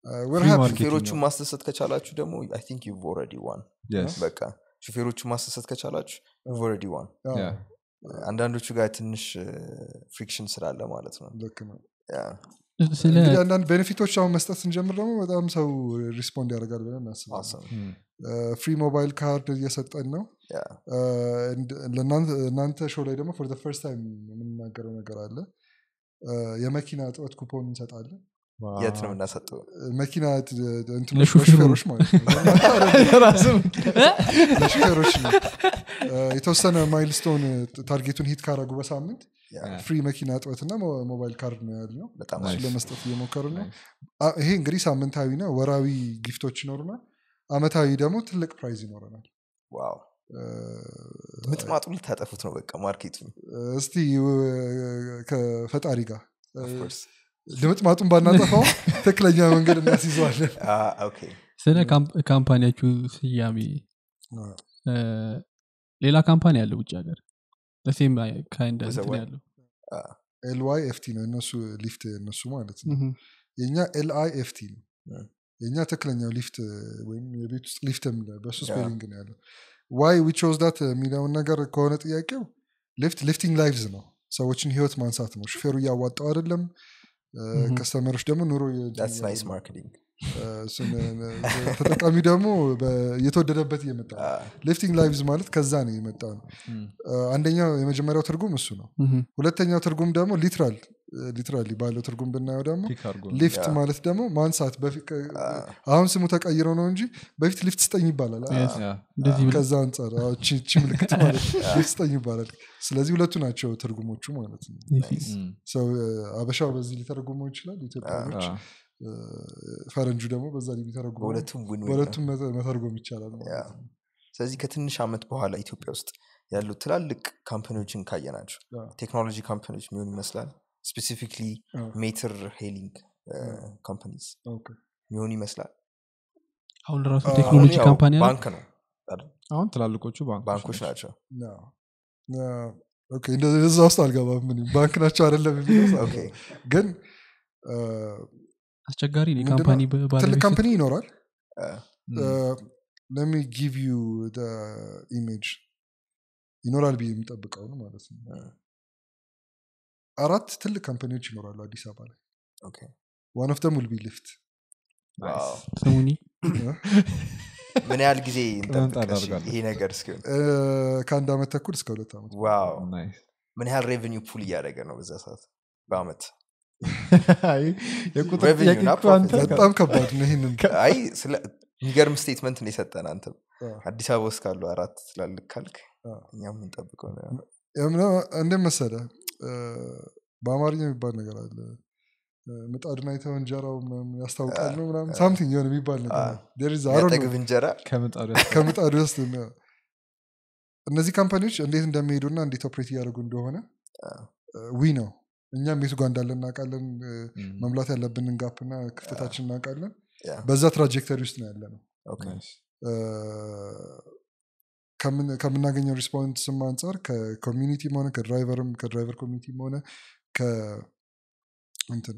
we're Free happy. market. ሹፌሮቹን ነው። ማስደሰት ከቻላችሁ ደግሞ አይ ቲንክ ዩ ኦልሬዲ ዋን Yes. በቃ ሹፌሮቹን ማስደሰት ከቻላችሁ ዩ ኦልሬዲ ዋን አዎ፣ Yeah. አንዳንዶቹ ጋር ትንሽ ፍሪክሽን ስላለ ማለት ነው ልክ ነው ያ። ስለ እንግዲህ አንዳንድ ቤኔፊቶች አሁን መስጠት ስንጀምር ደግሞ በጣም ሰው ሪስፖንድ ያደርጋል ብለን እናስባለን Awesome. Mm. ፍሪ ሞባይል ካርድ እየሰጠን ነው ያ። እንድ- ለእናንተ- እናንተ ሾው ላይ ደግሞ ፎር ፈርስት ታይም የምንናገረው ነገር አለ እ፣ የመኪና እጥበት ኩፖን እንሰጣለን የት ነው Wow. የምናሰጠው መኪና ት- እንትኖች ለሹፌሩ። ለሹፌሮች ማለት ነው ለእናንተ አይደለም፣ ራስም ለሹፌሮች ነው እ፣ የተወሰነ ማይልስቶን ታርጌቱን ሂት ካረጉ በሳምንት ያ። ፍሪ መኪና እጥበትና ሞ- ሞባይል ካርድ ነው ያልነው በጣም እሱን አሪፍ። ለመስጠት እየሞከርን ነው አ- ይሄ እንግዲህ ሳምንታዊ ነው ወራዊ ጊፍቶች ይኖሩናል አመታዊ ደግሞ ትልቅ ፕራይዝ ይኖረናል ዋው እ፣ ምጥማጡ ልታጠፉት ነው በቃ ማርኬቱን እስቲ እ፣ ከፈጣሪ ጋር እ፣ Of course. ድምጥማጡን ባናጠፋው ትክክለኛ መንገድ እናስይዘዋለን አ፣ ኦኬ ስለ ካምፕ- ካምፓኒያችሁ ስያሜ እ፣ ሌላ ካምፓኒ አለ ውጭ ሀገር ለሴም ካይንድ Was it እንትን what? ያለው ኤልዋይ ኤፍቲ ነው እነሱ ሊፍት እነሱ ማለት ነው ምሁም። የእኛ ኤልአይ ኤፍቲ ነው Mm. የእኛ ትክክለኛው ሊፍት ወይም የቤት ውስጥ ሊፍት የምንለው በሱ Yeah. ስፔሊንግ ነው ያለው ዋይ ዊች ዳት የሚለውን ነገር ከሆነ ጥያቄው ሊፍት ሊፍቲንግ ላይቭዝ ነው ሰዎችን ህይወት ማንሳት ነው ሹፌሩ እያዋጣው አይደለም Mhm. ከስተመሮች ደግሞ ኑሮ ዳትስ ናይስ ማርኬቲንግ እሱን ተጠቃሚ ደግሞ በ- እየተወደደበት እየመጣ ነው ሊፍቲንግ ላይቭዝ ማለት ከዛ ነው የመጣ ነው Mm. አንደኛው የመጀመሪያው ትርጉም እሱ ነው ምሁም። ሁለተኛው ትርጉም ደግሞ ሊትራል ሊትራሊ ባለው ትርጉም ብናየው ደግሞ Pick አድርጎ ነው። ሊፍት ያ። ማለት ደግሞ ማንሳት በፊት ከ- አሁን ስሙ ተቀይሮ ነው እንጂ በፊት ሊፍት ስጠኝ ይባላል Yes. Yeah. እንደዚህ ብለህ ከዛ አንጻር አዎ፣ ቺ ቺ ምልክት ማለት ሊፍት ስጠኝ ይባላል ስለዚህ ሁለቱ ናቸው ትርጉሞቹ ማለት ነው Mm. ሰው እ፣ አበሻው በዚህ ሊተረጉመው ይችላል ኢትዮጵያኖች Ah. እ፣ ፈረንጁ ደግሞ በዛ ሊተረጉመው በሁለቱም ዊን ዊን ነው። በሁለቱም መተ- መተርጎም ይቻላል ማለት ያ። ነው። ስለዚህ ከትንሽ ዓመት በኋላ ኢትዮጵያ ውስጥ ያሉ ትላልቅ ካምፓኒዎችን ካየናቸው ያ። ቴክኖሎጂ ካምፓኒዎች የሚሆን ይመስላል ስፔሲፊክሊ ያ። ሜትር ሄሊንግ ካምፓኒስ ኦኬ። የሚሆን ይመስላል አሁን ራሱ አሁን ቴክኖሎጂ ያው ካምፓኒ አለ ባንክ ነው አሁን ትላልቆቹ ባንኮች ናቸው ያ። ያ። ኦኬ፣ እንደ- እዛ ውስጥ አልገባም እኔ። ባንክ ናቸው አይደለም የሚለው ውስጥ ኦኬ አልገባም። ግን እ፣ አስቸጋሪ ነው ምንድነው? የካምፓኒ ትልቅ ባለቤት ካምፓኒ ይኖራል አ፣ ለሚ ጊቭ ዩ ኢሜጅ ይኖራል ብዬ የሚጠብቀው ነው ማለት ነው አ፣ አራት ትልቅ ካምፓኒዎች ይኖራሉ አዲስ አበባ ላይ ኦኬ ዋን ኦፍ ደም ውልቢ ሊፍት ዋው። ስሙኒ ምን ያህል ጊዜ ቅመም ጣል እንጠብቅ እሺ፣ አድርጋለሁ። ይሄ ነገር እስኪሆን ከአንድ ዓመት ተኩል እስከ ሁለት ዓመት ዋው ናይስ ምን ያህል ሬቨኒው ፑል እያደረገ ነው በዛ ሰዓት በአመት የቁጥር Revenue ጥያቄ እና እኮ አንተ profit። በጣም ከባድ ነው ይህንን አይ ስለ የሚገርም ስቴትመንት ነው የሰጠን አንተ አ፣ አዲስ አበባ ውስጥ ካሉ አራት ትላልቅ ካልክ አ። እኛም የምንጠብቀው ነው እንደ መሰለ በአማርኛ የሚባል ነገር አለ እ፣ ምጣድን አይተው እንጀራው ምናምን ያስታውቃል ነው ምናምን ሳምቲንግ የሆነ የሚባል ነገር አ። ነው። There is- I don't know. የሚያጠግብ እንጀራ ከምጣዱ ከምጣዱ ውስጥ ነው። እነዚህ ካምፓኒዎች እንዴት እንደሚሄዱና እንዴት ኦፕሬት እያደረጉ እንደሆነ አ፣ ዊ ነው እኛም የቱ ጋር እንዳለን እናውቃለን እ፣ Mm. መምላት ያለብንን ጋፕና ክፍተታችን እናውቃለን ያ፣ በዛ ትራጀክተሪ ውስጥ ነው ያለ ነው ኦኬ። Nice. እ፣ ከምን- ከምናገኘው ሪስፖንስም አንጻር ከኮሚኒቲም ሆነ ከድራይቨርም ከድራይቨር ኮሚኒቲም ሆነ ከእንትን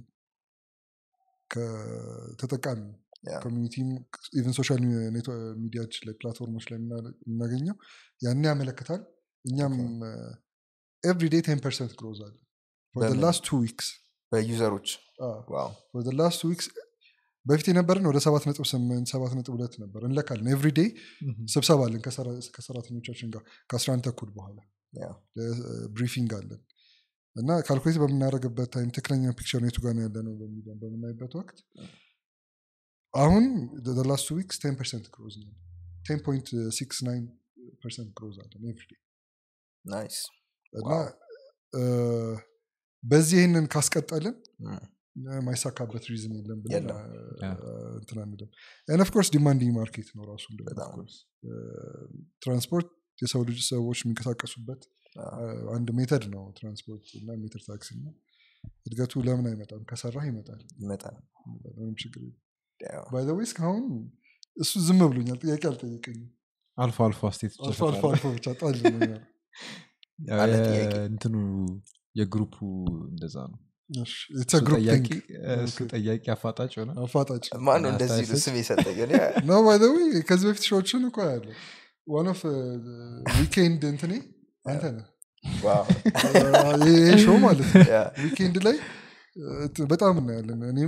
ከተጠቃሚ ያ፣ ኮሚኒቲም ኢቨን ሶሻል ሚዲያዎች ላይ ፕላትፎርሞች ላይ የምና- የምናገኘው ያን ያመለክታል እኛም ኤቭሪዴ ቴን ፐርሰንት ግሮዝ አለ በምን? ላስት ቱ ዊክስ በዩዘሮች ዋው ላስት ቱ ዊክስ በፊት የነበረን ወደ ሰባት ነጥብ ስምንት ሰባት ነጥብ ሁለት ነበር እንለካለን ኤቭሪዴ Mhm. ስብሰባ አለን ከሰራ- ከሰራተኞቻችን ጋር ከአስራ አንድ ተኩል በኋላ ያ፣ ብሪፊንግ አለን እና ካልኩሌት በምናደርግበት ታይም ትክክለኛ ፒክቸር የቱ ጋር ነው ያለ ነው በሚለው በምናይበት ወቅት አሁን ላስት ዊክስ ቴን ፐርሰንት ግሮዝ ነው ቴን ፖይንት ሲክስ ናይን ፐርሰንት ግሮዝ አለን ኤቭሪዴ ናይስ እና ዋው። እ፣ በዚህ ይህንን ካስቀጠልን እም፣ የማይሳካበት ሪዝን የለም ብለን የለም። እ፣ ያ። እንትን አንልም ን ኦፍኮርስ ዲማንዲንግ ማርኬት ነው ራሱ እንደሆነ በጣም። of course። እ፣ ትራንስፖርት የሰው ልጅ ሰዎች የሚንቀሳቀሱበት አ፣ እ፣ አንድ ሜተድ ነው ትራንስፖርት እና ሜትር ታክሲ ነው እድገቱ ለምን አይመጣም ከሰራህ ይመጣል ይመጣል ይመጣል፣ ምንም ችግር ያው፣ ባይዘዌ እስካሁን እሱ ዝም ብሎኛል ጥያቄ አልጠየቀኝም አልፎ አልፎ አስቴት አልፎ አልፎ አልፎ ብቻ ጣል ብሎኛል አለ ጥያቄ። እንትኑ የግሩፑ እንደዛ ነው እሺ፣ it's a እሱ group ጠያቂ thing። እሱ ጠያቂ አፋጣጭ ሆነ አፋጣጭ ማን ነው እና እንደዚህ አስተያየት ስም የሰጠኝ እኔ ነው ባይ ዘ ዌይ ከዚህ በፊት ሾዎችን እኮ ያለ ዋን ኦፍ ዊኬንድ እንትኔ አንተ ነህ ዋው ይሄ ሾው ማለት ነው ያ ዊኬንድ ላይ እ፣ በጣም እናያለን እኔም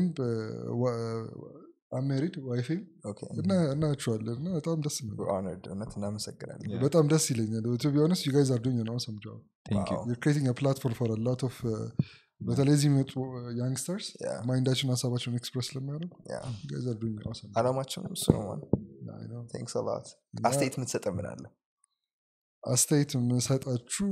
አሜሪድ ዋይፌም ኦኬ እና እናያቸዋለን እና በጣም ደስ ነው ሆኖርድ እውነት እናመሰግናለን Yeah. በጣም ደስ ይለኛል ቱ ቢሆነስ ዩ ጋይዝ አር ዱኝ ነው ሰምጃ Thank you. ዋው። you're creating a platform for a lot of uh, በተለይ እዚህ የሚመጡ ያንግስተርስ ያ ማይንዳቸውን ሀሳባቸውን ኤክስፕረስ ስለሚያደርጉ ያ you guys are doing awesome. አላማቸውም እሱ ነው ማን I know. ቴንክስ ላት እና አስተያየት የምትሰጠ ምን አለ አስተያየት የምሰጣችሁ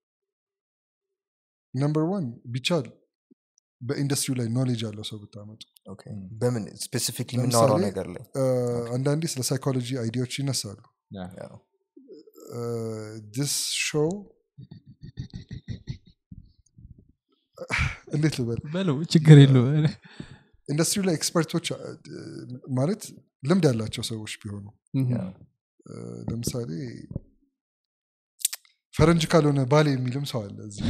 ነምበር ዋን ቢቻል በኢንዱስትሪው ላይ ኖሌጅ ያለው ሰው ብታመጡ ኦኬ በምን ስፔሲፊክሊ ለምሳሌ- የምናወራው ነገር ላይ እ፣ አንዳንዴ ስለ ሳይኮሎጂ አይዲያዎች ይነሳሉ Yeah. ያ ዲስ ሾው እንዴት ልበል በለው ችግር የለው ኢንዱስትሪው ላይ ኤክስፐርቶች እ፣ ማለት ልምድ ያላቸው ሰዎች ቢሆኑ እ፣ ለምሳሌ ፈረንጅ ካልሆነ ባሌ የሚልም ሰው አለ እዚህ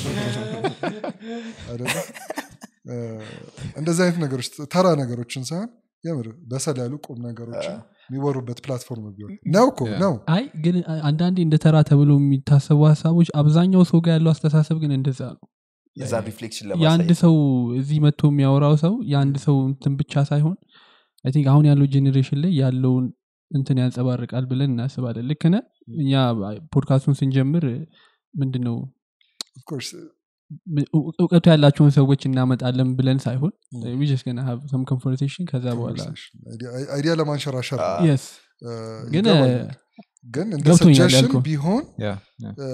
አይደለ? እ፣ እንደዚህ አይነት ነገሮች ተራ ነገሮችን ሳይሆን የምር በሰል ያሉ ቁም ነገሮችን የሚወሩበት ፕላትፎርም ቢሆን ነው እኮ Yeah. ነው አይ ግን አንዳንዴ እንደ ተራ ተብሎ የሚታሰቡ ሀሳቦች አብዛኛው ሰው ጋር ያለው አስተሳሰብ ግን እንደዛ ነው የዛን ሪፍሌክሽን የአንድ ለማሳየት ሰው እዚህ መጥቶ የሚያወራው ሰው የአንድ ሰው እንትን ብቻ ሳይሆን አይ ቲንክ አሁን ያለው ጄኔሬሽን ላይ ያለውን እንትን ያንጸባርቃል ብለን እናስባለን ልክ ነህ እኛ ፖድካስቱን ስንጀምር ምንድን ነው Of course, እው- እውቀቱ ያላቸውን ሰዎች እናመጣለን ብለን ሳይሆን Mm. ዊጀስ ገና ሰም ኮንቨርሴሽን ከዛ በኋላ conversation. Idea- አይዲያ ለማንሸራሸር ነው። Ah. የስ እ፣ ግን ይገባኛል። ግን እንደ ገብቶኛል ሰጀሽን ያልከው። ቢሆን Yeah, yeah. እ፣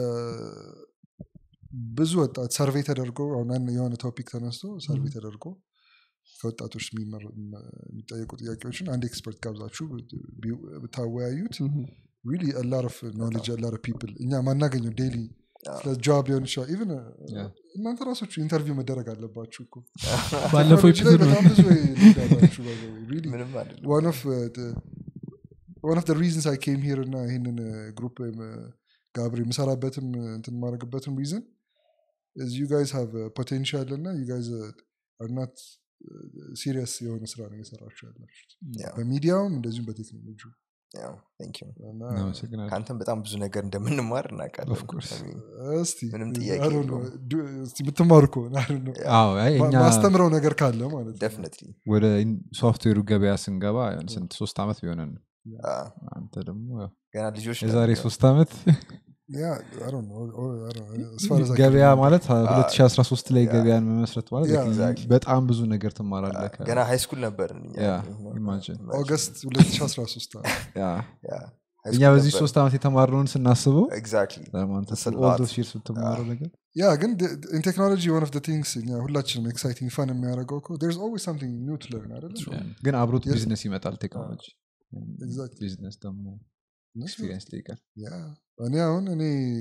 ብዙ ወጣት ሰርቬይ ተደርጎ አሁን አንድ የሆነ ቶፒክ ተነስቶ ሰርቬይ ተደርጎ ከወጣቶች የሚመረ- የሚጠየቁ ጥያቄዎችን አንድ ኤክስፐርት ጋብዛችሁ ቢ- ብታወያዩት ሪሊ ላር ኦፍ ኖሌጅ ላር ፒፕል እኛ ማናገኘው ዴይሊ ስለ ጆብ ሊሆን ይችላል ኢቨን Yeah. እናንተ ራሶቹ ኢንተርቪው መደረግ አለባችሁ እኮ ባለፈው ቴክኖሎጂ ላይ ኤፒሶድ በጣም ብዙ ልምድ አላችሁ by the way, really. ምንም አይደለም one of uh, the one of the reasons I came here እና ይህንን ግሩፕ ጋብር የምሰራበትም uh, እንትን የማደርግበትም reason is you guys have uh, potential እና you guys uh, are not ሲሪየስ የሆነ ስራ ነው እየሰራችሁ ያላችሁት Yeah. በሚዲያውም እንደዚሁም በቴክኖሎጂ ያው thank you እና እናመሰግናለን ከአንተም በጣም ብዙ ነገር እንደምንማር እናውቃለን Of course. I mean, እስቲ ምንም I ጥያቄ don't know, የለውም። do- እስቲ የምትማሩ ከሆነ I don't know. አዎ አይ ማ- እኛ ማስተምረው ነገር ካለ ማለት ነው definitely ወደ ሶፍትዌሩ ገበያ ስንገባ ስንት ሶስት ዓመት ቢሆነን ነው። አዎ፣ አንተ ደግሞ ያው ገና ልጆች የዛሬ ነን። ሶስት ዓመት Yeah, I don't know, or- I don't know, as far as I can ገበያ remember. ማለት 2013 ላይ ያ። ገበያን መመስረት ማለት ያ፣ like exactly። በጣም ብዙ ነገር ትማራለህ ከ- ገና ሃይ ስኩል ነበርን እኛ። ያ፣ you know, imagine። ኦገስት 2013 ነው። ያ። ያ፣ high እኛ school በዚህ ነበርን። ሶስት ዓመት የተማርነውን ስናስበው Exactly. ለማንተ That's a lot. ኦልዶ ሲር ስትማረው ነገር ያ ግን ኢን ቴክኖሎጂ ዋን ኦፍ ቲንግስ እኛ ሁላችንም ኤክሳይቲንግ ፈን የሚያደርገው እኮ there's always something new to learn አይደለ ግን አብሮት Yes. ቢዝነስ ይመጣል ቴክኖሎጂ Exactly. ቢዝነስ ደግሞ ኤክስፒሪየንስ ይጠይቃል ያ እኔ አሁን እኔ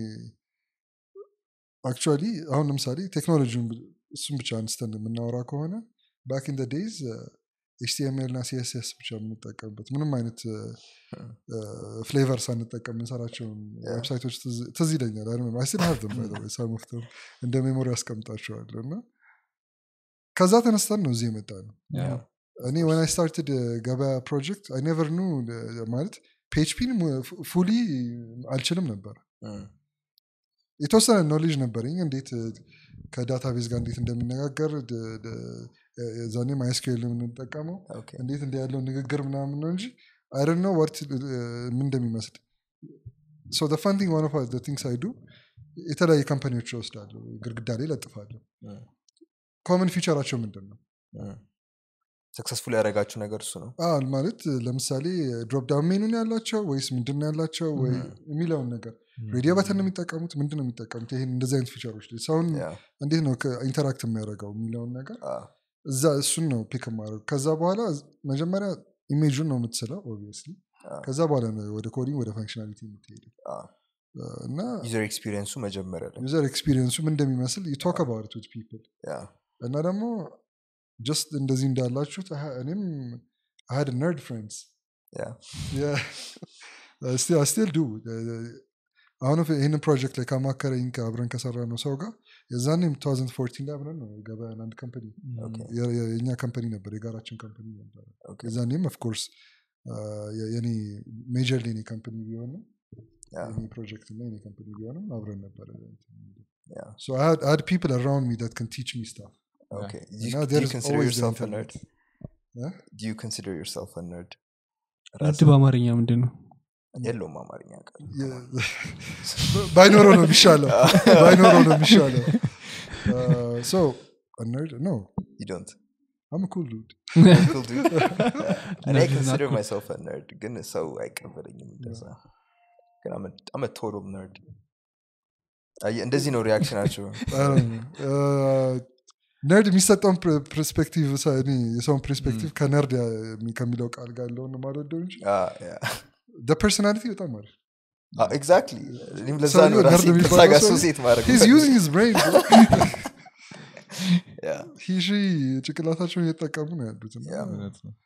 አክቹዋሊ አሁን ለምሳሌ ቴክኖሎጂውን ብ- እሱን ብቻ አንስተን የምናወራ ከሆነ ባክ ኢን ዴይዝ ኤችቲኤምኤል እና ሲኤስኤስ ብቻ የምንጠቀምበት ምንም አይነት ፍሌቨር ሳንጠቀም የምንሰራቸውን Yeah. ዌብሳይቶች ትዝ- ትዝ ይለኛል አይስል ሀብም ሳሙፍተም እንደ ሜሞሪ ያስቀምጣቸዋለሁ እና ከዛ ተነስተን ነው እዚህ የመጣ ነው Yeah. እኔ ወን አይ ስታርትድ ገበያ ፕሮጀክት አይ ኔቨር ኑ ማለት ፒኤችፒን ፉሊ አልችልም ነበር Mm. የተወሰነ ኖሌጅ ነበረኝ እንዴት እ፣ ከዳታቤዝ ጋር እንዴት እንደሚነጋገር ድ- ድ- ዛኔ ማይስኪል የምንጠቀመው Okay. እንዴት እንደ ያለው ንግግር ምናምን ነው እንጂ አይደን ነው ወርት ምን እንደሚመስል ሶ ፈንቲንግ ዋን ኦፍ ቲንግስ አይዱ የተለያዩ ካምፓኒዎች ይወስዳሉ ግድግዳ ላይ ለጥፋለሁ Mm. ኮመን ፊቸራቸው ምንድን ነው ሰክሰስፉል ያደረጋችሁ ነገር እሱ ነው አዎ ማለት ለምሳሌ ድሮፕ ዳውን ሜኑን ያላቸው ወይስ ምንድን ነው ያላቸው ወይ የሚለውን ነገር ሬዲዮ በተን ነው የሚጠቀሙት ምንድን ነው የሚጠቀሙት ይህን እንደዚህ አይነት ፊቸሮች ላይ ሰውን ያ፣ እንዴት ነው ኢንተራክት የሚያደርገው የሚለውን ነገር አዎ፣ እዛ እሱን ነው ፒክ ማድረግ ከዛ በኋላ መጀመሪያ ኢሜጁን ነው የምትስለው ኦብቪየስሊ አዎ፣ ከዛ በኋላ ነው ወደ ኮዲንግ ወደ ፋንክሽናሊቲ የምትሄደው አዎ። እና ዩዘር ኤክስፒሪየንሱ መጀመሪያ ላይ ዩዘር ኤክስፒሪየንሱ ምን እንደሚመስል ቶክ አባውት ዊት ፒፕል ያ፣ እና ደግሞ ጀስት እንደዚህ እንዳላችሁት አሀ፣ እኔም አሀድ ነርድ ፍሬንድስ ያ፣ Yeah. I still, I still do. Uh, አሁን ይህንን ፕሮጀክት ላይ ከማከረኝ አብረን ከሰራ ነው ሰው ጋር የዛኔም 2014 ላይ አብረን ነው ገበያን አንድ ካምፓኒ ኦኬ፣ የእኛ ካምፓኒ ነበር የጋራችን ካምፓኒ ነበር ኦኬ፣ የዛኔም ኦፍኮርስ የኔ ሜጀር የኔ ካምፓኒ ቢሆንም ያ፣ የኔ ፕሮጀክት እና የኔ ካምፓኒ ቢሆንም አብረን ነበር ያ፣ So I had, I had people around me that can teach me stuff. ኦኬ። And Do you- now do there you is consider always the yourself a internet. nerd? Huh? Do you consider yourself a nerd? ንድ በአማርኛ ምንድን ነው የለውም አማርኛ ቃል Yeah. ባይኖረው ነው የሚሻለው ባይኖረው ነው የሚሻለው Uh, so a nerd no You don't. i'm a cool dude Cool, dude. እኔ Nerd is not consider cool. myself a nerd ግን ሰው አይቀበለኝም እንደዛ ግን I'm a- I'm a total nerd አየህ፣ እንደዚህ ነው ሪያክሽናቸው I don't know. Uh, ነርድ የሚሰጠውን ፐርስፔክቲቭ የሰውን ፐርስፔክቲቭ ከነርድ ያ- ከሚለው ቃል ጋር ያለውን ነው የማልወደው እንጂ ፐርሶናሊቲ በጣም አሪፍ ኤግዛክትሊ እኔም ለዛ ሰውየው ነው nerd ራሴ ከዛ የሚባለው ጋር ሰው ሱሴት ማድረግ ሂዝ የምፈልገው። ዩዚንግ ሂዝ ብሬን Yeah, ሂሺ ጭቅላታቸውን እየተጠቀሙ ነው ያሉት እና Yeah. እውነት ነው።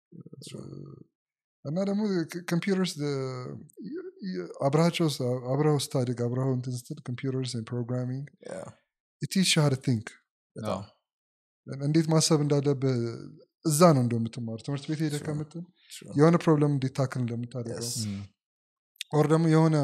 እና ደግሞ ኮምፒውተርስ አብረሃቸው አብረው ስታድግ አብረው እንትን ስትል ኮምፒውተርስ ፕሮግራሚንግ yeah, ቲች ሀር ቲንክ በጣም እንዴት ማሰብ እንዳለብህ እዛ ነው እንደምትማሩ ትምህርት ቤት ሄደ Sure. ከምትል true. የሆነ ፕሮብለም እንዴት ታክል እንደምታደርገው Yes. Mm. ኦር ደግሞ የሆነ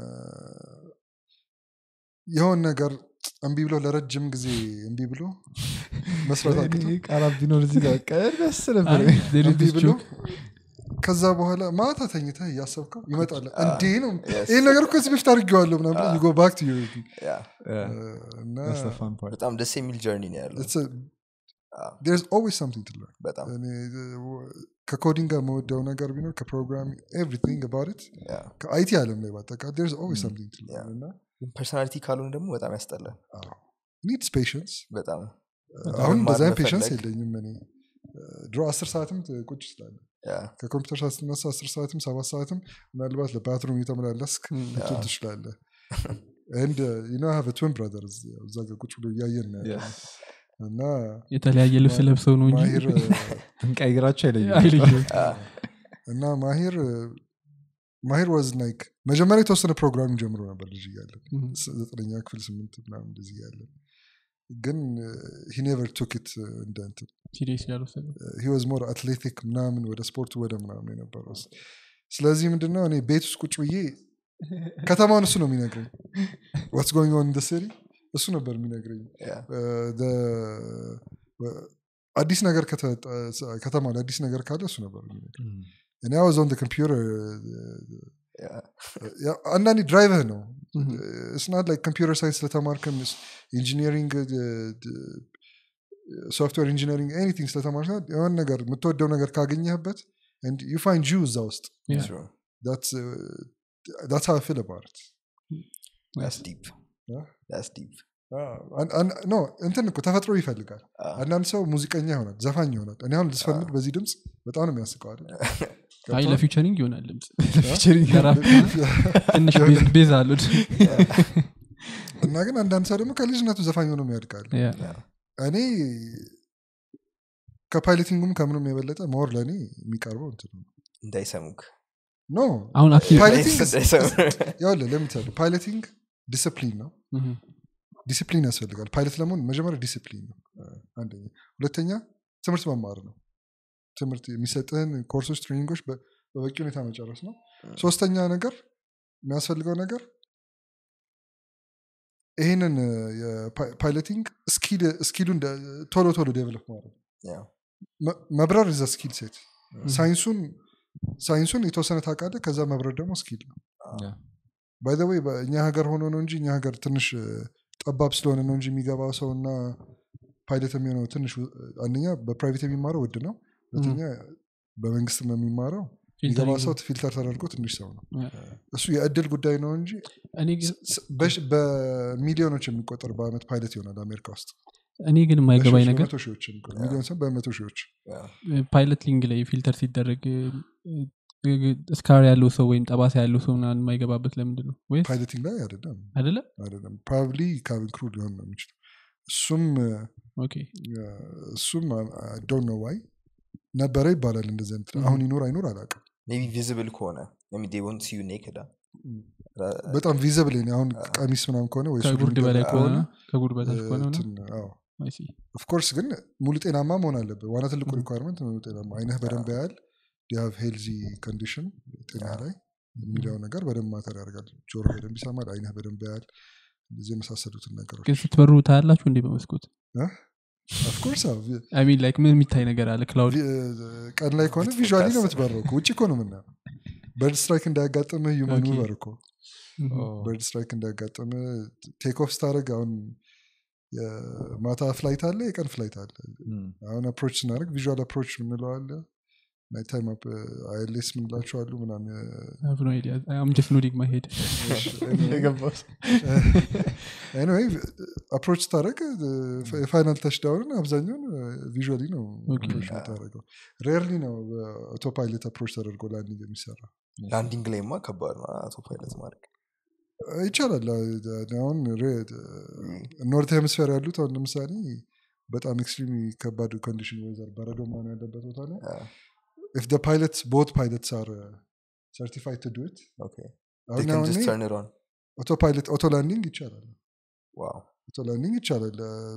የሆነ ነገር እምቢ ብሎ ለረጅም ጊዜ እምቢ ብሎ መስራት አቅቶ ቃላት ቢኖር እዚህ ጋር በቃ ደስ ነበር አይ, there is እምቢ this ብሎ joke. ከዛ በኋላ ማታ ተኝተህ እያሰብከው ይመጣል Ah, እንዴ ነው yes. ይህን ነገር እኮ እዚህ በፊት አድርጌዋለሁ ምናምን Ah. ጎ ባክ ቱ ዩር Yeah, እና That's the fun part. በጣም ደስ የሚል ጀርኒ ነው ያለው it's a, Ah, there's always something to learn በጣም እኔ ከኮዲንግ ጋር መወደው ነገር ቢኖር ከፕሮግራሚንግ ኤቭሪቲንግ አባውት ኢት yeah. ከአይቲ ዓለም ላይ ባጠቃላይ there's always Mm. something to learn Yeah. እና ፐርሶናሊቲ ካልሆነ ደግሞ በጣም ያስጠላል ኒድስ ፔሽንስ በጣም አሁን መማር እንደዚ ፔሽንስ መፈለግ። የለኝም እኔ ድሮ አስር ሰዓትም ቁጭ ስላለ Yeah, ከኮምፒውተር ሰዓት ስትነሳ አስር ሰዓትም ሰባት ሰዓትም ምናልባት ለባትሩም እየተመላለስክ ልትል Yeah. ትችላለህ ንድ ዩ ሀቭ ትዊን ብራዘር እዛ ጋር ቁጭ ብሎ እያየን ነው ያለ Yes. እና የተለያየ ልብስ ለብሰው ነው እንጂ ማሂር ብንቀይራቸው አይለይም አይለየም ah, እና ማሂር ማሂር ዋዝ ላይክ መጀመሪያ የተወሰነ ፕሮግራሚንግ ጀምሮ ነበር ልጅ እያለን Mhm. ስ- ዘጠነኛ ክፍል ስምንት ምናምን እንደዚህ እያለን ግን ሂ ኔቨር ቱክ ኢት እንደ እንትን ሲሪየስ ያልወሰደ ሂ ዋዝ ሞር አትሌቲክ ምናምን ወደ ስፖርቱ ወደ ምናምን የነበረው ስለዚህ ምንድነው እኔ ቤት ውስጥ ቁጭ ብዬ ከተማውን እሱ ነው የሚነግረኝ ዋትስ ጎይንግ ኦን ደ ሲሪ እሱ ነበር የሚነግረኝ yeah, Uh, the- uh, አዲስ ነገር ከተወጣ- ከተማ ላይ አዲስ ነገር ካለ እሱ ነበር የሚነግረኝ እኔ አወዝ ኦን ኮምፒውተር yeah. አንዳንዴ ድራይቨህ ነው Mhm. እስናት ላይ ኮምፒውተር ሳይንስ ስለተማርክም ኢንጂኒሪንግ ሶፍትዌር ኢንጂኒሪንግ ኤኒቲንግ ስለተማርክ የሆነ ነገር የምትወደው ነገር ካገኘህበት ዩ ፋይንድ ዩ እዛ ውስጥ Yeah. True. ዳትስ ሀው ፊል አባውት That's deep. Yeah. That's deep. ኖ እንትን እኮ ተፈጥሮ ይፈልጋል Ah, አንዳንድ ሰው ሙዚቀኛ ይሆናል ዘፋኝ ይሆናል እኔ አሁን ልስፈልግ በዚህ ድምፅ በጣም ነው የሚያስቀው አይደል? አይ ገብቶሃል? ለፊቸሪንግ ይሆናል ድምፅ Featuring ለራፕ ትንሽ ቤዝ- ቤዝ አሉት እና ግን አንዳንድ ሰው ደግሞ ከልጅነቱ ዘፋኝ ሆኖ ያድጋል Yeah. እኔ ከፓይለቲንጉም ከምንም የበለጠ ሞር ለእኔ የሚቀርበው እንትን ነው እንዳይሰሙክ ኖ አሁን አክቲቭ ፓይለቲንግ እንዳይሰሙ ያለ ለምሳሌ ፓይለቲንግ ዲስፕሊን ነው Mhm. ዲስፕሊን ያስፈልጋል ፓይለት ለመሆን መጀመሪያ ዲስፕሊን ነው አንደኛ ሁለተኛ ትምህርት መማር ነው ትምህርት የሚሰጥህን ኮርሶች ትሬኒንጎች በ- በበቂ ሁኔታ መጨረስ ነው ሶስተኛ ነገር የሚያስፈልገው ነገር ይህንን የፓይለቲንግ ስኪሉን ቶሎ ቶሎ ዴቨሎፕ ማድረግ Yeah. መ- መብረር ዘ ስኪል ሴት ሳይንሱን ሳይንሱን የተወሰነ ታውቃለህ ከዛ መብረር ደግሞ ስኪል ነው Yeah. ባይ ወይ በእኛ ሀገር ሆኖ ነው እንጂ እኛ ሀገር ትንሽ እ፣ ጠባብ ስለሆነ ነው እንጂ የሚገባው ሰው እና ፓይለት የሚሆነው ትንሽ እ፣ አንደኛ በፕራይቬት የሚማረው ውድ ነው ሁለተኛ በመንግስት የሚማረው የሚገባ ሰው ፊልተር ተደርጎ ትንሽ ሰው ነው እሱ የእድል ጉዳይ ነው እንጂ እኔ ግን ስ- በሽ- በሚሊዮኖች የሚቆጠር በአመት ፓይለት ይሆናል አሜሪካ ውስጥ እኔ ግን የማይገባኝ በሺዎች፣ ነገር በመቶ ሺዎች የሚቆጠር ሚሊዮን ሰው በመቶ ሺዎች Yeah. ፓይለት ሊንግ ላይ ፊልተር ሲደረግ ስካር ያለው ሰው ወይም ጠባሳ ያለው ሰው ምናምን የማይገባበት ለምንድን ነው ወይስ ፓይለቲንግ ላይ አይደለም አይደለ አይደለም ፕሮባብሊ ካቢን ክሩ ሊሆን ነው የሚችለው እሱም እ፣ ኦኬ እሱም ዶንት ኖ ዋይ ነበረ ይባላል እንደዚህ አይነት Mhm. አሁን ይኖር አይኖር አላውቅም ሜቢ ቪዚብል ከሆነ ሜቢ they won't see you naked, ah. በጣም ቪዘብል አሁን ቀሚስ ምናምን ከሆነ ወይ ሱሪ ከጉርድ በላይ የሚደረግ ከሆነ ከጉርድ በታች ከሆነ ነው እንትን፣ አዎ I see። ኦፍኮርስ ግን ሙሉ ጤናማ መሆን አለበት ዋና ትልቁ ሪኳርመንት ሙሉ ጤናማ አይነህ በደንብ ያህል ዲሃቭ ሄልዚ ኮንዲሽን ጤና ላይ የሚለው ነገር በደንብ ማተር ያደርጋል ጆሮ በደንብ ይሰማል አይነህ በደንብ ያህል እንደዚህ የመሳሰሉትን ነገሮች ግን ስትበሩ ታያላችሁ እንዴ በመስኮት ኦፍኮርስ አይ ሚን ላይክ ምን የሚታይ ነገር አለ ክላውድ ቀን ላይ ከሆነ ቪዥዋሊ ነው የምትበረው እኮ። ውጭ እኮ ነው ምና በርድ ስትራይክ እንዳያጋጥምህ ዩመን ኦኬ። በር እኮ በርድ ስትራይክ እንዳያጋጥምህ ቴክ ኦፍ ስታደርግ አሁን የማታ ፍላይት አለ የቀን ፍላይት አለ አሁን አፕሮች ስናደርግ ቪዥዋል አፕሮች የምንለው አለ ናይት ታይም አይኤልኤስ ምንላቸው አሉ ምናምን ጀስት ኖዲንግ ማሄድ ኤኒዌይ አፕሮች ስታደረግ የፋይናል ተሽዳውንን አብዛኛውን ቪዥዋሊ ነው ኦኬ። አፕሮች የምታደረገው ሬርሊ ነው በአውቶ ፓይለት አፕሮች ተደርጎ ላንዲንግ የሚሰራ ላንዲንግ ላይማ ከባድ ነው አቶ ፓይለት ማድረግ ይቻላል አሁን ኖርት ሄምስፌር ያሉት አሁን ለምሳሌ በጣም ኤክስትሪም ከባድ ኮንዲሽን ወይዘር በረዶ ምናምን ያለበት ቦታ ላይ ኢፍ ደ ፓይለትስ ቦት ፓይለትስ አር ሰርቲፋይድ ቱ ዱ ኢት ኦኬ አሁን can አሁን just turn it on ኦቶ ፓይለት ኦቶ ላንዲንግ ይቻላል ዋው ኦቶ ላንዲንግ ይቻላል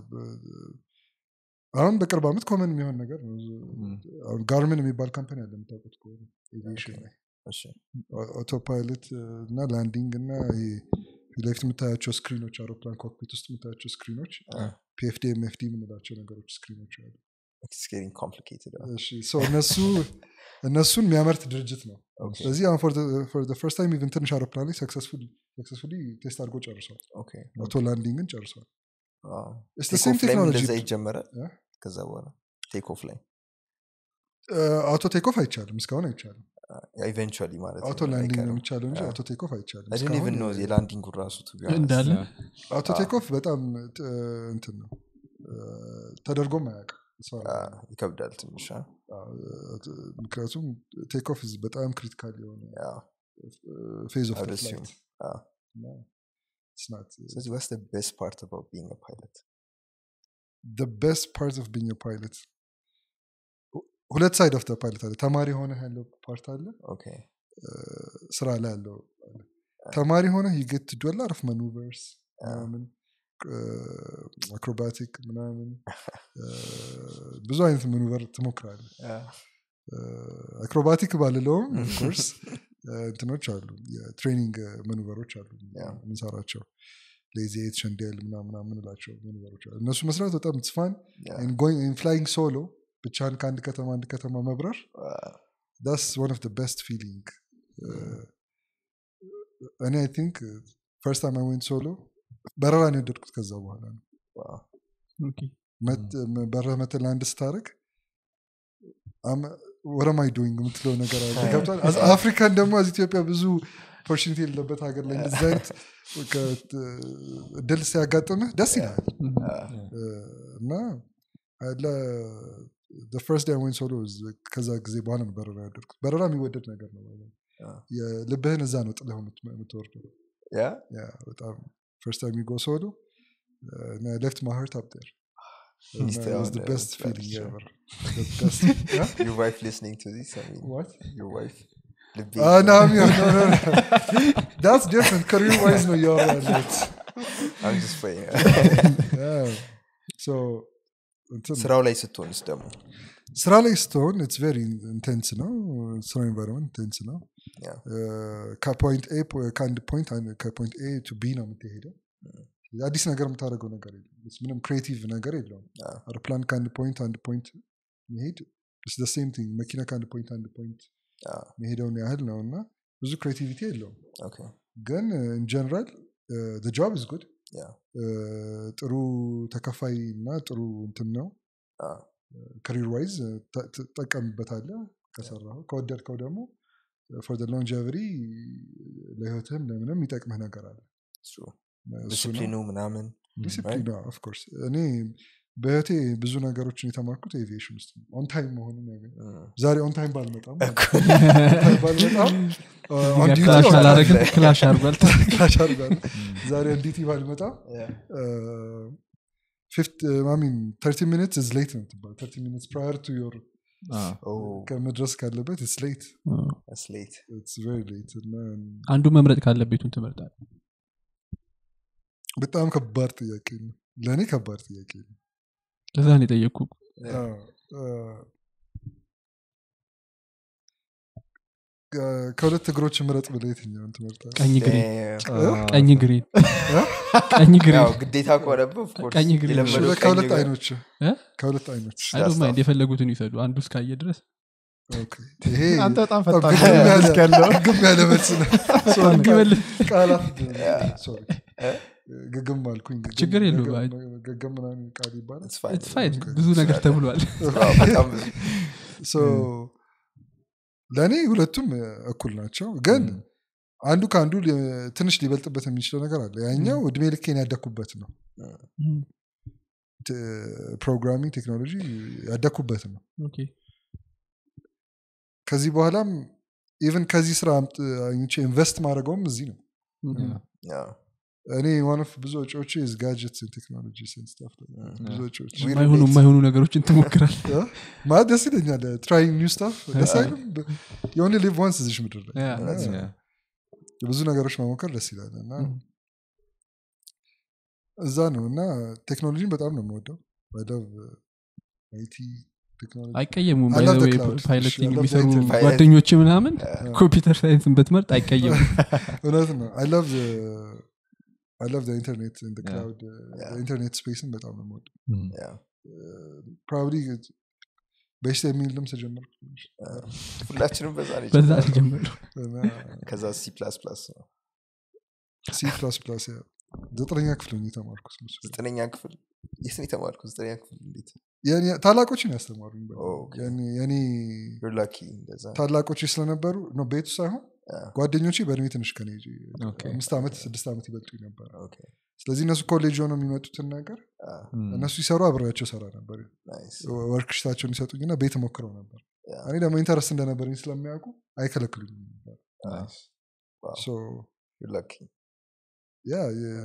አሁን በቅርብ ዓመት ኮመን የሚሆን ነገር ነው አሁን ጋርምን የሚባል ካምፓኒ አለ የምታውቁት ከሆነ ኤቪዬሽን ላይ እሺ ኦቶ ፓይለት እና ላንዲንግ እና ይሄ ፊት ለፊት የምታያቸው ስክሪኖች አውሮፕላን ኮክፒት ውስጥ የምታያቸው ስክሪኖች ፒኤፍዲ ኤምኤፍዲ የምንላቸው ነገሮች ስክሪኖች አሉ it's getting complicated እሺ ሶ እነሱ እነሱን የሚያመርት ድርጅት ነው ኦኬ ስለዚህ አሁን ፎር ፈርስት ታይም ኢቨን ትንሽ አውሮፕላን ላይ ሰክሰስፉሊ ቴስት አድርጎ ጨርሷል ኦኬ ኦቶ ላንዲንግን ጨርሷል ዋው It's the ቴክ same ኦፍ ላይም technology. እንደዛ ይጀመራል እ? ከዛ በኋላ ቴክ ኦፍ ላይ አውቶ ቴክኦፍ አይቻልም እስካሁን አይቻልም ኢቨንቹዋሊ ማለት አውቶ ላንዲንግ ነው የሚቻለው እንጂ አዎ። አውቶ ቴክኦፍ አይቻልም አይደን እስካሁን ኢቨን ነው የላንዲንግ ራሱ to be honest. እንዳለ አውቶ ቴክኦፍ በጣም ጥ- እንትን ነው እ፣ ተደርጎም አያውቅም as far as አ፣ I know። ይከብዳል ትንሽ አ? አዎ፣ ምክንያቱም ቴክኦፍ በጣም ክሪቲካል የሆነ ያው ፌዝ ኦፍ I would assume. አዎ። ስለዚህ what's the best part about being a pilot ቤስት ፓርት ኦፍ ቢንግ ፓይለት ሁለት ሳይድ ኦፍ ፓይለት አለ ተማሪ ሆነ ያለው ፓርት አለ ኦኬ እ፣ ስራ ላይ ያለው አለ። ተማሪ ሆነ ዩጌት ዶላ ኦፍ ማኑቨርስ ምናምን አክሮባቲክ ምናምን እ፣ ብዙ አይነት ማኑቨር ትሞክራለ አክሮባቲክ ባልለውም ኦፍኮርስ እንትኖች አሉ የትሬኒንግ ማኑቨሮች አሉ Yeah. የምንሰራቸው ሌዜት ሸንዴል ምናምን ምንላቸው ማኑቨሮች አሉ እነሱ መስራት በጣም ትስፋን Yeah. ፍላይንግ ሶሎ ብቻን ከአንድ ከተማ አንድ ከተማ መብረር አ፣ ዳስ ዋን ኦፍ ቤስት ፊሊንግ እኔ አይ ቲንክ ፈርስት ታይም አይ ዌንት ሶሎ በረራን የወደድኩት ከዛ በኋላ ነው ዋው። ኦኬ። መት- በረህ መተ ለአንድ ስታደርግ ወረማይ ዶይንግ የምትለው ነገር አለ ገብቷል አዝ አፍሪካን ደግሞ አዝ ኢትዮጵያ ብዙ ኦፖርቹኒቲ የሌለበት ሀገር ላይ እንደዚህ አይነት ከ- እድል ሲያጋጥምህ ደስ ይላል Mhm. እ፣ እና ፈርስት ዳይ ወይን ሶሎ ከዛ ጊዜ በኋላ ነው በረራ ያደርኩት በረራ የሚወደድ ነገር ነው አዎ። የልብህን እዛ ነው ጥለህ የምት- የምትወርደው ያ ያ በጣም ፈርስት ታይም ዩ ጎ ሶሎ ሌፍት ማይ ሃርት አፕ ዴር Mr. Honor, ቤስት that's ፊሊንግ true. ኤቨር Yeah? your wife listening to this I mean What? your wife ልቤ Ah, no, I mean, no, no, no. That's different. Career wise, no, you're right. I'm just playing Yeah. So, እንትን ስራው ላይ ስትሆንስ ደግሞ ስራ ላይ ስትሆን ኢትስ ቬሪ ኢንቴንስ ነው ስራ ኤንቫይሮንመንት ኢንቴንስ ነው Yeah. ከፖይንት ኤ ከአንድ ፖይንት ከፖይንት ኤ ቱ ቢ ነው የምትሄደው አዲስ ነገር የምታደርገው ነገር የለም It's ምንም ክሬቲቭ ነገር የለውም አዎ። አውሮፕላን ከአንድ ፖይንት አንድ ፖይንት መሄድ ሴም ቲንግ መኪና ከአንድ ፖይንት አንድ ፖይንት አዎ። መሄደውን ያህል ነው እና ብዙ ክሬቲቪቲ የለውም ኦኬ ግን ኢን ጀነራል ጆብ ኢዝ ጉድ ያ ጥሩ ተከፋይ እና ጥሩ እንትን ነው አዎ። ከሪር ዋይዝ ትጠቀምበታለ ከሰራው ከወደድከው ደግሞ ፎር ሎንጀቨሪ ለህይወትህም ለምንም የሚጠቅምህ ነገር አለ true እሱ ነው። ዲስፕሊኑ ምናምን ዲሲፕሊን ኦፍኮርስ እኔ በህይወቴ ብዙ ነገሮችን የተማርኩት ኤቪዬሽን ውስጥ ነው ኦን ታይም መሆኑን ያገ Mm. ዛሬ ኦን ታይም ባልመጣም on time ባልመጣም ኦን ዲቲ ክላሽ አላረግም ክላሽ አርጓል ክላሽ አድርጓል ዛሬ ኦን ዲቲ ባልመጣም Yeah. ሚን ተርቲ ሚኒትስ ኢዝ ሌት ነው ትባል ተርቲ ሚኒትስ ፕራየር ቱ ዮር አዎ። ከመድረስ ካለበት ስ ሌት ስሌት ሌት እና አንዱ መምረጥ ካለቤቱን ትመርጣል በጣም ከባድ ጥያቄ ነው ለእኔ ከባድ ጥያቄ ነው ለዛ ነው የጠየቅኩ አዎ፣ አ፣ ከ- ከሁለት እግሮች ምረጥ ብለህ የትኛውን ትመርጣለህ? ቀኝ ግሬን አዎ። ቀኝ ግሬን ቀኝ ግሬን ያው ግዴታ ከሆነብህ of course ቀኝ እግር ነው። የለመደው ቀኝ ከሁለት እግር- አይኖች እ? ከሁለት አይኖች አይዶን ማይንድ stuff. የፈለጉትን ይውሰዱ አንዱ እስካየ ድረስ ኦኬ። ይሄ አንተ በጣም በጣም ፈጣን ግግም ያለ- እስካለው ግግም ያለ መልስ ነው Sorry, ቢመልስ ቃላት sorry። ግግም አልኩኝ ግግም- ችግር የለውም። ግግም- ግግም ምናምን ቃል ይባላል It's fine. It's fine። ብዙ ነገር ተብሏል አዎ፣ በጣም ብዙ ሶ ለእኔ ሁለቱም እኩል ናቸው ግን አንዱ ከአንዱ ሊ- ትንሽ ሊበልጥበት የሚችለው ነገር አለ ያኛው እድሜ ልኬን ያደኩበት ነው ት- ፕሮግራሚንግ ቴክኖሎጂ ያደኩበት ነው ኦኬ ከዚህ በኋላም ኢቨን ከዚህ ስራ አምጥ- አግኝቼ ኢንቨስት ማድረገውም እዚህ ነው ያው፣ እኔ ዋንፍ ብዙ ወጪዎች ጋጀትስ ቴክኖሎጂ ስታፍ ብዙ ወጪዎች We የማይሆኑ relate. የማይሆኑ ነገሮችን ትሞክራል እ? ማለት ደስ ይለኛል ትራይንግ ኒው ስታፍ ደስ አይልም የሆነ ሊቭ ዋንስ እዚሽ ምድር ላይ Yeah, እና that's Yeah. ብዙ ነገሮች መሞከር ደስ ይላል እና Mm. እዛ ነው እና ቴክኖሎጂን በጣም ነው የምወደው ላቭ አይቲ ቴክኖሎጂ አይቀየሙም I love the ባይዘዌ cloud. ፓይለት I love the የሚሰሩ internet. ጓደኞች ምናምን Yeah. ኮምፒውተር ሳይንስን ብትመርጥ አይቀየሙም እውነት ነው አይ ላቭ አይ ላቭ ኢንተርኔት Yeah. ክላውድ Yeah. ኢንተርኔት ስፔስን በጣም ነው የምወደው ያው፣ ፕሮባብሊ በሽታ የሚል ልምስ ጀመርኩ ሁላችንም በዛ ነው በዛ የጀመርነው። ጀምሩ እና ከዛ ሲ ፕላስ ፕላስ ነው ሲ ፕላስ ፕላስ ዘጠነኛ ክፍል ሆኜ የተማርኩት ነው እሱ። ዘጠነኛ ክፍል የት ነው የተማርኩት ዘጠነኛ ክፍል እንዴት የኔ- ታላቆችን ያስተማሩኝ በ- ኦኬ። የኔ- የኔ You're lucky እንደዛ ታላቆች ስለነበሩ ነው ቤቱ ሳይሆን Yeah. ጓደኞቼ በእድሜ ትንሽ ከኔ ኦኬ። አምስት ዓመት ስድስት ዓመት ይበልጡኝ ነበር Okay. ስለዚህ እነሱ ኮሌጅ ሆነው የሚመጡትን ነገር Ah, እነሱ ሲሰሩ አብሬያቸው ሰራ ነበር nice. ወርክሽታቸውን ይሰጡኝና ቤት ሞክረው ነበር Yeah. እኔ ደግሞ ኢንተረስት እንደነበረኝ ስለሚያውቁ አይከለክሉኝም ነበር Ah, wow. ሶ You're lucky. ያ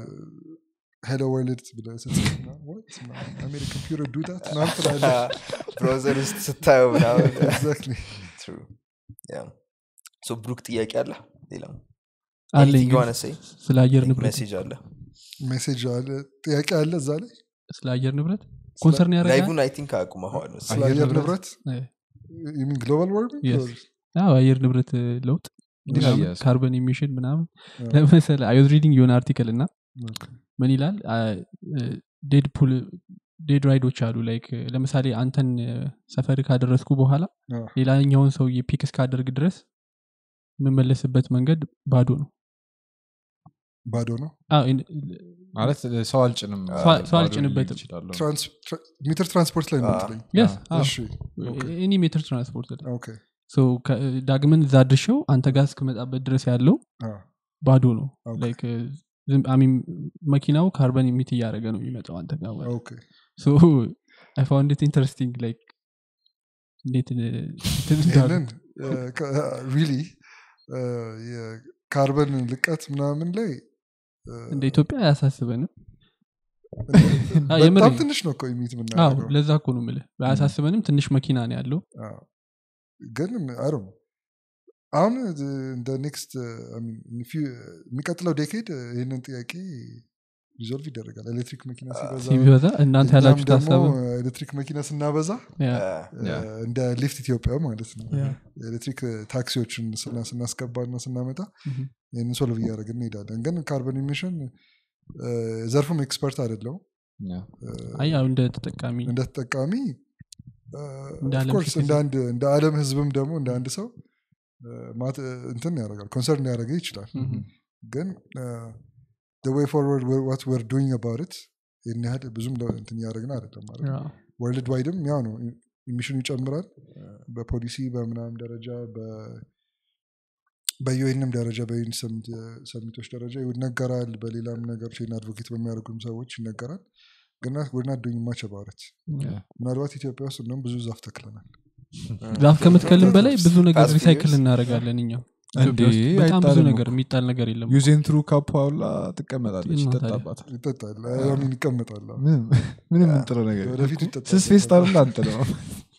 ሄሎ ወርልድ ብለህ ስትጽፍ ምናምን, "What? ምናምን, አሜሪካን ኮምፒውተር ዱ ዳት ምናምን ትላለህ ብራውዘር ውስጥ ስታየው ምናምን Exactly. True. Yeah. So ብሩክ ጥያቄ አለ ሌላ አለኝ Anything you ግን wanna say? ስለ አየር ንብረት ሜሴጅ አለ ሜሴጅ አለ ጥያቄ አለ እዛ ላይ ስለ አየር ንብረት ኮንሰርን ያደርጋል ላይቡን አይ ቲንክ አቁመኸዋል መሰለኝ። ስለ አየር አየር ንብረት? ንብረት ግሎባል ዋርሚንግ Yes. አዎ አየር ንብረት እ, ለውጥ ምናምን yes. ካርበን ኢሚሽን ምናምን ለምሳሌ አይ ሪዲንግ የሆነ አርቲክል እና ምን ይላል ዴድፑል ዴድ ራይዶች አሉ ላይክ ለምሳሌ አንተን እ, ሰፈር ካደረስኩ በኋላ ሌላኛውን ሰውዬ ፒክ እስካደርግ ድረስ የምመለስበት መንገድ ባዶ ነው ባዶ ነው አዎ፣ ኢን- ማለት ሰው አልጭንም ሰው- ባዶ ሰው ልል አልጭንበትም። እችላለሁ። ትራንስ- ትራ- ሜትር ትራንስፖርት ላይ ነው አዎ። የምትለኝ yes፣ አዎ። እሺ ኤኒ ሜትር ትራንስፖርት ላይ ኦኬ ሶ ከ- ዳግመን እዛ ድርሸው አንተ ጋር እስክመጣበት ድረስ ያለው አዎ፣ ባዶ ነው ኦኬ፣ ላይክ ዝም አይ ሚን መኪናው ካርበን ኢሚት እያደረገ ነው የሚመጣው አንተ ጋር ማለት ኦኬ ሶ አይ ፋውንድ ኢት ኢንተረስቲንግ ላይክ እንዴት እ, እንትን እንዳሉ። ይህንን ሪሊ የካርበን ልቀት ምናምን ላይ እ፣ እንደ ኢትዮጵያ አያሳስበንም አዎ፣ በጣም የምሬን። ትንሽ ነው እኮ ኢሚት አዎ የምናደርገው ለዛ እኮ ነው ምልህ አያሳስበንም ትንሽ መኪና ነው ያለው አዎ። ግን አይ ነው አሁን እንደ ኔክስት የሚቀጥለው ዴኬድ ይህንን ጥያቄ ሪዞልቭ ይደረጋል ኤሌክትሪክ መኪና ሲበዛ ሲበዛ እናንተ እኛም ያላችሁት ደግሞ ሀሳብ ኤሌክትሪክ መኪና ስናበዛ ያ፣ እ፣ ያ። እንደ ሊፍት ኢትዮጵያ ማለት ነው ያ። ኤሌክትሪክ ታክሲዎችን ስና- ስናስገባና ስናመጣ ምሁም። ይህንን ሶልቭ እያደረግን እንሄዳለን ግን ካርበን ኢሚሽን ዘርፉም ኤክስፐርት አይደለው ያ። አይ ያው እንደ ተጠቃሚ እንደ ተጠቃሚ እንደ ዓለም ኦፍኮርስ ሲቲዝን። እንደ አንድ እንደ ዓለም ህዝብም ደግሞ እንደ አንድ ሰው እ፣ ማት- እንትን ያደርጋል ኮንሰርን ሊያደረገ ይችላል ምሁም። ግን ወይ ፎርወርድ ዋት ወር ዱይንግ አባውት ይህን ያህል ብዙም ለ- እንትን እያደረግን አይደለም ማለት ነው ያ፣ ወርልድ ዋይድም ያው ነው ኢሚሽኑ ይጨምራል በፖሊሲ በምናም ደረጃ በ- በዩኤንም ደረጃ በዩን ሰሚቶች ደረጃ ይነገራል በሌላም ነገሮች ይህን አድቮኬት በሚያደርጉም ሰዎች ይነገራል ግና ወድና ዱኝ ማች አባውት ያ። ምናልባት ኢትዮጵያ ውስጥ እንደውም ብዙ ዛፍ ተክለናል ዛፍ ከምትከልም በላይ ብዙ ነገር Fast ሪሳይክል figures. እናደርጋለን እኛ እንዴ ኢትዮጵያ ውስጥ በጣም ብዙ አይጣልም ነገር እኮ። የሚጣል ነገር የለም ዩዜን ትሩ ካፕ አውላ ትቀመጣለች እና ታዲያ? ይጠጣባታል ይጠጣል ሚን ይቀመጣል አዎ። ምንም ምንም እንጥለው ነገር የለም። ወደፊት ይጠጣል ስስ ፌስታል እንዳንጥለው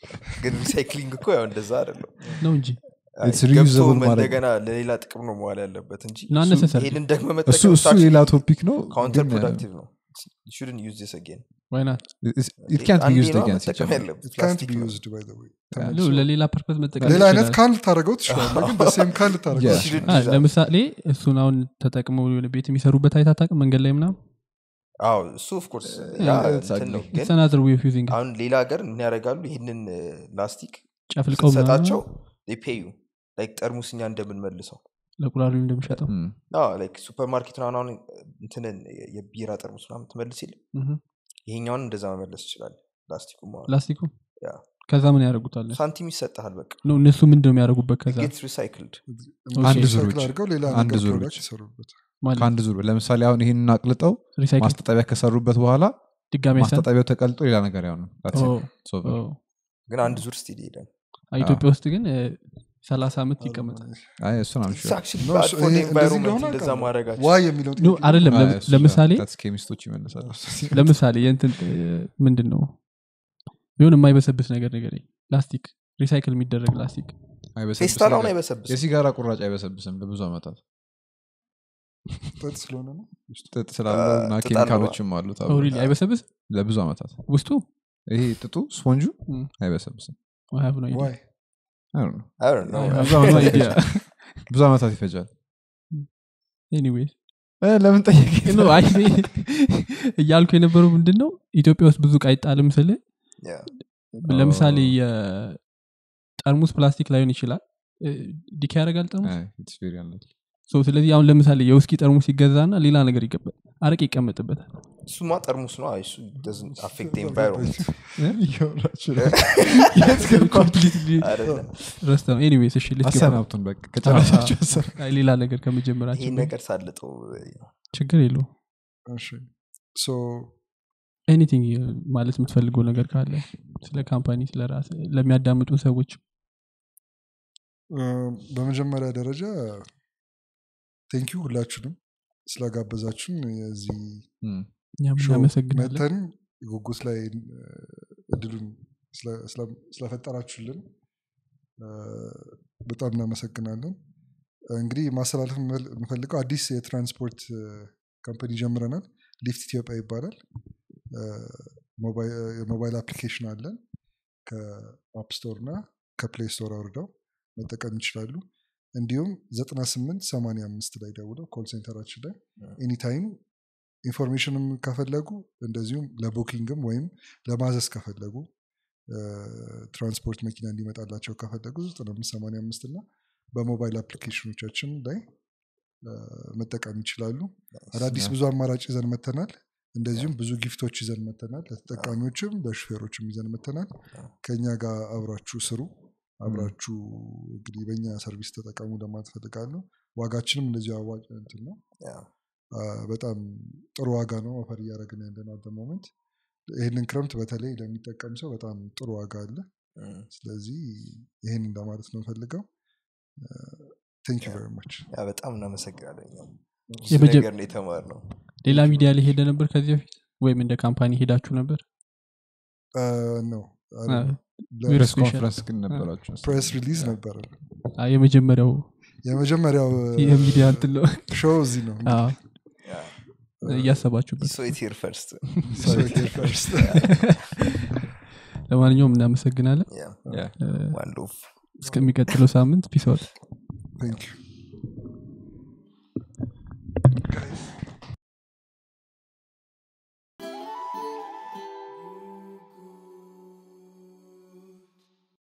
ግን ሪሳይክሊንግ እኮ ያው እንደዛ አይደለም ነው እንጂ አይ፣ It's ገብቶ reusable ማድረግ። እንደገና ለሌላ ጥቅም ነው መዋል ያለበት እንጂ No, እሱ- unnecessary. ይሄንን ደግሞ እሱ መጠቀም እሱ ሌላ ቶፒክ ነው ካውንተር ግን, ፕሮዳክቲቭ ነው shouldn't use this again ዋይናት it's- it can't be አንዴ used ነዋ again መጠቀም ሲጀመር። ያለበት It can't ፕላስቲክ be ነው። used, by the way. Yeah. ተመልሶ ለሌላ ፐርፐዝ መጠቀም ሌላ አይነት ይችላል። ካን ልታደረገው ትችላለ ግን በሴም ካን ልታደረገው Yeah. ትችላለህ። Shouldn't አ፣ use that. ለምሳሌ እሱን አሁን ተጠቅመው የሆነ ቤት የሚሰሩበት አይታታቅ መንገድ ላይ ምናም አዎ እሱ ኦፍኮርስ Yeah, እንትን ነው ግን ሰናዝር ዌይ ኦፍ ዩዚንግ አሁን ሌላ ሀገር ምን ያደርጋሉ ይህንን ላስቲክ ጨፍልቀው ምናምን ስትሰጣቸው ፔዩ ላይክ ጠርሙስ እኛ እንደምንመልሰው ለቁራሪው እንደሚሸጠው Mm. ሱፐር ማርኬት ምናምን አሁን እንትንን የቢራ ጠርሙስ ምናምን ትመልስ የለ ምህ። ይሄኛውን እንደዛ መመለስ ይችላል ላስቲኩ ማለት ፕላስቲኩ ያ። ከዛ ምን ያደርጉታል ሳንቲም ይሰጠሃል በቃ ነው እነሱ ምንድን ነው የሚያደርጉበት ከዛ ጌትስ ሪሳይክልድ አንድ ዙር ሪሳይክል ብቻ። አድርገው ሌላ አንድ ነገር ዙር ፕሮዳክት ብቻ። ይሰሩበት ማለት ከአንድ ዙር ለምሳሌ አሁን ይህንን አቅልጠው ሪሳይክል ማስታጠቢያ ከሰሩበት በኋላ ድጋሚ ያሰን ማስታጠቢያው ተቀልጦ ሌላ ነገር ያው ነው That's it. It's over. ግን አንድ ዙር ስቲል ይሄዳል ኢትዮጵያ ውስጥ ግን ሰላሳ ዓመት ይቀመጣል አይ እሱን I'm sure. No, እሱ- ይሄ እንደዚህ ኤንቫይሮንመንት እንደሆነ እንደዛ አውቃለሁ። ማድረጋቸው ዋይ የሚለው ኖ አይደለም አይ፣ ለም- እሱ ለምሳሌ that's ኬሚስቶች ይመልሳሉ ለምሳሌ የእንትን ምንድን ነው ቢሆን የማይበሰብስ ነገር ነገር ፕላስቲክ ሪሳይክል የሚደረግ ፕላስቲክ አይበሰብስም። ፌስታል አሁን አይበሰብስም የሲጋራ ቁራጭ አይበሰብስም ለብዙ ዓመታት ጥጥ ስለሆነ ነው ጥጥ ስላለው እና ጥጥ ኬሚካሎችም አሉት አብሮ። ሪሊ አይበሰብስ ለብዙ ዓመታት ውስጡ ይሄ ጥጡ ስፖንጁ Mm. አይበሰብስም I have no idea. ዋይ I don't know። I don't know. I have no idea. ብዙ ዓመታት ይፈጃል Anyways. እ፣ ለምን ጠየቅ No, አይ እኔ እያልኩ የነበረው ምንድን ነው ኢትዮጵያ ውስጥ ብዙ እቃ አይጣልም ስል Yeah. ለምሳሌ የጠርሙስ ፕላስቲክ ላይሆን ይችላል ዲካ ያደርጋል ጠርሙስ So ስለዚህ አሁን ለምሳሌ የውስኪ ጠርሙስ ይገዛና ሌላ ነገር ይገባል አረቅ ይቀመጥበታል እሱማ ጠርሙስ ነው አይ፣ እሱ doesn't affect the environment አይደለም ረስተ ነው ኤኒዌይስ እሺ let's get- አሰናብቱን በቃ ከጨረሳችሁ አሰናብቱ። አይ፣ ሌላ ነገር ከመጀመራችን ይሄን በፊት ነገር ሳልጠው ችግር የለው እሺ ሶ ኤኒቲንግ ማለት የምትፈልገው ነገር ካለ ስለ ካምፓኒ ስለ ራስ ለሚያዳምጡ ሰዎች በመጀመሪያ ደረጃ ቴንኪዩ ሁላችሁንም ስለጋበዛችሁን የዚህ እም፣ እኛም ሾው እናመሰግናለን መተን ጉጉት ላይ እ፣ እድሉን ስለ- ስለ- ስለፈጠራችሁልን እ፣ በጣም እናመሰግናለን እንግዲህ ማስተላለፍ የምፈል- የምፈልገው አዲስ የትራንስፖርት እ፣ ካምፓኒ ጀምረናል ሊፍት ኢትዮጵያ ይባላል እ፣ ሞባይ- እ፣ የሞባይል አፕሊኬሽን አለን ከአፕ ስቶር እና ከፕሌይ ስቶር አውርደው መጠቀም ይችላሉ እንዲሁም 98 85 ላይ ደውለው ኮል ሴንተራችን ላይ ኤኒታይም ኢንፎርሜሽንም ከፈለጉ እንደዚሁም ለቡኪንግም ወይም ለማዘዝ ከፈለጉ እ፣ ትራንስፖርት መኪና እንዲመጣላቸው ከፈለጉ 9585 እና በሞባይል አፕሊኬሽኖቻችን ላይ እ፣ መጠቀም ይችላሉ አዳዲስ ብዙ አማራጭ ይዘን መተናል እንደዚሁም ብዙ ጊፍቶች ይዘን መተናል ለተጠቃሚዎችም ለሹፌሮችም ይዘን መተናል ከኛ ጋር አብራችሁ ስሩ አብራችሁ እንግዲህ በእኛ ሰርቪስ ተጠቀሙ ለማለት ፈልጋለሁ ዋጋችንም እንደዚሁ አዋጭ እንትን ነው Yeah. አ፣ በጣም ጥሩ ዋጋ ነው ኦፈር እያደረግን ያለ ነው ሞመንት ይህንን ክረምት በተለይ ለሚጠቀም ሰው በጣም ጥሩ ዋጋ አለ Mm. ስለዚህ ይህን እንደማለት ነው ፈልገው ቴንክ ዩ ቨሪ ማች ያ በጣም እናመሰግናለን እኛም። ብዙ የመጀ- ነገር ነው የተማርነው ሌላ ሚዲያ ላይ ሄደ ነበር ከዚህ በፊት ወይም እንደ ካምፓኒ ሄዳችሁ ነበር ነው ፕሬስ ስፔሻል። ኮንፈረንስ ግን ነበራችሁ ፕሬስ ሪሊዝ ነበረ አ፣ የመጀመሪያው የመጀመሪያው የሚዲያ እንትን ነው ሾው እዚህ ነው አ፣ Yeah. እያሰባችሁበት So it's here first. So it is first. ለማንኛውም እናመሰግናለን Yeah. Yeah. እ፣ One love. እስከሚቀጥለው ሳምንት ፒስ Thank you.